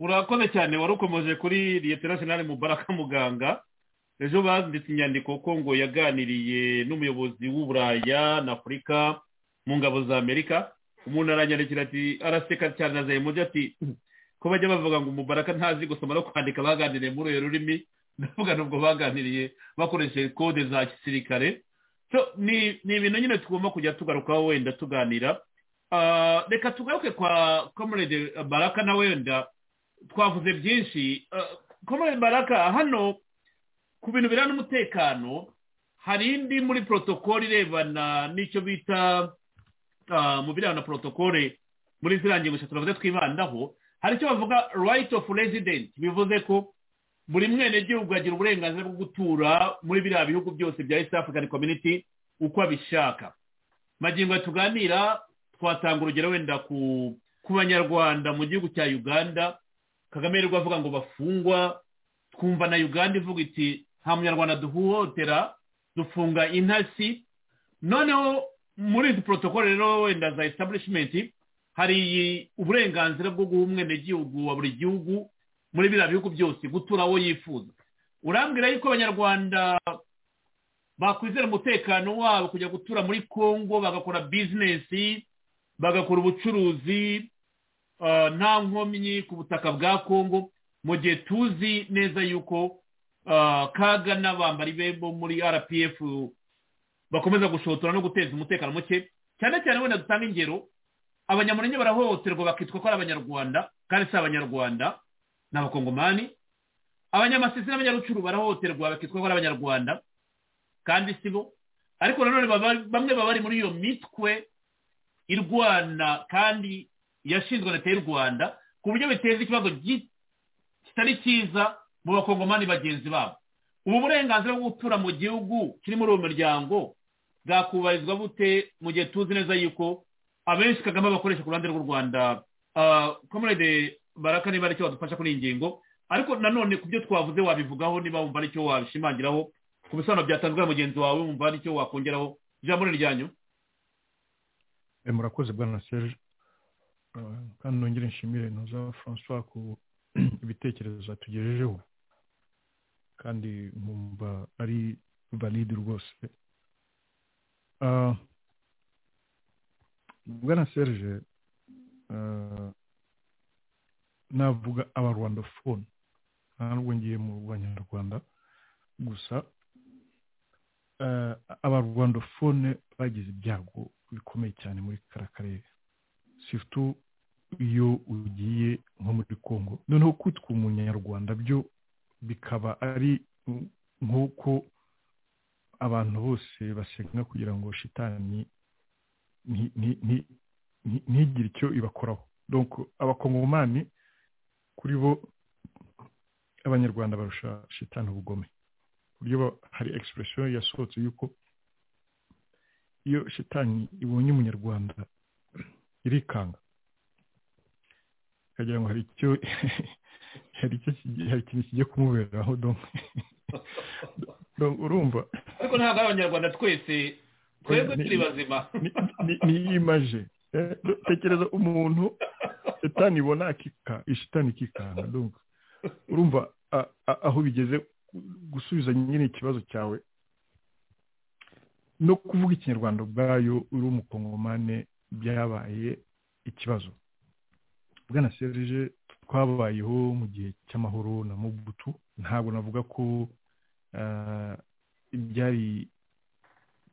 urakoze cyane wari ukomeje kuri leta nationale mubaraka muganga ejo banditse inyandiko ko ngo yaganiriye n'umuyobozi w'uburaya na afurika mu ngabo za amerika umuntu aranyandikira ati araseka cyane na zayimuze ati ko bajya bavuga ngo umubaraka ntazi gusoma no kwandika baganiriye muri urwo rurimi ndavuga nubwo baganiriye bakoresheje kode za gisirikare ni ibintu nyine tugomba kujya tugarukaho wenda tuganira reka tugaruke kwa komorede baraka na wenda twavuze byinshi komorede baraka hano ku bintu biranga umutekano hari indi muri porotokole irebana n'icyo bita mu birebana na porotokole muri ziriya ngingo eshatu bavuze twibandaho hari icyo bavuga right of resident bivuze ko buri mwenegihugu agira uburenganzira bwo gutura muri biriya bihugu byose bya east african community uko abishaka magingo tuganira twatanga urugero wenda ku banyarwanda mu gihugu cya uganda kagame yirirwa avuga ngo bafungwa twumva na uganda ivuga iti nta munyarwanda duhohotera dufunga intasi noneho muri izi porotokole rero wenda za esitabulishimenti hari uburenganzira bwo guha umwenegihugu wa buri gihugu muri biriya bihugu byose gutura aho yifuza urambwira yuko abanyarwanda bakwizera umutekano wabo kujya gutura muri congo bagakora bizinesi bagakora ubucuruzi nta nkomyi ku butaka bwa congo mu gihe tuzi neza yuko kaga n'abambari be bo muri rpf bakomeza gushotora no guteza umutekano muke cyane cyane wenda dutanga ingero abanyamurenge barahohoterwa bakitwa ko ari abanyarwanda kandi si abanyarwanda ni abakongomani abanyamasisi n'abanyarucuru barahohoterwa bakitwa ko ari abanyarwanda kandi si bo ariko nanone bamwe baba bari muri iyo mitwe irwana kandi yashinzwe leta y'u rwanda ku buryo biteza ikibazo kitari cyiza mu bakongomani bagenzi babo ubu burenganzira bwo gutura mu gihugu kiri muri uwo muryango bwakubahirizwa bute mu gihe tuzi neza yuko abenshi kagame bakoresha ku ruhande rw'u rwanda komerede baraka niba aricyo badufasha kuri iyi ngingo ariko nanone ku byo twavuze wabivugaho niba wumva aricyo wabishimangiraho ku bisobanuro byatanzwe na mugenzi wawe wumva aricyo wakongeraho ijambo ni iryanyu murakoze bwana serge kandi nongere nshimire ntuza francois ku ibitekerezo tugejejeho kandi nkumva ari valide rwose bwana serge navuga abarwandafone ntabwo ngiye mu banyarwanda gusa abarwandafone bagize ibyago bikomeye cyane muri kara karere sifutu iyo ugiye nko muri congo noneho kwitwa umunyarwanda byo bikaba ari nk'uko abantu bose basenga kugira ngo shitani ntigire icyo ibakoraho abakongomani kuri bo abanyarwanda barusha shitani ubugome buryo hari egisipuresiyo yasohotse y'uko iyo shitani ibonye umunyarwanda irikanga ikagira ngo hari icyo hari ikintu kigiye kumuberaho urumva ariko ntabwo ari abanyarwanda twese twebwe turi bazima niyimaje tekereza umuntu shitani ibona akika ishitani ikikanga urumva aho bigeze gusubiza nyine ikibazo cyawe no kuvuga ikinyarwanda ubwayo uri umukongomane byabaye ikibazo bwana serije twabayeho mu gihe cy'amahoro na mubutu ntabwo navuga ko byari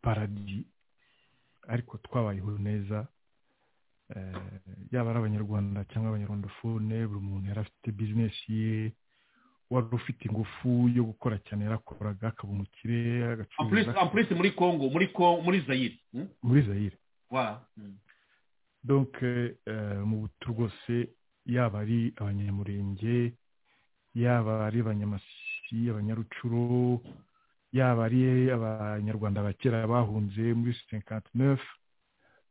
paradi ariko twabayeho neza yaba ari abanyarwanda cyangwa abanyarwandafone buri muntu yari afite bizinesi ye wari ufite ingufu yo gukora cyane yarakoraga akaba umukire agacuruza ampurisi muri congo muri muri zayire muri zayire wa donke mu butu rwose yaba ari abanyamurenge yaba ari abanyamasi abanyarucuro yaba ari abanyarwanda ba kera bahunze muri senkantinefu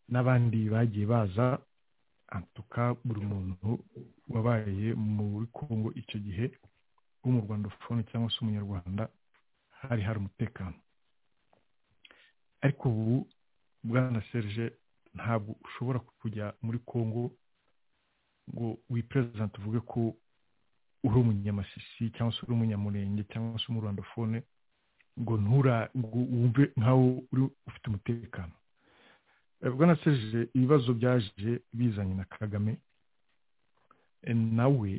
n'abandi bagiye baza antuka buri muntu wabaye muri congo icyo gihe mu rwanda ufone cyangwa se umunyarwanda hari hari umutekano ariko ubu bwana serge ntabwo ushobora kujya muri congo ngo wiperezante uvuge ko uri umunyamasisi cyangwa se uri umunyamurenge cyangwa se umurwandafone ngo ntura wumve nkaho uri ufite umutekano bwana serge ibibazo byaje bizanye na kagame nawe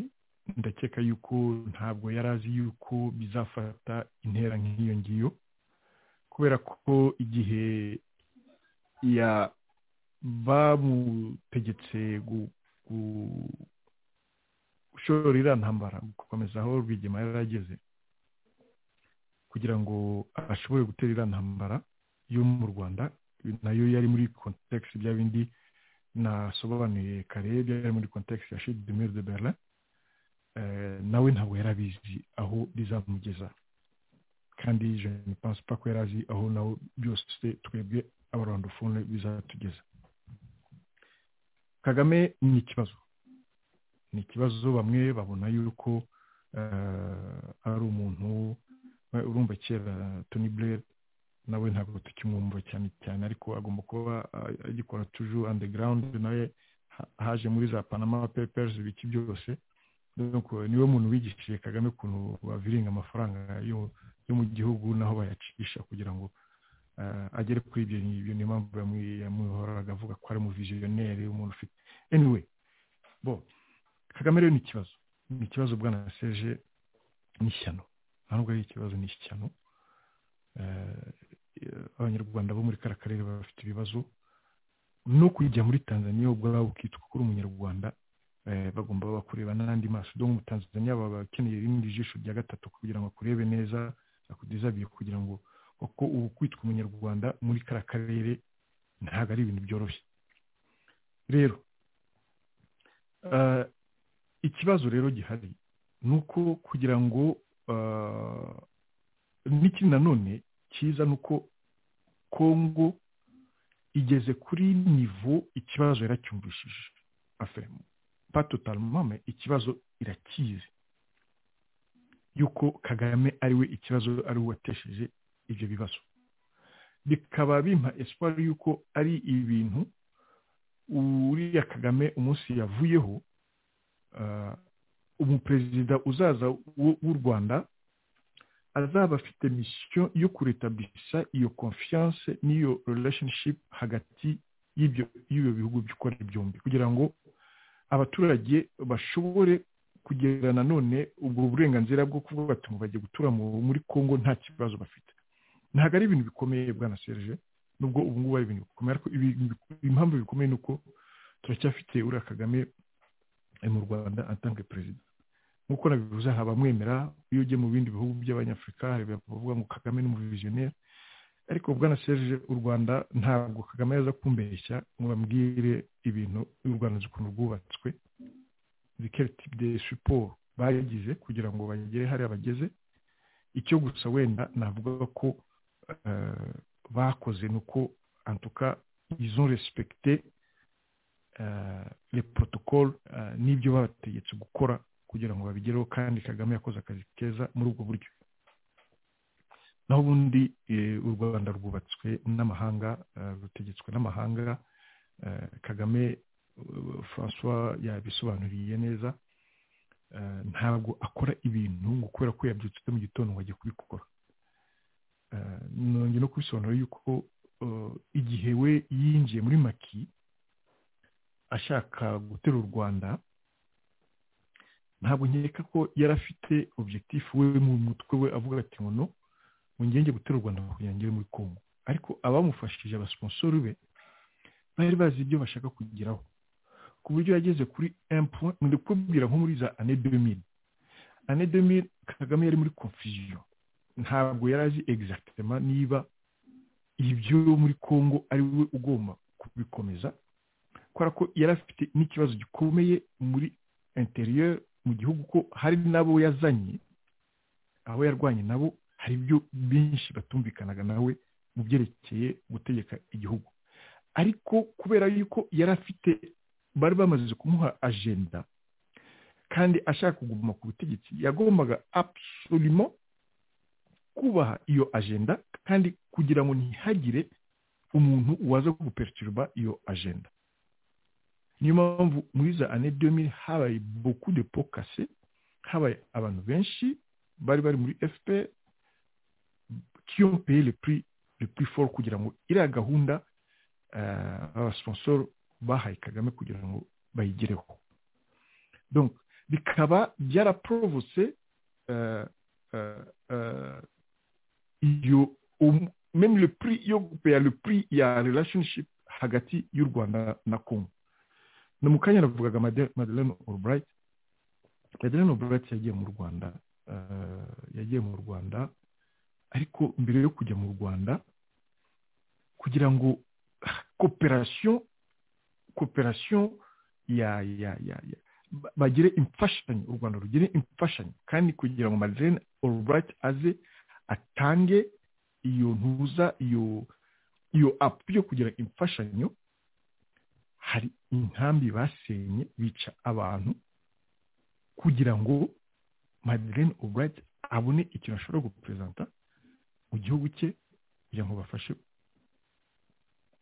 ndakeka yuko ntabwo yari azi yuko bizafata intera nk'iyo ngiyo kubera ko igihe bamutegetse gushora iriya ntambara gukomeza aho rwigema yari ageze kugira ngo ashobore gutera iriya ntambara yo mu rwanda nayo yari muri kontekisi bya bindi nasobanuye kare byari muri kontekisi ya shidimeri de berlin nawe ntabwo yari abizi aho bizamugeza kandi jene pansipa ko yari azi aho naho byose twebwe abarandufone bizatugeza kagame ni ikibazo ni ikibazo bamwe babona yuko ari umuntu urumva kera toni burere nawe ntabwo tukimwumva cyane cyane ariko agomba kuba agikora tuju andegarawundi nawe haje muri za panama peperizi ibiki byose niwe muntu wigishije kagame ukuntu baviringa amafaranga yo mu gihugu naho bayacisha kugira ngo agere kuri ibyo ngibyo niyo mpamvu yamuhoraga avuga ko ari umuviziyoneri umuntu ufite anyway bo kagame rero ni ikibazo ni ikibazo bwana seje n'ishyano ntabwo ari ikibazo ni ishyano abanyarwanda bo muri kara karere bafite ibibazo no kujya muri tanzania ubwabo ukitwa ko uri umunyarwanda bagomba bakureba n'andi maso dore umutanzaniya baba bakeneye irindi jisho rya gatatu kugira ngo akurebe neza akudizabiye kugira ngo kuko ubu kwitwa umunyarwanda muri kara karere ntabwo ari ibintu byoroshye rero ikibazo rero gihari ni uko kugira ngo n'ikindi nanone cyiza ni uko kongo igeze kuri nivo ikibazo yaracyumvishije afemu patotalmame ikibazo irakizi yuko kagame ariwe ikibazo ari watesheje ibyo bibazo bikaba bimpa espoir yuko ari ibintu uriya kagame umunsi yavuyeho umuperezida uzaza w'u rwanda azaba afite misiyo yo kuretabisha iyo confiance n'iyo relationship hagati y'ibyo bihugu by'ukora byombi kugira ngo abaturage bashobore kugera nanone ubwo burenganzira bwo kuvuga ati bagiye gutura muri congo nta kibazo bafite ntabwo ari ibintu bikomeye bwana serge nubwo ubu ngubu ari ibintu bikomeye ariko impamvu bikomeye ni uko turacyafite uriya kagame mu rwanda atange perezida nk'uko nabivuze aha bamwemera iyo ugiye mu bindi bihugu by'abanyafurika bavuga ngo kagame ni umuviziyoneri ariko bwana serge u rwanda ntabwo kagame yaza kumbeshya ngo bambwire ibintu u rwanda ukuntu rwubatswe de siporo bagize kugira ngo bagere hariya bageze icyo gusa wenda navuga ko bakoze ni uko antuka izo resipegite le protocole n'ibyo babategetse gukora kugira ngo babigereho kandi kagame yakoze akazi keza muri ubwo buryo naho ubundi u rwanda rwubatswe n'amahanga rutegetswe n'amahanga kagame francois yabisobanuriye neza ntabwo akora ibintu ngo kubera ko yabyutse mu gitondo ngo ajye kubikora nongeye no kubisobanura yuko igihe we yinjiye muri maki ashaka gutera u rwanda ntabwo nkeka ko yari afite objekitifu we mu mutwe we avuga ati ngo no ngenge gutera u rwanda kugira ngo muri kongo ariko abamufashije abasiposori be bari bazi ibyo bashaka kugeraho ku buryo yageze kuri empu ni kubwira nko muri za ane demiri ane demiri kagame yari muri konfuziyo ntabwo yari azi egizagitema niba ibyo muri kongo ari we ugomba kubikomeza kubera ko yari afite n'ikibazo gikomeye muri interieur mu gihugu ko hari n'abo yazanye abo yarwanye nabo hari ibyo byinshi batumvikanaga nawe mu byerekeye gutegeka igihugu ariko kubera yuko yari afite bari bamaze kumuha ajenda kandi ashaka kuguma ku butegetsi yagombaga absolument kubaha iyo ajenda kandi kugira ngo ntihagire umuntu waza guperituruba iyo ajenda niyo mpamvu muri za ane domine habaye boku de pokase habaye abantu benshi bari bari muri fpr kiyompeye le prix fort kugira ngo iriya gahunda abasiposoro bahaye kagame kugira ngo bayigereho bikaba byaraporovuse iyo memu le prix yo gupeya le prix ya relationship hagati y'u rwanda na kongo ni mu kanya navugaga madeleine albright madeleine albright yagiye mu rwanda yagiye mu rwanda ariko mbere yo kujya mu rwanda kugira ngo koperasiyo koperasiyo ya ya ya ya bagire imfashanyo u rwanda rugire imfashanyo kandi kugira ngo madeleine albright aze atange iyo ntuza iyo iyo apu yo kugira imfashanyo hari inkambi basenye bica abantu kugira ngo madeleine albright abone ikintu ashobora guperezanta mu gihugu cye kugira ngo bafashe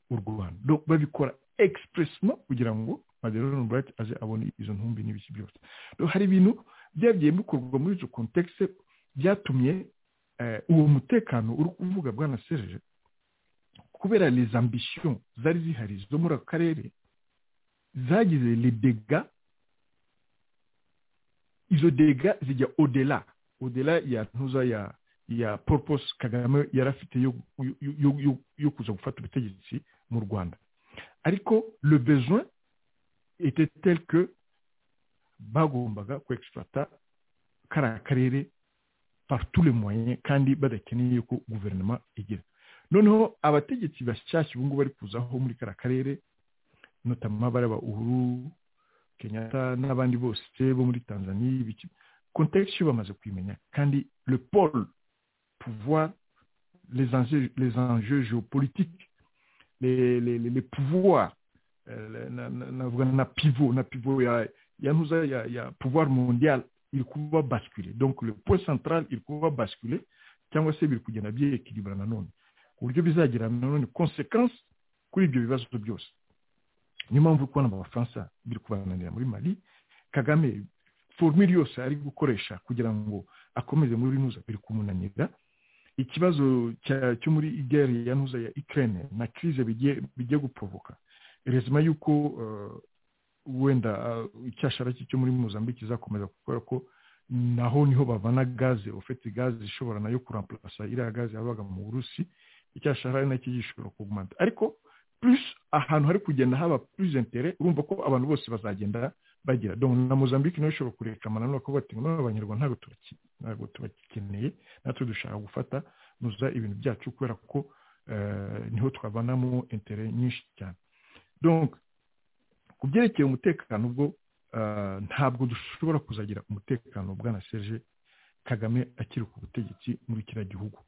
u rwanda babikora egisipuresiyo kugira ngo madeleine albright aze abone izo ntumbi n'ibiki byose hari ibintu byagiye bikorwa muri izo kontekisi byatumye uwo mutekano uri kuvuga bwana serge kubera les ambitions zari zihari zo muri aka karere zagize les dégâts izo dégâts zijya odela odela ya ntuza ya ya purpose kagame yari afite yo, yo, yo, yo kuza gufata ubutegetsi mu rwanda ariko le besoin était tel que bagombaga kwexploita kariya karere par tous les moyens kandi badakeneye ko guverinoma igira noneho abategetsi bashyashya ubu ngubu bari kuzaho muri kariya karere notamment bareba uhuru kenyatta n'abandi bose bo muri tanzania ibiki contexte bamaze kwimenya kandi le pôle pouvoir les enjeux, les enjeux géopolitiques les, les, les, les pouvoirs euh, na, na, na pivot na pivot ya ya nous ya, ya pouvoir mondial il kuba basculer donc le point central il kuba basculer cyangwa se biri kugenda byeekilibra nanone ku buryo bizagira nanone conséquence kuri ibyo bibazo byose niyo mpamvu uri kubona abafaransa biri kubananira muri mali kagame formule yose ari gukoresha kugira ngo akomeze muri nuza biri kumunanira ikibazo cyo muri igare ya nuza ya ikirere na kirize bigiye guprovoka rezima y'uko wenda icyashara cyo muri muzambike kizakomeza kubera ko naho niho bavana gaze ufite gaze ishobora nayo kuramplasa iriya gaze yabaga mu burusi icyashara ari nacyo gishobora kugumana ariko plus ahantu hari kugenda haba plus intere urumva ko abantu bose bazagenda bagira donc na Mozambique nayo ishobora kurekama nanone ko bati ngo abanyarwanda ntabwo turakiye ntabwo turakeneye natwe dushaka gufata nuza ibintu byacu kubera ko niho twavanamo intere nyinshi cyane donc ku byerekeye umutekano ubwo ntabwo dushobora kuzagira umutekano bwana Serge Kagame akiri ku butegetsi muri kiriya gihugu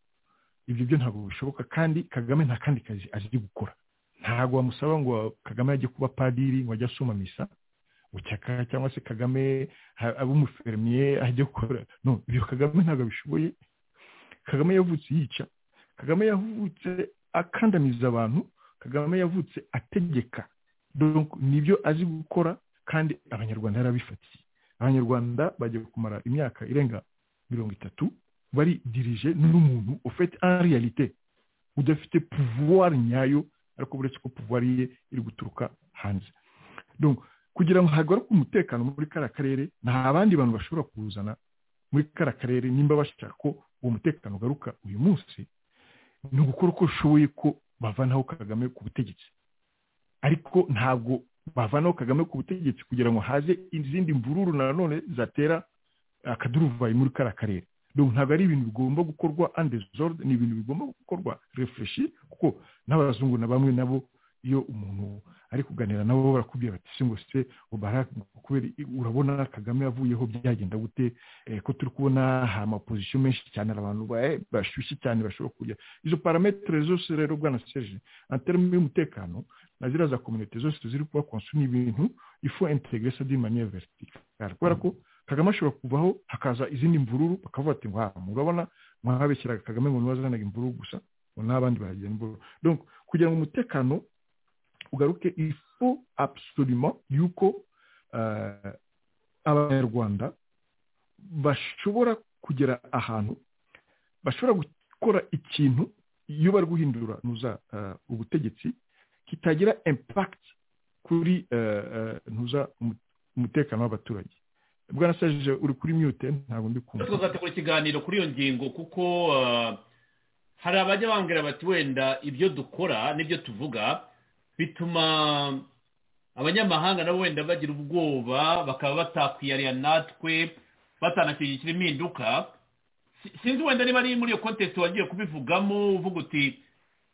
ibyo byo ntabwo bishoboka kandi Kagame nta kandi kazi azi gukora ntabwo wamusaba ngo kagame ajye kuba padiri ngo ajye asoma misa gucyaka cyangwa se kagame abe umufermiye ajye gukora no ibyo kagame ntabwo abishoboye kagame yavutse yica kagame yavutse akandamiza abantu kagame yavutse ategeka nibyo azi gukora kandi abanyarwanda yarabifatiye abanyarwanda bagiye kumara imyaka irenga mirongo itatu bari dirije n'umuntu ufite en realite udafite pouvoir nyayo ariko uretse ko pouvoir ye iri guturuka hanze donc kugira ngo hagaruke umutekano muri kariya karere nta bandi bantu bashobora kuwuzana muri kariya karere nimba bashaka ko uwo mutekano ugaruka uyu munsi ni ugukora uko ushoboye ko bavanaho kagame ku butegetsi ariko ntabwo bavanaho kagame ku butegetsi kugira ngo haze izindi mvururu nanone zatera akaduruvayi muri kariya karere ntabwo ari ibintu bigomba gukorwa andezode ni ibintu bigomba gukorwa refureshi kuko n'abazungu na bamwe nabo iyo umuntu ari kuganira nabo barakubwira bati si ngo se urabona kagame yavuyeho byagenda gute ko turi kubona hari amapozisiyo menshi cyane abantu bashyushye cyane bashobora kurya izo parametere zose rero bwana seje anterime y'umutekano na ziriya za kominite zose ziri kuba konsuma ibintu ifu integresa di maniya veritikari kubera ko kagame ashobora kuvaho hakaza izindi mvururu bakavuga ati ngo murabona mwabeshyiraga kagame ngo ntiwazanaga imvururu gusa ngo n'abandi bahagenda imvururu kugira ngo umutekano ugaruke ifu absolument yuko abanyarwanda bashobora kugera ahantu bashobora gukora ikintu iyo bari guhindura ntuza ubutegetsi kitagira impact kuri ntuza umutekano w'abaturage bwana sajije uri kuri myute ntabwo ndi kumva tuzategura ikiganiro kuri iyo ngingo kuko hari abajya bambwira bati wenda ibyo dukora n'ibyo tuvuga bituma abanyamahanga nabo wenda bagira ubwoba bakaba batakwiyarira natwe batanashyigikira impinduka sinzi wenda niba ari muri iyo kontesite wagiye kubivugamo uvuga uti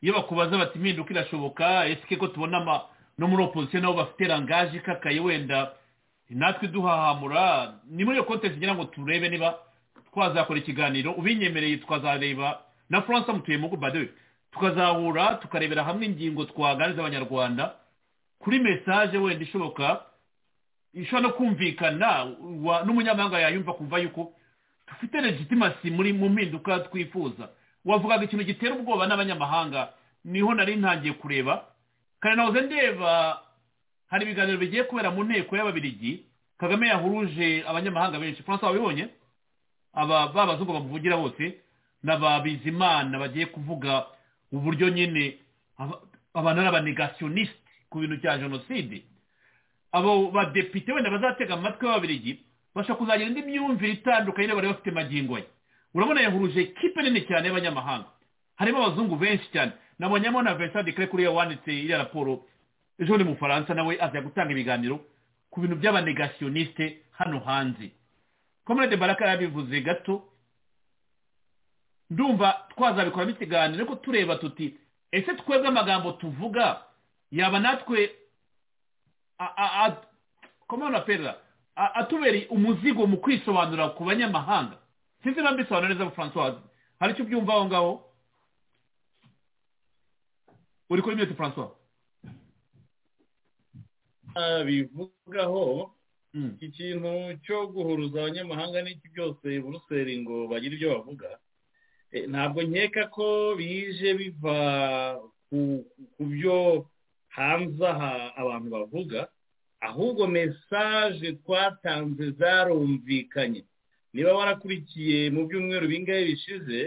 iyo bakubaza bati impinduka irashoboka ese ko tubona no muri opozisiyo nabo bafite rangaje ikakaye wenda natwe duhahamura ni muri iyo kontesi ngira ngo turebe niba twazakora ikiganiro ubinyemereye twazareba na furanse mutuye mu badewe tukazahura tukarebera hamwe ingingo twaganiriza abanyarwanda kuri mesaje wenda ishoboka ishobora no kumvikana n'umunyamahanga yayumva kumva yuko dufite legitimasi muri mu mpinduka twifuza wavugaga ikintu gitera ubwoba n'abanyamahanga niho nari ntangiye kureba kandi nahoze ndeba hari ibiganiro bigiye kubera mu nteko y'ababirigi kagame yahuruje abanyamahanga benshi francois wabibonye aba babazungu bamuvugira bose n'ababizimana bagiye kuvuga uburyo nyine abantu ari abanegasiyoniste ku bintu cya jenoside abo badepite wenda bazatega amatwi y'ababirigi bashobora kuzagira indi myumvire itandukanye bari bafite magingo ye urabona yahuruje ikipe nini cyane y'abanyamahanga harimo abazungu benshi cyane nabonyemo na vincent de kuriya wanditse iriya raporo ejo ni mu faransa nawe aza gutanga ibiganiro ku bintu by'abanegasiyoniste hano hanze komerede baraka yabivuze gato ndumva twazabikoramo ikiganiro ariko tureba tuti ese twebwe amagambo tuvuga yaba natwe komana perera atubereye umuzigo mu kwisobanura ku banyamahanga sinzi niba mbisobanura neza francois hari icyo ubyumva aho ngaho uri kuri miyuti francois bivugaho ikintu cyo guhuruza abanyamahanga n'iki byose buruseli ngo bagire ibyo bavuga ntabwo nkeka ko bije biva ku byo hanze aha abantu bavuga ahubwo mesaje twatanze zarumvikanye niba warakurikiye mu byumweru bingahe bishize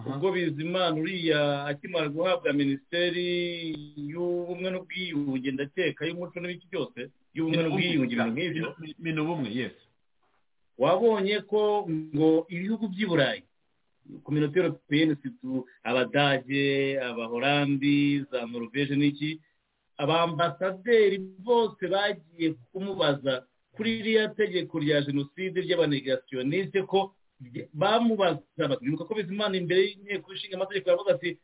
ubwo bizimana uriya akimara guhabwa minisiteri y'ubumwe n'ubwiyunge ndakeka y'umuco n'ibiki byose y'ubumwe n'ubwiyunge ibintu nk'ibyo minubumwe yesi wabonye ko ngo ibihugu by'i burayi kominote europeyeni situ abadage abahorandi za noruveje n'iki abambasaderi bose bagiye kumubaza kuri iriya tegeko rya jenoside ry'abanegasiyoniste ko bamubaza bati bibuka ko bizimana imbere y'inteko ishinga amategeko yavuga ati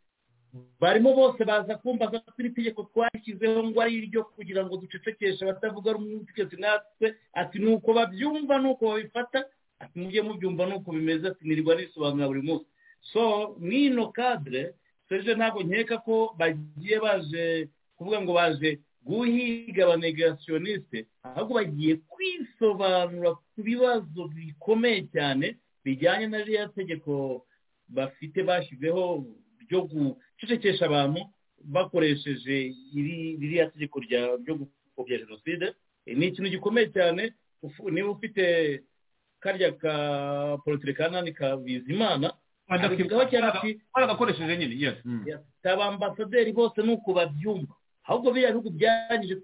barimo bose baza kumbaza ko iri tegeko twashyizeho ngo ari iryo kugira ngo ducecekeshe abatavuga rumwe natwe ati ni uko babyumva ni uko babifata ati mujye mubyumva ni uko bimeze ati nirwa risobanura buri munsi so mwino kadire serije ntabwo nkeka ko bagiye baje kuvuga ngo baje guhiga abanegasiyoniste ahubwo bagiye kwisobanura ku bibazo bikomeye cyane bijyanye na ririya tegeko bafite bashyizeho ryo gucecekesha abantu bakoresheje ririya tegeko ryo gupfobya jenoside ni ikintu gikomeye cyane niba ufite karya ka porotire ka nani ka bizimana baragakoresheje nyine yes aba ambasaderi bose ni uko babyumva ahubwo biriya bihugu byarangije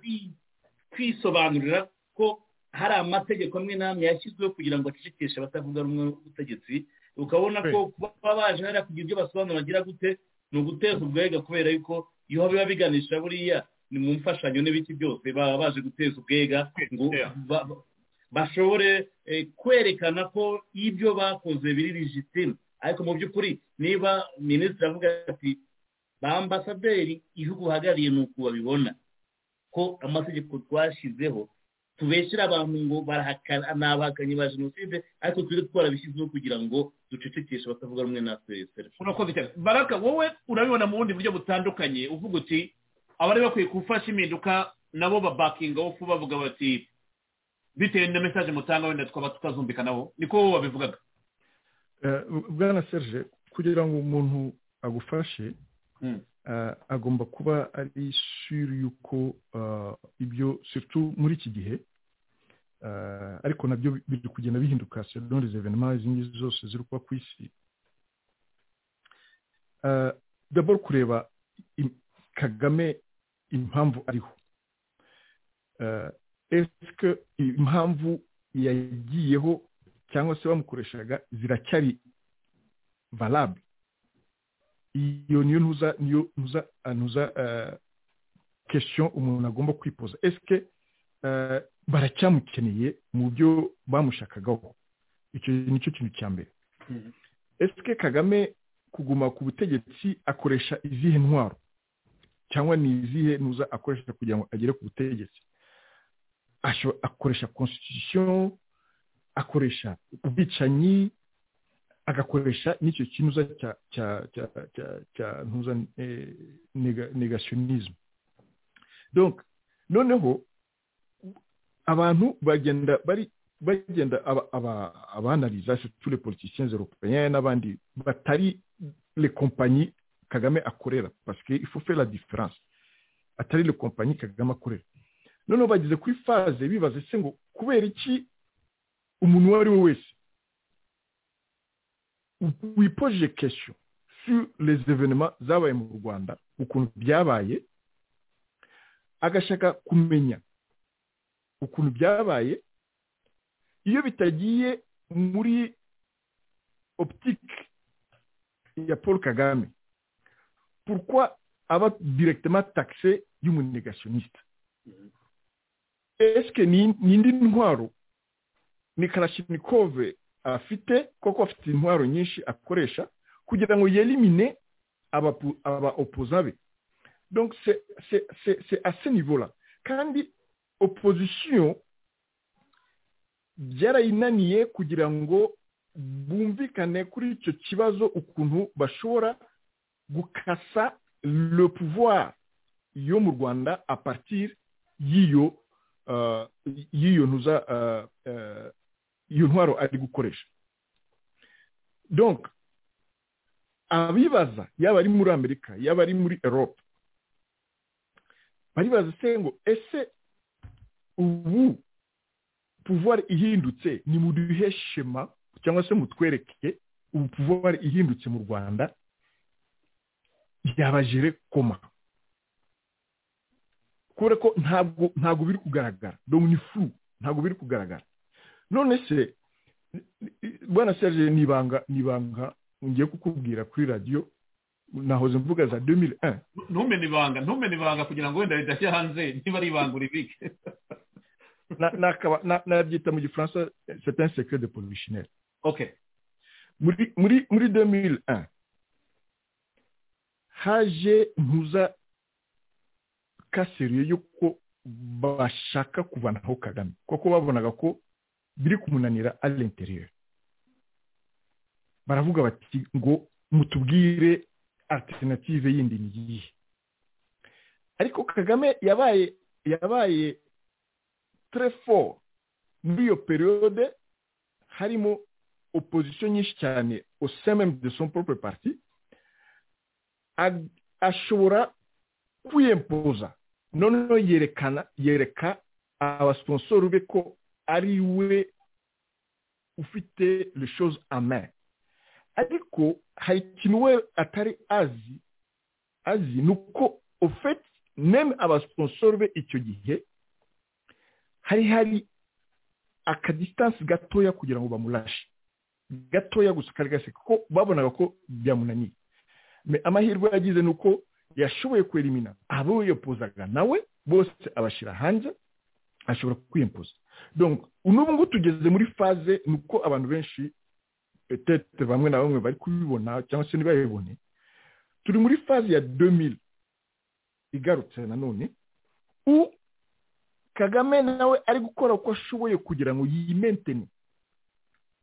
kwisobanurira ko hari amategeko amwe n'amwe yashyizweho kugira ngo acecekeshe abatavuga rumwe n'ubutegetsi ukabona ko kuba baje hariya kugira ibyo basobanura bagira gute ni uguteza ubwega kubera yuko iyo biba biganisha buriya ni mu mfashanyo n'ibiki byose baba baje guteza ubwega ngo bashobore kwerekana ko ibyo bakoze biri rijitime ariko mu by'ukuri niba minisitiri avuga ati ba ambasaderi igihugu uhagarariye ni uko babibona ko amategeko twashyizeho tubeshyira abantu ngo barahakana ni abahakanyi ba jenoside ariko tujye twarabishyizeho kugira ngo ducecekeshe batavuga rumwe natwe urakoze cyane baraka wowe urabibona mu bundi buryo butandukanye uvuga uti abari bakwiye gufasha impinduka nabo babakinga wo bavuga bati bitewe na mesaje mutanga wenda twaba tutazumvikanaho niko wowe wabivugaga bwana serge kugira ngo umuntu agufashe agomba kuba ari sure yuko ibyo muri iki gihe ariko nabyo biri kugenda bihinduka sedoni zevenema izi ngizi zose ziri kuba ku isi dabo kureba kagame impamvu ariho esike impamvu yagiyeho cyangwa se bamukoreshaga ziracyari valable iyo niyo ntuza niyo ntuza ntuza kesiyo umuntu agomba kwipoza esike baracyamukeneye mu byo bamushakagaho icyo nicyo kintu cya mbere esike kagame kuguma ku butegetsi akoresha izihe ntwaro cyangwa ni izihe ntuza akoresha kugira ngo agere ku butegetsi akoresha constitution akoresha ubwicanyi agakoresha n'icyo kinuza cya cya cya cya cya ntuza negationisme donc noneho abantu bagenda bari bagenda abanaliza tous les politiciens européens n'abandi batari les compagnies kagame akorera parce que il faut faire la différence atari les compagnies kagame akorera noneho bageze kuri phase bibaza se ngo kubera iki umuntu uwo ari we wese wipoje kesiyo sur les evenema zabaye mu rwanda ukuntu byabaye agashaka kumenya ukuntu byabaye iyo bitagiye muri optique ya paul kagame pourquoi aba directement taxé y'umunegationniste est-ce que ni indi ntwaro ni karashinikove afite koko afite intwaro nyinshi akoresha kugira ngo yelimine aba opoza be donc c'est à ce niveau là kandi opposition byarayinaniye kugira ngo bumvikane kuri icyo kibazo ukuntu bashobora gukasa le pouvoir yo mu rwanda a partir y'iyo y'iyo ntuza iyo ntwaro ari gukoresha donc abibaza yaba ari muri amerika yaba ari muri erope baribaza se ngo ese ubu pouvoir ihindutse ni mu duhe shema cyangwa se mutwereke ubu pouvoir ihindutse mu rwanda yabajere koma kubera ko ntabwo ntabwo biri kugaragara donc ni flu ntabwo biri kugaragara none se bwana serge nibanga nibanga ngiye kukubwira kuri radiyo nahoze mvuga za 2001 ntumene ibanga ntumene ibanga kugira ngo wenda ridashya hanze niba ari ibanga uribike nabyita mu gifaransa c'est un secret de polichinelle ok muri muri muri 2001 haje ntuza kaseriye yuko bashaka kuvanaho kagame kuko babonaga ko biri kumunanira ari interieur baravuga bati ngo mutubwire alternative yindi ni iyihe ariko kagame yabaye yabaye très fort muri iyo periode harimo opposition nyinshi cyane au sein même de son propre parti ashobora kwiyempoza noneho yerekana yereka abasponsoru be ko ari we ufite reshozi ame ariko hari ikintu we atari azi azi ni uko ofeti neme abasiponsoro be icyo gihe hari hari akadistansi gatoya kugira ngo bamurashe gatoya gusa kari gase kuko babonaga ko byamunaniye amahirwe yagize ni uko yashoboye kwerimina abo yipozaga nawe bose abashyira hanze ashobora kwiyempoza n'ubu ngubu tugeze muri faze ni uko abantu benshi petete bamwe na bamwe bari kubibona cyangwa se ntibabibone turi muri faze ya demiri igarutse nanone u kagame nawe ari gukora uko ashoboye kugira ngo yimentene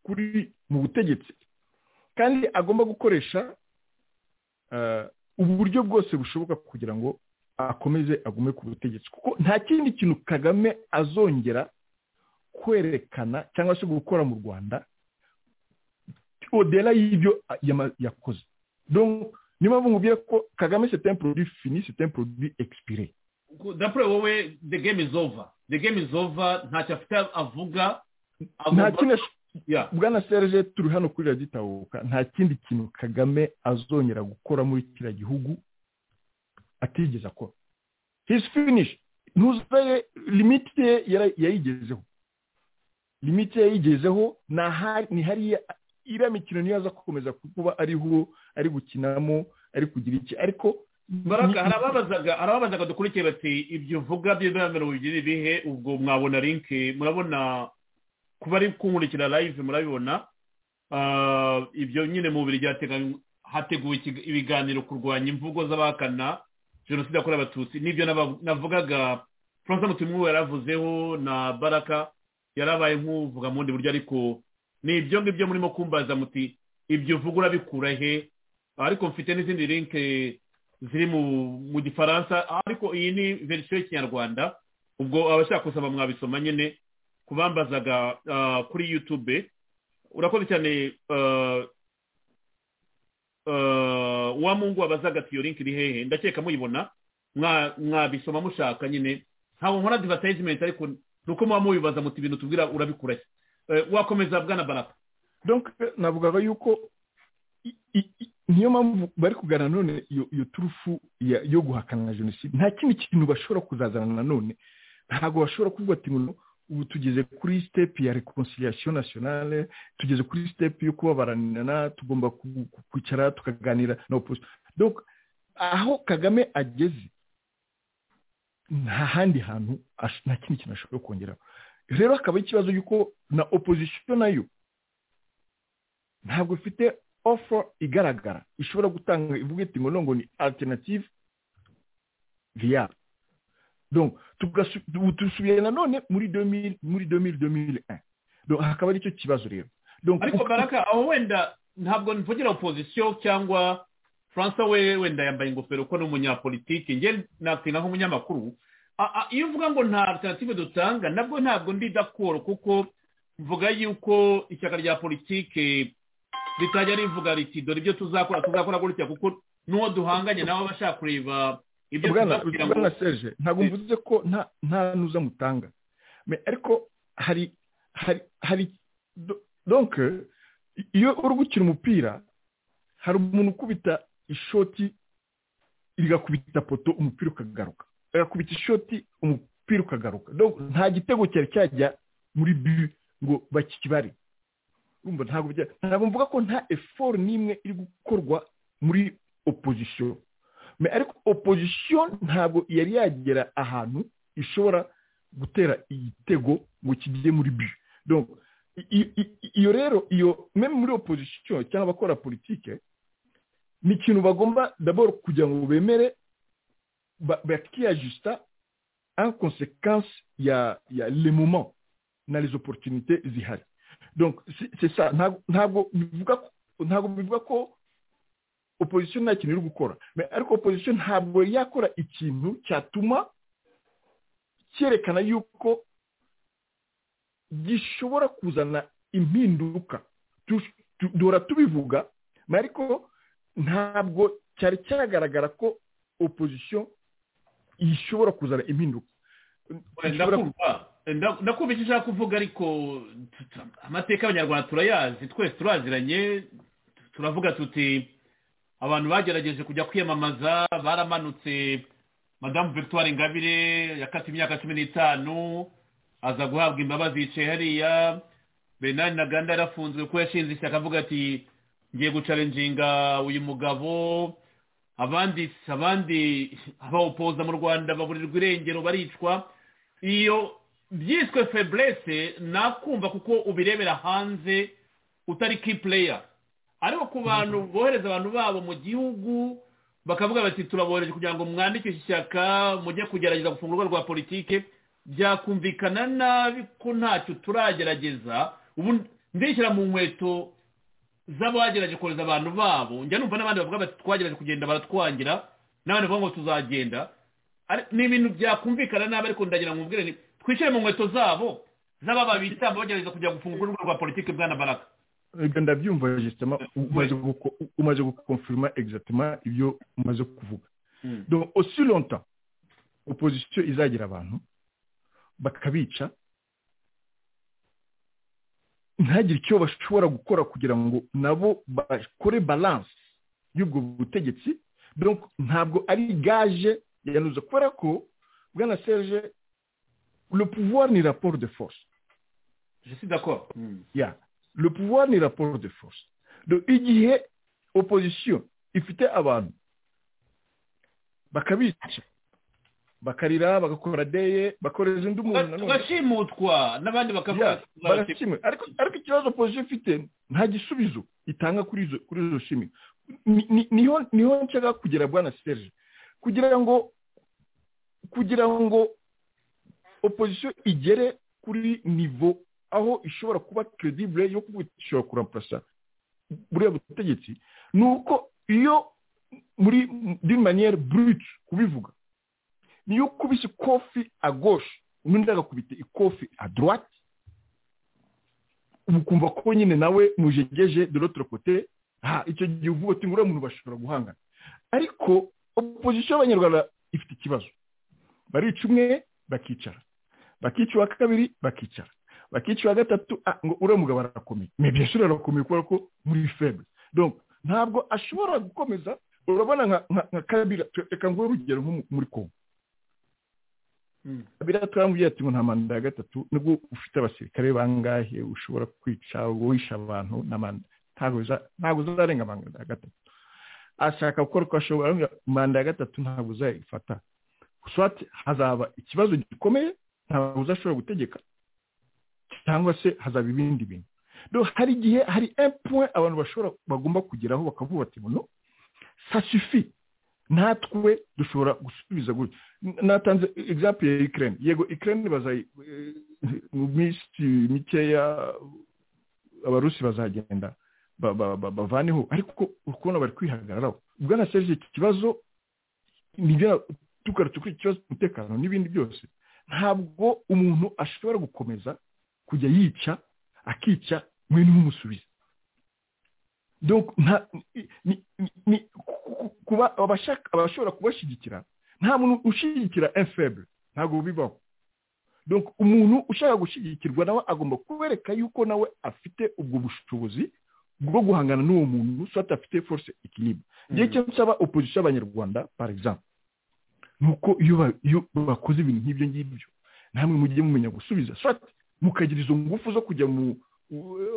kuri mu butegetsi kandi agomba gukoresha uburyo bwose bushoboka kugira ngo akomeze agume ku butegetsi kuko nta kindi kintu kagame azongera kwerekana cyangwa se gukora mu rwanda odera y'ibyo yakoze niyo mpamvu nkubwira ko kagame sete mpurudi fini sete mpurudi ekisipire dapure wowe the game is over the game is over ntacyo afite avuga nta kindi bwana serge turi hano kuri raditahuka nta kindi kintu kagame azongera gukora muri kiriya gihugu atigeze akora hisi finishi ntuzaye limiti ye yayigezeho limiti yayigezeho ni hariya iriya mikino niyo aza gukomeza kuba ariho ari gukinamo ari kugira iki ariko baraka harababazaga dukurikiye bati ibyo uvuga by'indangamiro bigira ibihe ubwo mwabona linki murabona kuba ari kunkurikira live murabibona ibyo nyine mu bubiri hateguwe ibiganiro kurwanya imvugo z'abahakana jenoside yakorewe abatutsi n'ibyo navugaga frank mutimwu yaravuzeho na baraka yarabaye nk'uvuga mu bundi buryo ariko ni ibyo ngibyo murimo kumbaza muti ibyo uvuga urabikura he ariko mfite n'izindi linke ziri mu gifaransa ariko iyi ni verisiyo y'ikinyarwanda ubwo abashaka gusaba mwabisoma nyine kubambazaga kuri yutube urakoze cyane wa mungu wabazaga ati iyo linki iri hehe ndakeka muyibona mwabisoma mushaka nyine ntabwo nkora advertisement ariko ni uko muba mubibaza muti ibintu tubwira urabikura wakomeza bwana baraka donc navugaga yuko niyo mpamvu bari kuganira none iyo turufu yo guhakana jenoside nta kindi kintu bashobora kuzazana nanone ntabwo bashobora kuvuga ati ubu tugeze kuri sitepu ya reconciliation nationale tugeze kuri sitepu yo kubabaranirana tugomba kwicara tukaganira na opposition aho kagame ageze nta handi hantu nta kindi kintu ashobora kongeraho rero hakaba ikibazo y'uko na opposition nayo ntabwo ifite offer igaragara ishobora gutanga ivuga iti ngo ngo ni alternative viable tugasubira nanone muri domiri muri domiri domiri hakaba aricyo kibazo rero ariko baraka aho wenda ntabwo mvugira opozisiyo cyangwa francois we wenda yambaye ingofero ko ni umunyapolitike nge nakwina nk'umunyamakuru iyo uvuga ngo nta alternative dutanga nabwo ntabwo ndi dakoro kuko mvuga yuko ishyaka rya politike ritajya rivuga riti dore ibyo tuzakora tuzakora gutya kuko n'uwo duhanganye nawe aba ashaka kureba bwana serge ntabwo mvuze ko nta nuza mutanga ariko hari hari donke iyo uri gukina umupira hari umuntu ukubita ishoti rigakubita poto umupira ukagaruka agakubita ishoti umupira ukagaruka nta gitego cyari cyajya muri bi ngo bakibare ntabwo mvuga ko nta efori n'imwe iri gukorwa muri opozisiyo ariko opozisiyo ntabwo yari yagera ahantu ishobora gutera igitego ngo kijye muri biyo iyo rero iyo meme muri opozisiyo cyangwa abakora politike ni ikintu bagomba daboro kugira ngo bemere bakiyajisita en konsekansi ya ya lemumo na rezo porotinite zihari ntabwo bivuga ko opozisiyo nta kintu iri gukora ariko opozisiyo ntabwo yakora ikintu cyatuma cyerekana yuko gishobora kuzana impinduka duhora tubivuga ariko ntabwo cyari cyagaragara ko opozisiyo ishobora kuzana impinduka ndakumva icyo ushaka kuvuga ariko amateka y'abanyarwanda turayazi twese turaziranye turavuga tuti abantu bagerageje kujya kwiyamamaza baramanutse madamu victoire ingabire yakata imyaka cumi n'itanu aza guhabwa imbabazi yicaye hariya benani na ganda yarafunzwe ko yashinze ishyaka avuga ati ngiye gucarenjinga uyu mugabo abandi abandi abawupoza mu rwanda baburirwa irengero baricwa iyo byiswe feburese nakumva kuko ubirebera hanze utari ki pureya ariko ku bantu bohereza abantu babo mu gihugu bakavuga bati turabohereje kugira ngo mwandike ishyaka mujye kugerageza gufungurwa rwa politike byakumvikana nabi ko ntacyo turagerageza ubu ndishyira mu nkweto z'abagerageje kohereza abantu babo njya numva n'abandi bavuga bati twagerageje kugenda baratwangira n'abandi bavuga ngo tuzagenda ni ibintu byakumvikana nabi ariko ndagira ngo mubwire twicare mu nkweto zabo z'ababa bitamba bagerageza kujya gufunga urubuga rwa politiki bwa na baraka ndabyumva gisitema umaze gukonfirima egisitema ibyo umaze kuvuga osi lonta opozisiyo izagira abantu bakabica ntagire icyo bashobora gukora kugira ngo nabo bakore baranse y'ubwo butegetsi ntabwo ari gaje yanuza kubera ko bwana serge le pouvoir ni rapport de force je suis d'accord yeah. le pouvoir ni rapport de force donc igihe opposition ifite abantu bakabica bakarira bagakora deye bakoresha undi muntu bagashimutwa n'abandi bakavuga ariko ikibazo opposition ifite nta gisubizo itanga kuri izo kuri izo shimwe niho nshaka kugera bwana serge kugira ngo kugira ngo opozisiyo igere kuri nivo aho ishobora kuba keredibure yo kuvuga ishobora kuramparasa buriya butegetsi ni uko iyo muri d'une manière brute kubivuga niyo ukubise ikofi à gauche ubundi agakubita ikofi à droite ubu kumva ko nyine nawe mujegeje de l'autre côté ha icyo gihe uvuga uti nguriya muntu bashobora guhangana ariko opozisiyo y'abanyarwanda ifite ikibazo barica umwe bakicara bakica uwa kabiri bakicara bakica uwa gatatu ngo uriya mugabo arakomeye maybe yashobora arakomeye kubera ko muri febre donc ntabwo ashobora gukomeza urabona nka kabira reka ngo urugero nko muri kongo kabira turamubwira ati ngo nta manda ya gatatu nubwo ufite abasirikare bangahe ushobora kwica uwisha abantu na manda ntabwo uzarenga manda ya gatatu ashaka gukora uko ashobora manda ya gatatu ntabwo uzayifata swati hazaba ikibazo gikomeye ntabwo uzashobora gutegeka cyangwa se hazaba ibindi bintu hari igihe hari empuwe abantu bashobora bagomba kugeraho bakavuga bati buno sasifi natwe dushobora gusubiza gutya natanze egizampu ya ikirere yego ikirere bazayi mu minsi mikeya abarusi bazagenda bavaneho ariko uri kubona bari kwihagararaho bwana serije iki kibazo nibyo tugarutse kuri ikibazo cy'umutekano n'ibindi byose ntabwo umuntu ashobora gukomeza kujya yica akica mwene nk'umusubizo abashaka kubashyigikira nta muntu ushyigikira efebre ntabwo bibaho umuntu ushaka gushyigikirwa nawe agomba kubereka yuko nawe afite ubwo bushobozi bwo guhangana n'uwo muntu usata afite force ikiribwa igihe cyo nsaba opozisiyo y'abanyarwanda parizamu nuko iyo bakoze ibintu nk'ibyo ngibyo namwe mujye mumenya gusubiza mukagira izo ngufu zo kujya mu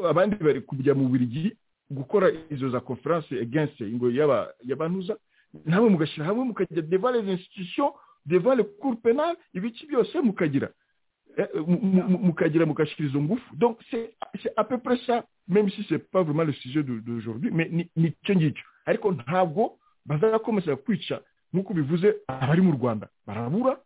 abandi bari kujya mu birigi gukora izo za conference against ingo y'abantuza namwe mugashyira hamwe mukagira devant les institutions devant le cour penal ibiki byose mukagira mukagira mugashyira izo ngufu donc c'est à peu près ça même si c'est pas vraiment le sujet d'aujourd'hui mais ni icyo ngicyo ariko ntabwo bazakomeza kwica nk'uko bivuze abari mu rwanda barabura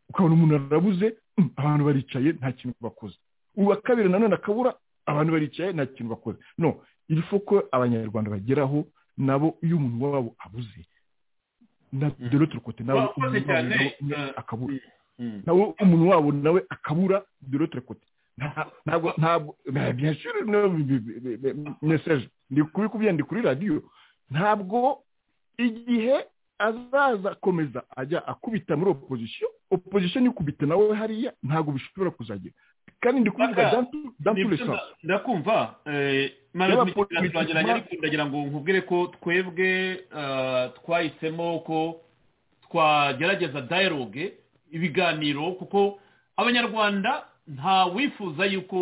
ukabona umuntu arabuze abantu baricaye nta kintu bakoze uwa kabiri nanone akabura abantu baricaye nta kintu bakoze no irifu ko abanyarwanda bageraho nabo iyo umuntu wabo abuze na dore turukote nawe akabura nawe umuntu wabo nawe akabura dore turukote ntabwo ntabwo byashyira meseje ndi kubikubwira ndi kuri radiyo ntabwo igihe azaza akomeza ajya akubita muri opozisiyo opozisiyo ikubite nawe hariya ntabwo bishobora kuzagira kandi ndi kuvuga danturesansi ndakumva turagerageza ariko ndagira ngo nkubwire ko twebwe twahisemo ko twagerageza dayiroge ibiganiro kuko abanyarwanda nta wifuza yuko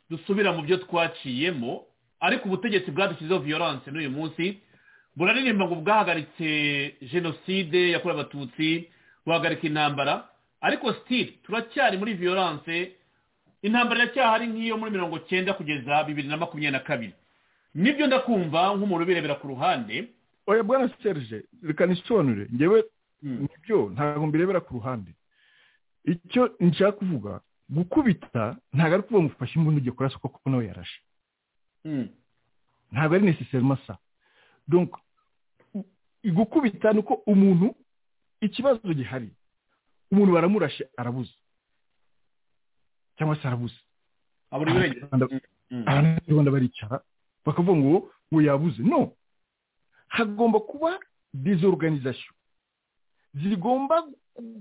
dusubira mu byo twaciyemo ariko ubutegetsi bwadushyizeho viyoranse n'uyu munsi buraririmba ngo bwahagaritse jenoside yakorewe abatutsi buhagarika intambara ariko sitiri turacyari muri viyoranse intambara iracyahari nk'iyo muri mirongo cyenda kugeza bibiri na makumyabiri na kabiri nibyo ndakumva nk'umuntu ubirebera ku ruhande oya bwana serge reka nisobanure ngewe nibyo ntabwo mbirebera ku ruhande icyo nshaka kuvuga gukubita ntabwo ari kuvuga ngo ufashe imbunda ujya kurasa kuko nawe yarashe ntabwo ari necessarily sa donc gukubita ni uko umuntu ikibazo gihari umuntu baramurashe arabuze cyangwa se arabuze abanyarwanda baricara bakavuga ngo ngo yabuze no hagomba kuba dizorganizasiyo zigomba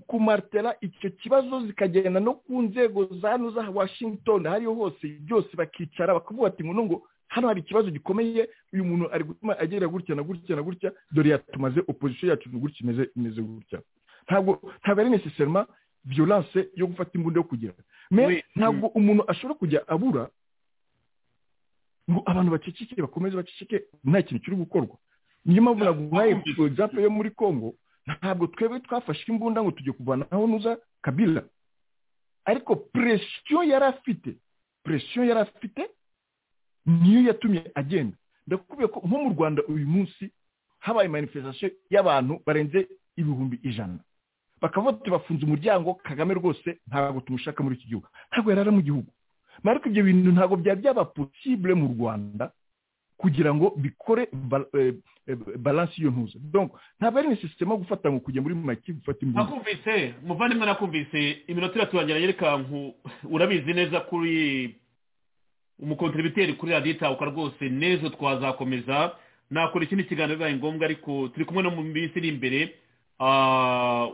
kumartera icyo kibazo zikagenda no ku nzego za hano za washington hariho hose byose bakicara bakavuga ati ngo ngo hano hari ikibazo gikomeye uyu muntu ari gutuma agera gutya na gutya na gutya dore yatumaze opozisiyo yacu ni gutya imeze gutya ntabwo ntabwo ari necessarily violence yo gufata imbunda yo kugira ntabwo umuntu ashobora kujya abura ngo abantu baceceke bakomeze baceceke nta kintu kiri gukorwa niyo mpamvu naguhaye egizampe yo muri congo ntabwo twebwe twafashe imbunda ngo tujye kuvanaho nuza kabila ariko presiyo yari afite presiyo yari afite niyo yatumye agenda ndakubwiye ko nko mu rwanda uyu munsi habaye manifestasiyo y'abantu barenze ibihumbi ijana bakavuga bafunze umuryango kagame rwose ntabwo tumushaka muri iki gihugu ntabwo yarara mu gihugu ariko ibyo bintu ntabwo byaba byaba posibule mu rwanda kugira ngo bikore balansi y'iyo ntuza ntabwo ari na sisiteme yo gufata ngo kujya muri make gufata imbunda nakumvise muvandimwe nakumvise iminota iraturangira yerekanku urabizi neza kuri umukontributeri kuri radiyo itahuka rwose n'ejo twazakomeza nakora ikindi kiganiro bibaye ngombwa ariko turi kumwe no mu minsi iri imbere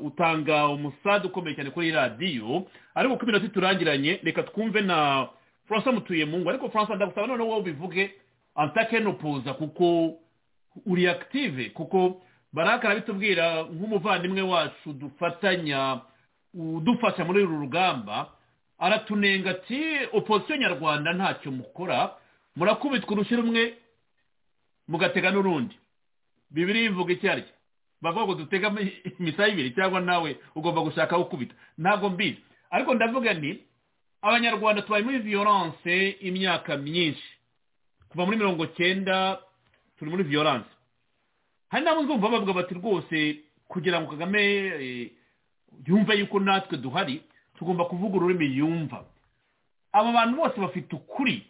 utanga umusada ukomeye cyane kuri radiyo ariko uko iminota iturangiranye reka twumve na furansa mutuyemungu ariko furansa ndagusaba noneho wowe ubivuge antakenopuza kuko uri akitive kuko barakara bitubwira nk'umuvandimwe wacu dufatanya udufasha muri uru rugamba aratunenga ati opozisiyo nyarwanda ntacyo mukora murakubitwa urushyi rumwe mugatega n'urundi bibiri bivuga icyo ari cyo bavuga ngo dutega imisaya ibiri cyangwa nawe ugomba gushaka ukubita ntabwo mbizi ariko ndavuga nti abanyarwanda tubaye muri viyoranse imyaka myinshi kuva muri mirongo cyenda turi muri viyoranse hari n'abo nzumva bavuga bati rwose kugira ngo kagame yumve yuko natwe duhari tugomba kuvuga ururimi yumva aba bantu bose bafite ukuri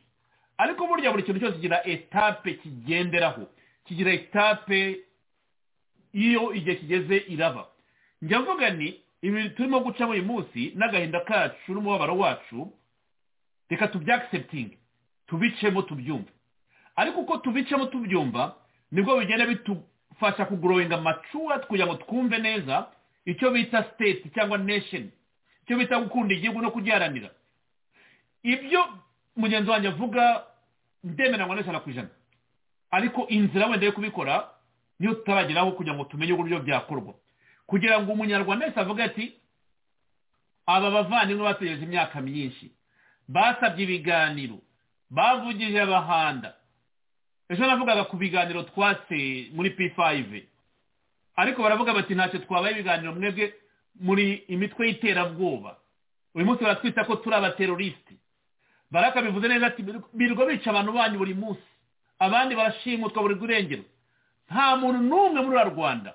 ariko burya buri kintu cyose kigira etape kigenderaho kigira etape iyo igihe kigeze iraba njya mvuga ni ibi turimo gucamo uyu munsi n'agahinda kacu n'umubabaro wacu reka tubyakiseputinge tubicemo tubyumve ariko uko tubicemo tubyumva nibwo bigenda bidufasha kugorowinga amacura kugira ngo twumve neza icyo bita siteti cyangwa nesheni icyo bita gukunda igihugu no kugiharanira ibyo mugenzi wanjye avuga ndemera ngo n'ijana ku ijana ariko inzira wenda yo kubikora niyo tutarageraho kugira ngo tumenye uburyo byakorwa kugira ngo umunyarwanda wese avuge ati aba bavandimwe bategereje imyaka myinshi basabye ibiganiro bavugije abahanda ejo navugaga ku biganiro twatse muri p5 ariko baravuga bati ntacyo twabaye ibiganiro mwebwe muri imitwe y'iterabwoba uyu munsi baratwita ko turi abaterorisiti barakabivuze neza ati birwa bica abantu banyu buri munsi abandi barashimutwa buri rurengero nta muntu n'umwe muri uriya rwanda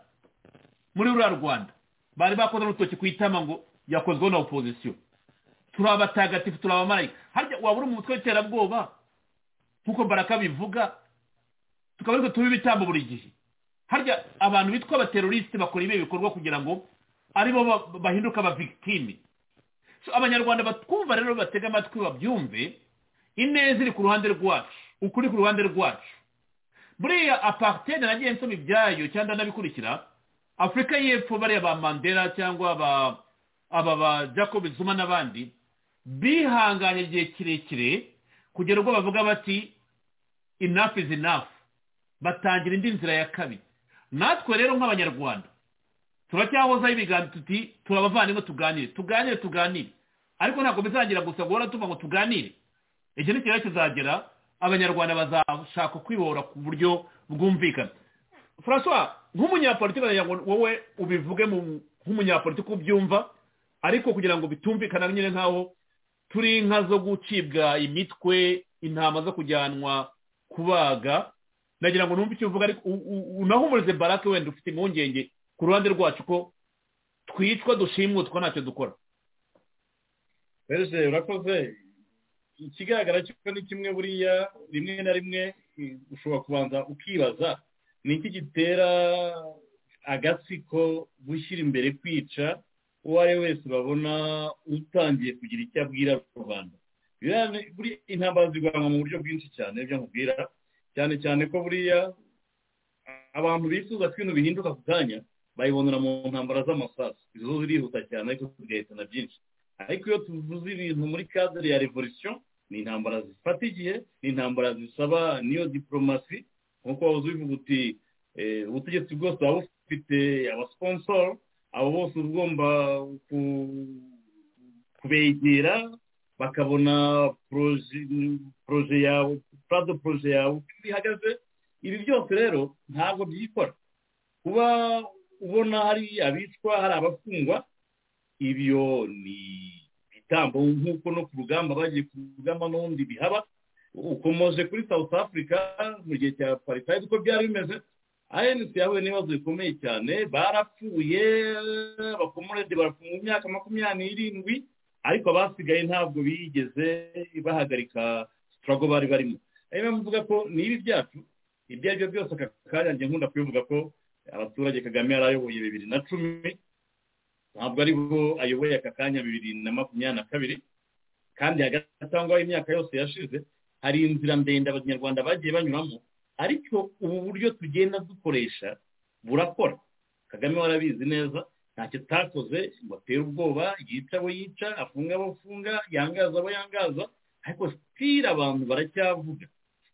muri uriya rwanda bari bakoze n'urutoki ku itama ngo yakozweho na opozisiyo turi abatagatifu turi abamarayika harya wabura umutwe w'iterabwoba nk'uko baraka bivuga tukaba ariko tuba ibitambo buri gihe harya abantu bitwa abaterorisite bakora ibi bikorwa kugira ngo aribo bahinduka abavigitime abanyarwanda batwumva rero batega amatwi babyumve ineza iri ku ruhande rwacu ukuri ku ruhande rwacu buriya apariteni nagiye nsoma ibyayo cyangwa nabikurikira afurika y'epfo bariya ba mandela cyangwa aba ba jacob zuma n'abandi bihanganye igihe kirekire kugera ubwo bavuga bati enough is enough batangira indi nzira ya kabiri natwe rero nk'abanyarwanda turacyahozaho ibiganza tuti turabavandimwe tuganire tuganire tuganire ariko ntabwo bizagira gusa guhora tuva ngo tuganire igihe n'ikibazo kizagera abanyarwanda bazashaka kwibora ku buryo bwumvikana francois nk'umunyapolitiki wowe ubivuge nk'umunyapolitiki ubyumva ariko kugira ngo bitumvikane nyine nk'aho turi inka zo gucibwa imitwe intama zo kujyanwa kubaga nagira ngo numve icyo uvuga ariko unahumurize barake wenda ufite impungenge ku ruhande rwacu ko twicwa dushimwe two ntacyo dukora rwose urakoze ikigaragara cyo ni kimwe buriya rimwe na rimwe ushobora kubanza ukibaza ni iki gitera agatsiko gushyira imbere kwica uwo ari we wese babona utangiye kugira icyo abwira rubanda intambara zirwanwa mu buryo bwinshi cyane ibyo nkubwira cyane cyane ko buriya abantu bifuza ko ibintu bihinduka ku kanya bayibonera mu ntambara z'amasasu izo zirihuta cyane ariko tugahitana byinshi ariko iyo tuvuze ibintu muri kadere ya revolisiyo ni intambara zifata igihe ni intambara zisaba niyo diporomasi nk'uko wabuze ubivuga uti ubutegetsi bwose buba bufite abasiposoro abo bose uba ugomba kubegera bakabona poroje yawe purado poroje yawe uko ihagaze ibi byose rero ntabwo byikora kuba ubona hari abicwa hari abafungwa ibyo ni ibitambo nk'uko no ku rugamba bagiye ku rugamba n'ubundi bihaba ukomoje kuri south africa mu gihe cya apartheid uko byari bimeze anc yahuye n'ibibazo bikomeye cyane barapfuye abakomorede barapfuye mu myaka makumyabiri n'irindwi ariko abasigaye ntabwo bigeze bahagarika sitarago bari barimo ariyo mpamvu mvuga ko ni ibi byacu ibyo ari byo byose aka kanya njye nkunda kubivuga ko abaturage kagame yari ayoboye bibiri na cumi ntabwo ari bo ayoboye aka kanya bibiri na makumyabiri na kabiri kandi hagati aho ngaho imyaka yose yashize hari inzira ndende abanyarwanda bagiye banyuramo ariko ubu buryo tugenda dukoresha burakora kagame warabizi neza ntacyo atakoze ngo atere ubwoba yica abo yica afunga abo afunga yangaza abo yangaza ariko sitira abantu baracyavuga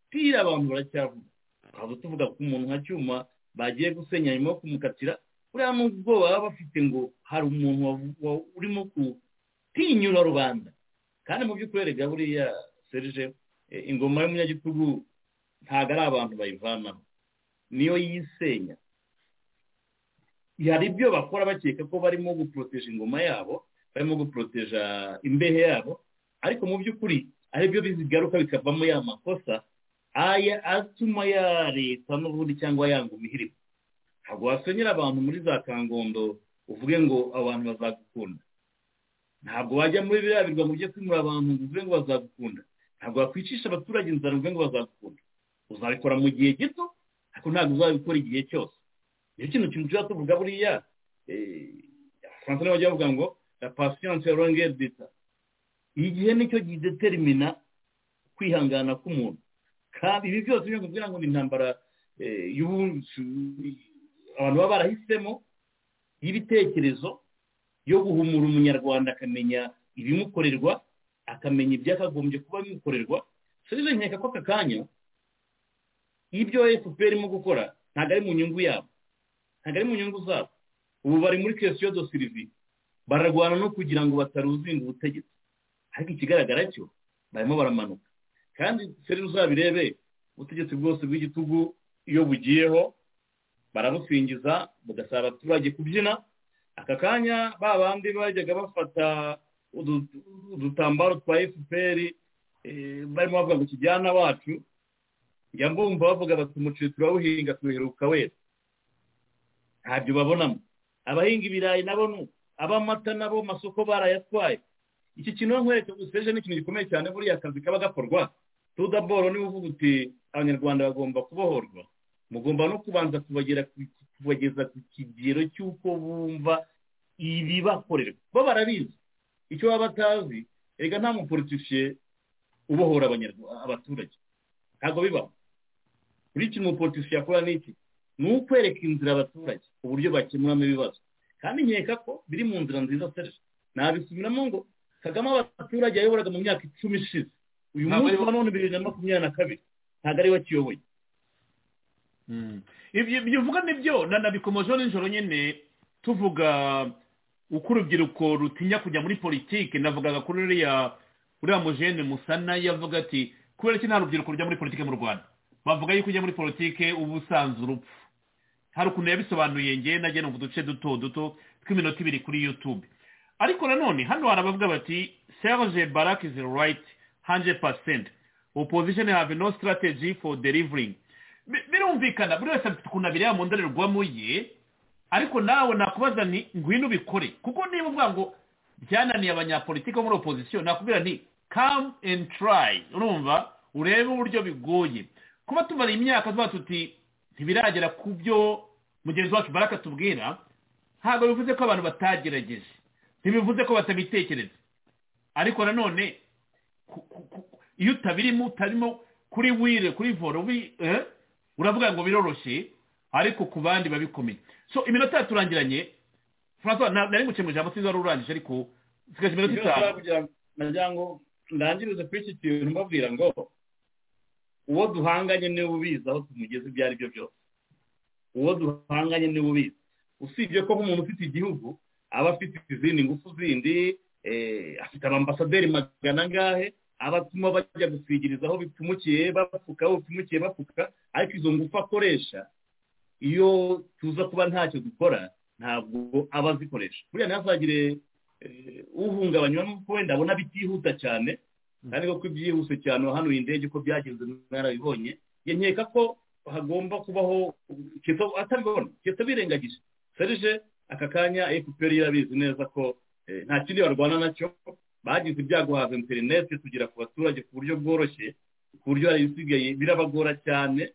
sitira abantu baracyavuga tukaba tuvuga ku muntu nka cyuma bagiye gusenya nyuma yo kumukatira buriya nubwo baba bafite ngo hari umuntu urimo gutinyura rubanda kandi mu by'ukuri erega buriya serije ingoma y'umunyagitugu ntabwo ari abantu bayivanamo niyo yisenya hari ibyo bakora bakeka ko barimo guporoteje ingoma yabo barimo guporoteja imbehe yabo ariko mu by'ukuri ari byo bigaruka bikavamo ya makosa aya atuma ya leta n'ubundi cyangwa yanga imihirimo ntabwo wasenyera abantu muri za kangondo uvuge ngo abantu bazagukunda ntabwo wajya muri biriya birwa mu byo kwimura abantu ngo uvuge ngo bazagukunda ntabwo wakwicisha abaturage inzara uvuge ngo bazagukunda uzabikora mu gihe gito ariko ntabwo uzabikora igihe cyose niyo kintu kintu tujya tuvuga buriya abafaransa nibo bajya bavuga ngo la patience ya longue dita igihe nicyo gideterimina kwihangana k'umuntu kandi ibi byose byo kugira ngo ni intambara abantu baba barahisemo y'ibitekerezo yo guhumura umunyarwanda akamenya ibimukorerwa akamenya ibyakagombye kuba bimukorerwa serivisi nkeka ko aka kanya ibyo efuperi irimo gukora ntabwo ari mu nyungu yabo ntabwo ari mu nyungu zabo ubu bari muri kesiyo do sirivi bararwana no kugira ngo bataruzinga ubutegetsi ariko ikigaragara cyo barimo baramanuka kandi seri uzabirebe ubutegetsi bwose bw'igitugu iyo bugiyeho barabusingiza bugasaba abaturage kubyina aka kanya ba bandi bajyaga bafata udutambaro twa efuperi barimo bavuga ngo kijyana wacu njya mbumva bavuga bati umuceri turawuhinga tuheruka wese ntabyo babonamo abahinga ibirayi nabo abamata nabo masoko barayatwaye iki kintu nkwereka guseje ni ikintu gikomeye cyane buriya akazi kaba gakorwa tudaboro niba uvuga uti abanyarwanda bagomba kubohorwa mugomba no kubanza kubageza ku kigero cy'uko bumva ibibakorerwa bo barabizi icyo baba batazi reka nta mupolitisiye ubohora abaturage ntabwo bibaho buri kintu umupolitisiye akora ni iki ni ukwereka inzira abaturage uburyo bakemuramo ibibazo kandi nkeka ko biri mu nzira nziza serije nabisubiramo ngo kagame abaturage yayoboraga mu myaka icumi ishize uyu Ntabwo munsi ariwe- wa none bibiri na makumyabiri na kabiri ntabwo ariwe akiyoboye ibyo ibyo uvuga nibyo na- nabikomojeho nijoro nyine tuvuga uko urubyiruko rutinya kujya muri politiki navugaga kuri uriya uriya mujene musana yavuga ati kubera ko nta rubyiruko rujya muri politiki mu rwanda bavuga yuko ujya muri politiki uba usanze urupfu hari ukuntu yabisobanuye ngewe nagera mu duce duto duto tw'iminota ibiri kuri yutube ariko nanone hano hari abavuga bati serge barak is right 100% opposition have no strategy for delivering Bi- birumvikana buri wese afite ukuntu abireba mu ndorerwamo ye ariko nawe nakubaza ni ngwino ubikore kuko niba uvuga ngo byananiye abanyapolitiki bo muri opozisiyo nakubwira nti come and try urumva urebe uburyo bigoye kuba tumara imyaka tuba tuti ntibiragera ku byo mugenzi wacu baraka tubwira ntabwo bivuze ko abantu batagerageje ntibivuze ko batabitekereza ariko nanone ku- ku- ku- iyo utabirimo utarimo kuri wire kuri voro wi- eh, uravuga ngo biroroshye ariko ku bandi babikomeye so iminota yaturangiranye francois na- nari guce mu ijambo sinzi wari urangije ariko sigaje iminota itanu nashobora kugira ngo nagira ngo ndangirize kuri iki kintu mbabwira ngo uwo duhanganye niwe ubizi aho tumugeze ibyo ari byo byose uwo duhanganye niwe ubizi usibye ko nk'umuntu ufite igihugu aba afite izindi ngufu zindi eh, afite abambasaderi magana angahe abatuma bajya guswigiriza aho bipfumukiye bapfuka aho bipfumukiye bapfuka ariko izo ngufu akoresha iyo tuza kuba ntacyo dukora ntabwo aba azikoresha buriya ntihazagire eh, uhungabanywa n'uko wenda abona bitihuta cyane kandi koko ibyihuse cyane wahanuye indege uko byagenze mwarabibonye njye nkeka ko hagomba kubaho Keto atabibona Keto birengagije serije aka kanya fpr yarabizi neza ko eh, nta kindi barwana nacyo bagize ibyago haza interineti tugera ku baturage ku buryo bworoshye ku buryo hari ibisigaye birabagora cyane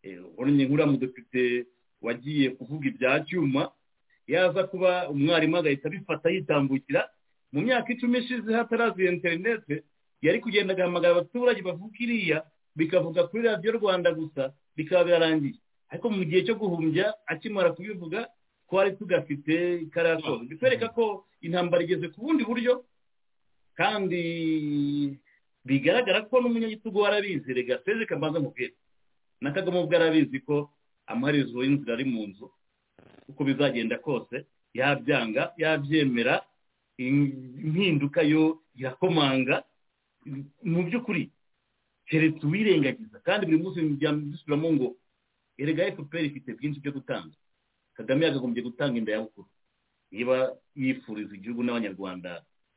Eh, ubonye nk'uriya mudepite wagiye kuvuga ibya cyuma yaza kuba umwarimu agahita abifata yitambukira mu myaka icumi ishize hataraza iyo interineti yari kugenda agahamagara abaturage bavuga iriya bikavuga kuri radiyo rwanda gusa bikaba birarangiye ariko mu gihe cyo guhumbya akimara kubivuga twari tugafite karasoza bikwereka ko intambara igeze ku bundi buryo kandi bigaragara ko n'umunyagitugu warabizi rega seze kabanza mubwira na kagame ubwo arabizi ko amaherezo y'inzira ari mu nzu uko bizagenda kose yabyanga yabyemera im- impinduka yo irakomanga mu by'ukuri keretse uwirengagiza kandi buri munsi bijyamo dusubiramo ngo erega fpr ifite byinshi byo gutanga kagame yakagombye gutanga inda ya bukuru niba yifuriza igihugu n'abanyarwanda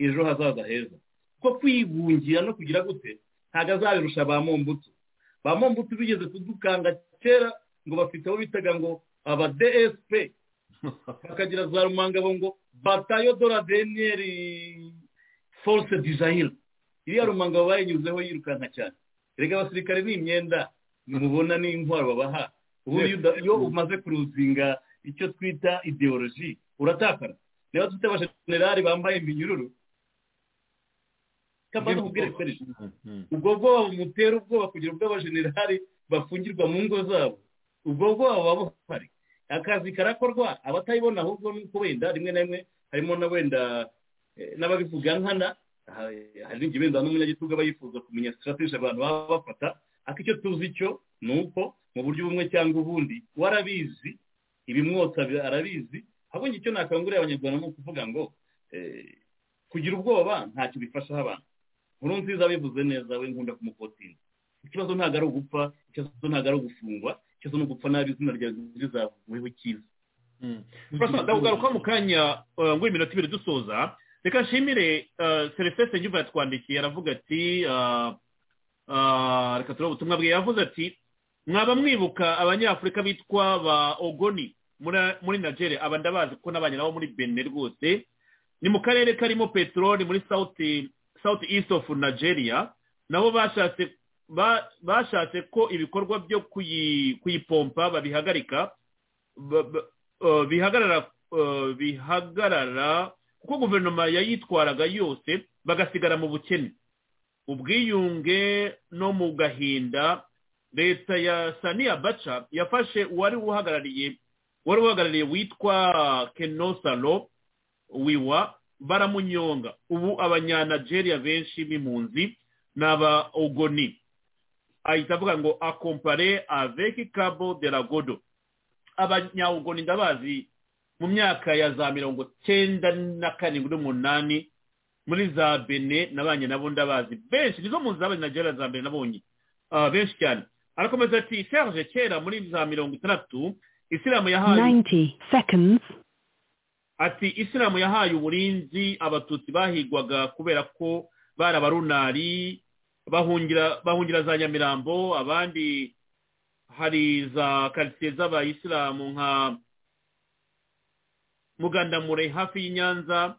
ejo hazaza heza kuko kwihungira no kugira gute ntabwo azabirusha ba mombutu ba mombutu bigeze kudukanga kera ngo bafite abo bitaga ngo aba dsp bakagira za rumangabo ngo batayo dora deniyeri force dizayire iriya rumangabo bayinyuzeho yirukanka cyane reka abasirikare ni imyenda mubona ni intwaro babaha ubu iyo uda- iyo umaze kuruzinga icyo twita ideoloji uratakara niba dufite abashenerari bambaye iminyururu kabanza kubwira serije ubwo bwoba bumutera ubwoba kugira ubwo abajenerali bafungirwa mu ngo zabo ubwo bwoba buba buhari akazi karakorwa abatayibona ahubwo nuko wenda rimwe na rimwe harimo na wenda eh, n'ababivuga nkana aha, hari n'igihe wenda n'umunyagitugu aba yifuza kumenya sitarateje abantu baba bafata ariko icyo tuzi cyo ni uko mu buryo bumwe cyangwa ubundi we arabizi ibimwotsa bi- arabizi ahubwo njye icyo nakangurira abanyarwanda ni ukuvuga ngo eh, kugira ubwoba ntacyo bifashaho abantu nkuru nziza abivuze neza we nkunda kumukotinga ikibazo ntabwo ari ugupfa ikibazo ntabwo ari ugufungwa ikibazo ni ugupfa nabi izina ryawe rizavuyeho icyiza francois ndakugaruka mu kanya eh, ngo iminota ibiri dusoza reka nshimire serivisi nyuma yatwandikiye aravuga ati eh, eh, reka turebe ubutumwa bwe yavuze ati mwaba mwibuka abanyafurika bitwa ba ogoni muri- muri nigeria aba ndabazi kuko nabanye nabo muri benin rwose ni mu karere karimo peteroli muri sauti sauti east of nigeria nabo bashatse ba- bashatse ko ibikorwa byo kuyi- kuyipompa babihagarika ba- ba- eh, bihagarara eh, bihagarara kuko guverinoma yayitwaraga yose bagasigara mu bukene ubwiyunge no mu gahinda leta ya saniya baca yafashe uwari uhagarariye wari uhagarariye witwa kenosalo wiwa baramunyonga ubu abanyanageria benshi b'impunzi ni aba ogoni ahita avuga ngo akompare aveki kabo de la godo abanyawugoni ndabazi mu myaka ya za mirongo cyenda na karindwi n'umunani muri za bene nabanye nabo ndabazi benshi nizo mu zabanye na gera za mbere nabonye benshi cyane arakomeza ati serge kera muri za mirongo itandatu isilamu yahaye ati isilamu yahaye uburinzi abatutsi bahigwaga kubera ko bari abarunari bahungira za nyamirambo abandi hari za karitsiye z'abayisilamu nka mugandamure hafi y'inyanza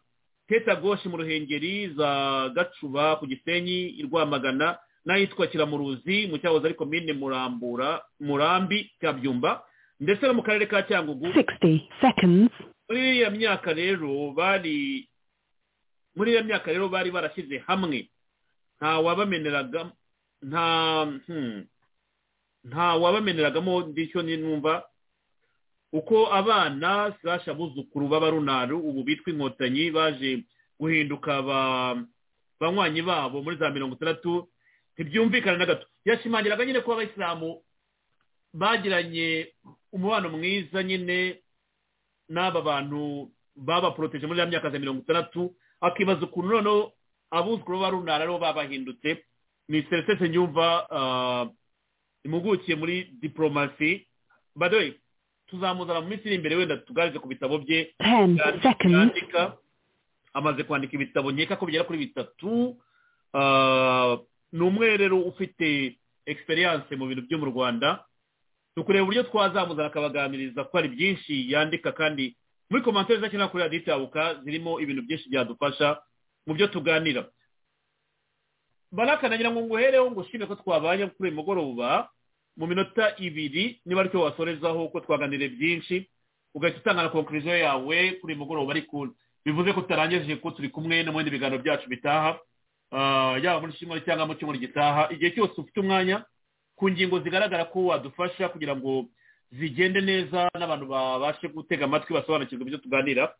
tetagoshi mu ruhengeri za gacuba ku gisenyi i rwamagana n'ahitwa kiramuruzi mu cyahoze ariko mine murambura murambi cyabyumba ndetse no mu karere ka cyangugu muri iriya myaka rero bari muri iriya myaka rero bari barashyize hamwe nta wabameneraga nta nta wabameneragamo ndicyo numva uko abana sasha buzukuru b'abarunari ubu bitwa inkotanyi baje guhinduka banywanyi babo muri za mirongo itandatu ntibyumvikana na gato yashimangiraga nyine ko abayisilamu bagiranye umubano mwiza nyine n'aba bantu babaporoteje muri ya myaka za mirongo itandatu akibaza ukuntu noneho abuzukuru b'abarunara aribo babahindutse ni seresese nyumva impugukiye muri diporomasi badoye tuzamuzana mu minsi iri imbere wenda tugarije ku bitabo bye yandika amaze kwandika ibitabo nkeka ko bigera kuri bitatu ni umwe rero ufite egisperiyanse mu bintu byo mu rwanda tukureba uburyo twazamuzana akabaganiriza ko hari byinshi yandika kandi muri komantere zakenera kuri radiyo itabuka zirimo ibintu byinshi byadufasha mu byo tuganira barakanagira ngo nguhereho ngo ushime ko twabaye kuri uyu mugoroba mu minota ibiri niba aricyo wasorezaho ko twaganire byinshi ugahita utanga na konkuriziyo yawe kuri uyu mugoroba ariko bivuze ko utarangije ko turi kumwe no mu bindi biganiro byacu bitaha yaba muri kimwe cyangwa mu cyumweru gitaha igihe cyose ufite umwanya ku ngingo zigaragara ko wadufasha kugira ngo zigende neza n'abantu babashe gutega amatwi basobanukirwa ibyo tuganira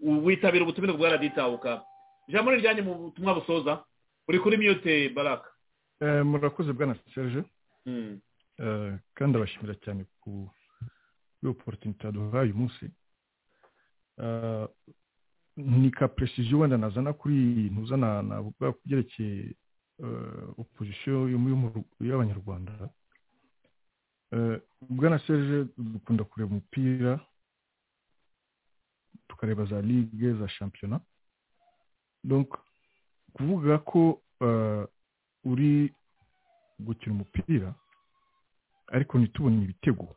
witabira ubutumire bwa raditabuka ijambo ni rijyanye mu butumwa busoza uri kuri miyute baraka murakoze bwana serge kandi abashimira cyane ku oporotinite duhaye uyu munsi ni ka presiziyo wenda nazana kuri iyi ntuzana navuga ku byerekeye opozisiyo y'abanyarwanda bwana serge dukunda kureba umupira tukareba za ligue za shampiyona kuvuga ko uri gukina umupira ariko ntitubone ibitego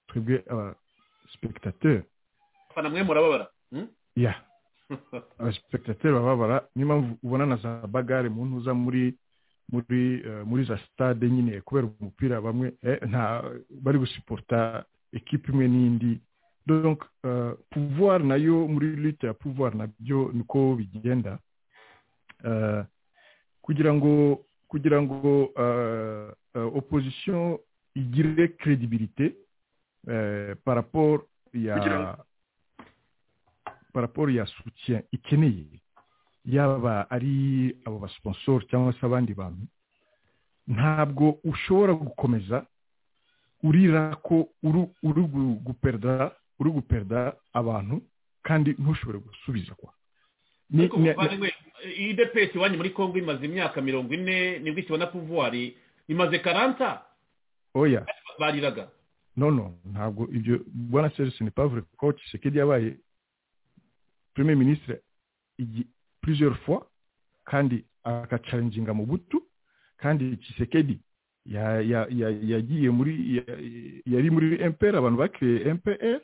twebwe abasipekitateri abafana mwe murababara ya abasipekitateri bababara niyo mpamvu ubona na za bagare mu ntuza muri muri muri za sitade nyine kubera umupira bamwe nta bari gusiporta ekipa imwe n'indi donc pouvoir nayo muri lute ya pouvoir nabyo niko bigenda kugira ngo kugira ngo opposition igire credibilité par rapport ya par rapport ya soutien ikeneye yaba ari abo basponsor cyangwa se abandi bantu ntabwo ushobora gukomeza urira ko uri guperda uri guperda abantu kandi ntushobore gusubiza kwa iyi depesi iwanyu muri congo imaze imyaka mirongo ine nibwo ikibona puvuwari imaze karanta oya bariraga nono ntabwo ibyo bwana serisi ni pavure ko kisekedi yabaye premier ministre plusieurs fois kandi agacaringinga mu butu kandi kisekedi yagiye muri yari muri mpr abantu bakiriye mpr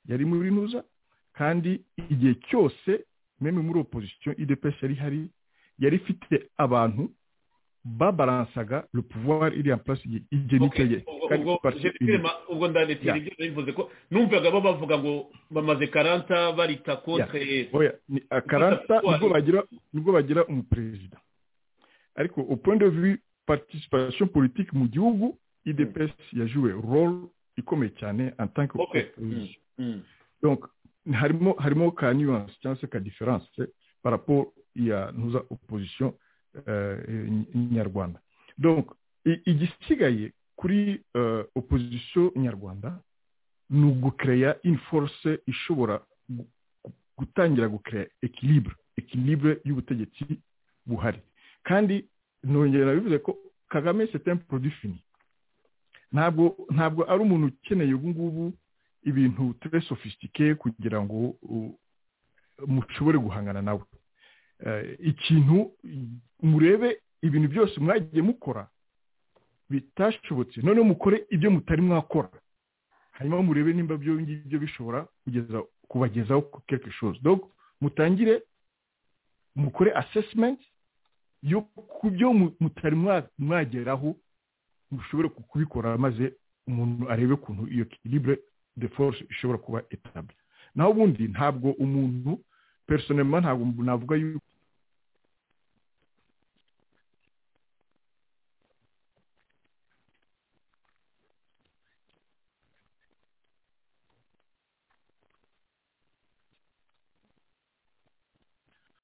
yari muri ntuza kandi igihe cyose meme muri opozisiyo idps yari hari yari ifite abantu babaransaga le pouvoir iri en place igihe n'icyo ubwo ndanditse ibyo bivuze ko numvaga bo bavuga ngo bamaze karanta barita kontre karanta nibwo bagira umuperezida ariko au point de vue participation politique mu gihugu idps yajuwe role ikomeye cyane en tant que okay. mm. donc harimo harimo ka nuance cyangwa se ka diferanse paraporo ya ntuza opozisiyo nyarwanda igisigaye kuri opozisiyo nyarwanda ni ugukereya inforce ishobora gutangira gukereya ekilibure ekilibure y'ubutegetsi buhari kandi ntongera bivuze ko kagame setempu porodifini ntabwo ntabwo ari umuntu ukeneye ubu ngubu ibintu ture sofisitike kugira ngo mushobore guhangana nawe ikintu murebe ibintu byose mwagiye mukora bitashobotse noneho mukore ibyo mutari mwakora hanyuma murebe nimba byo ngibyo bishobora kugeza kubagezaho quelque chose donc mutangire mukore assessment yo ku byo mutari mwageraho mushobore kubikora maze umuntu arebe ukuntu iyo kiribure de force ishobora kuba etabli naho ubundi ntabwo umuntu personema ntabwo navuga yuko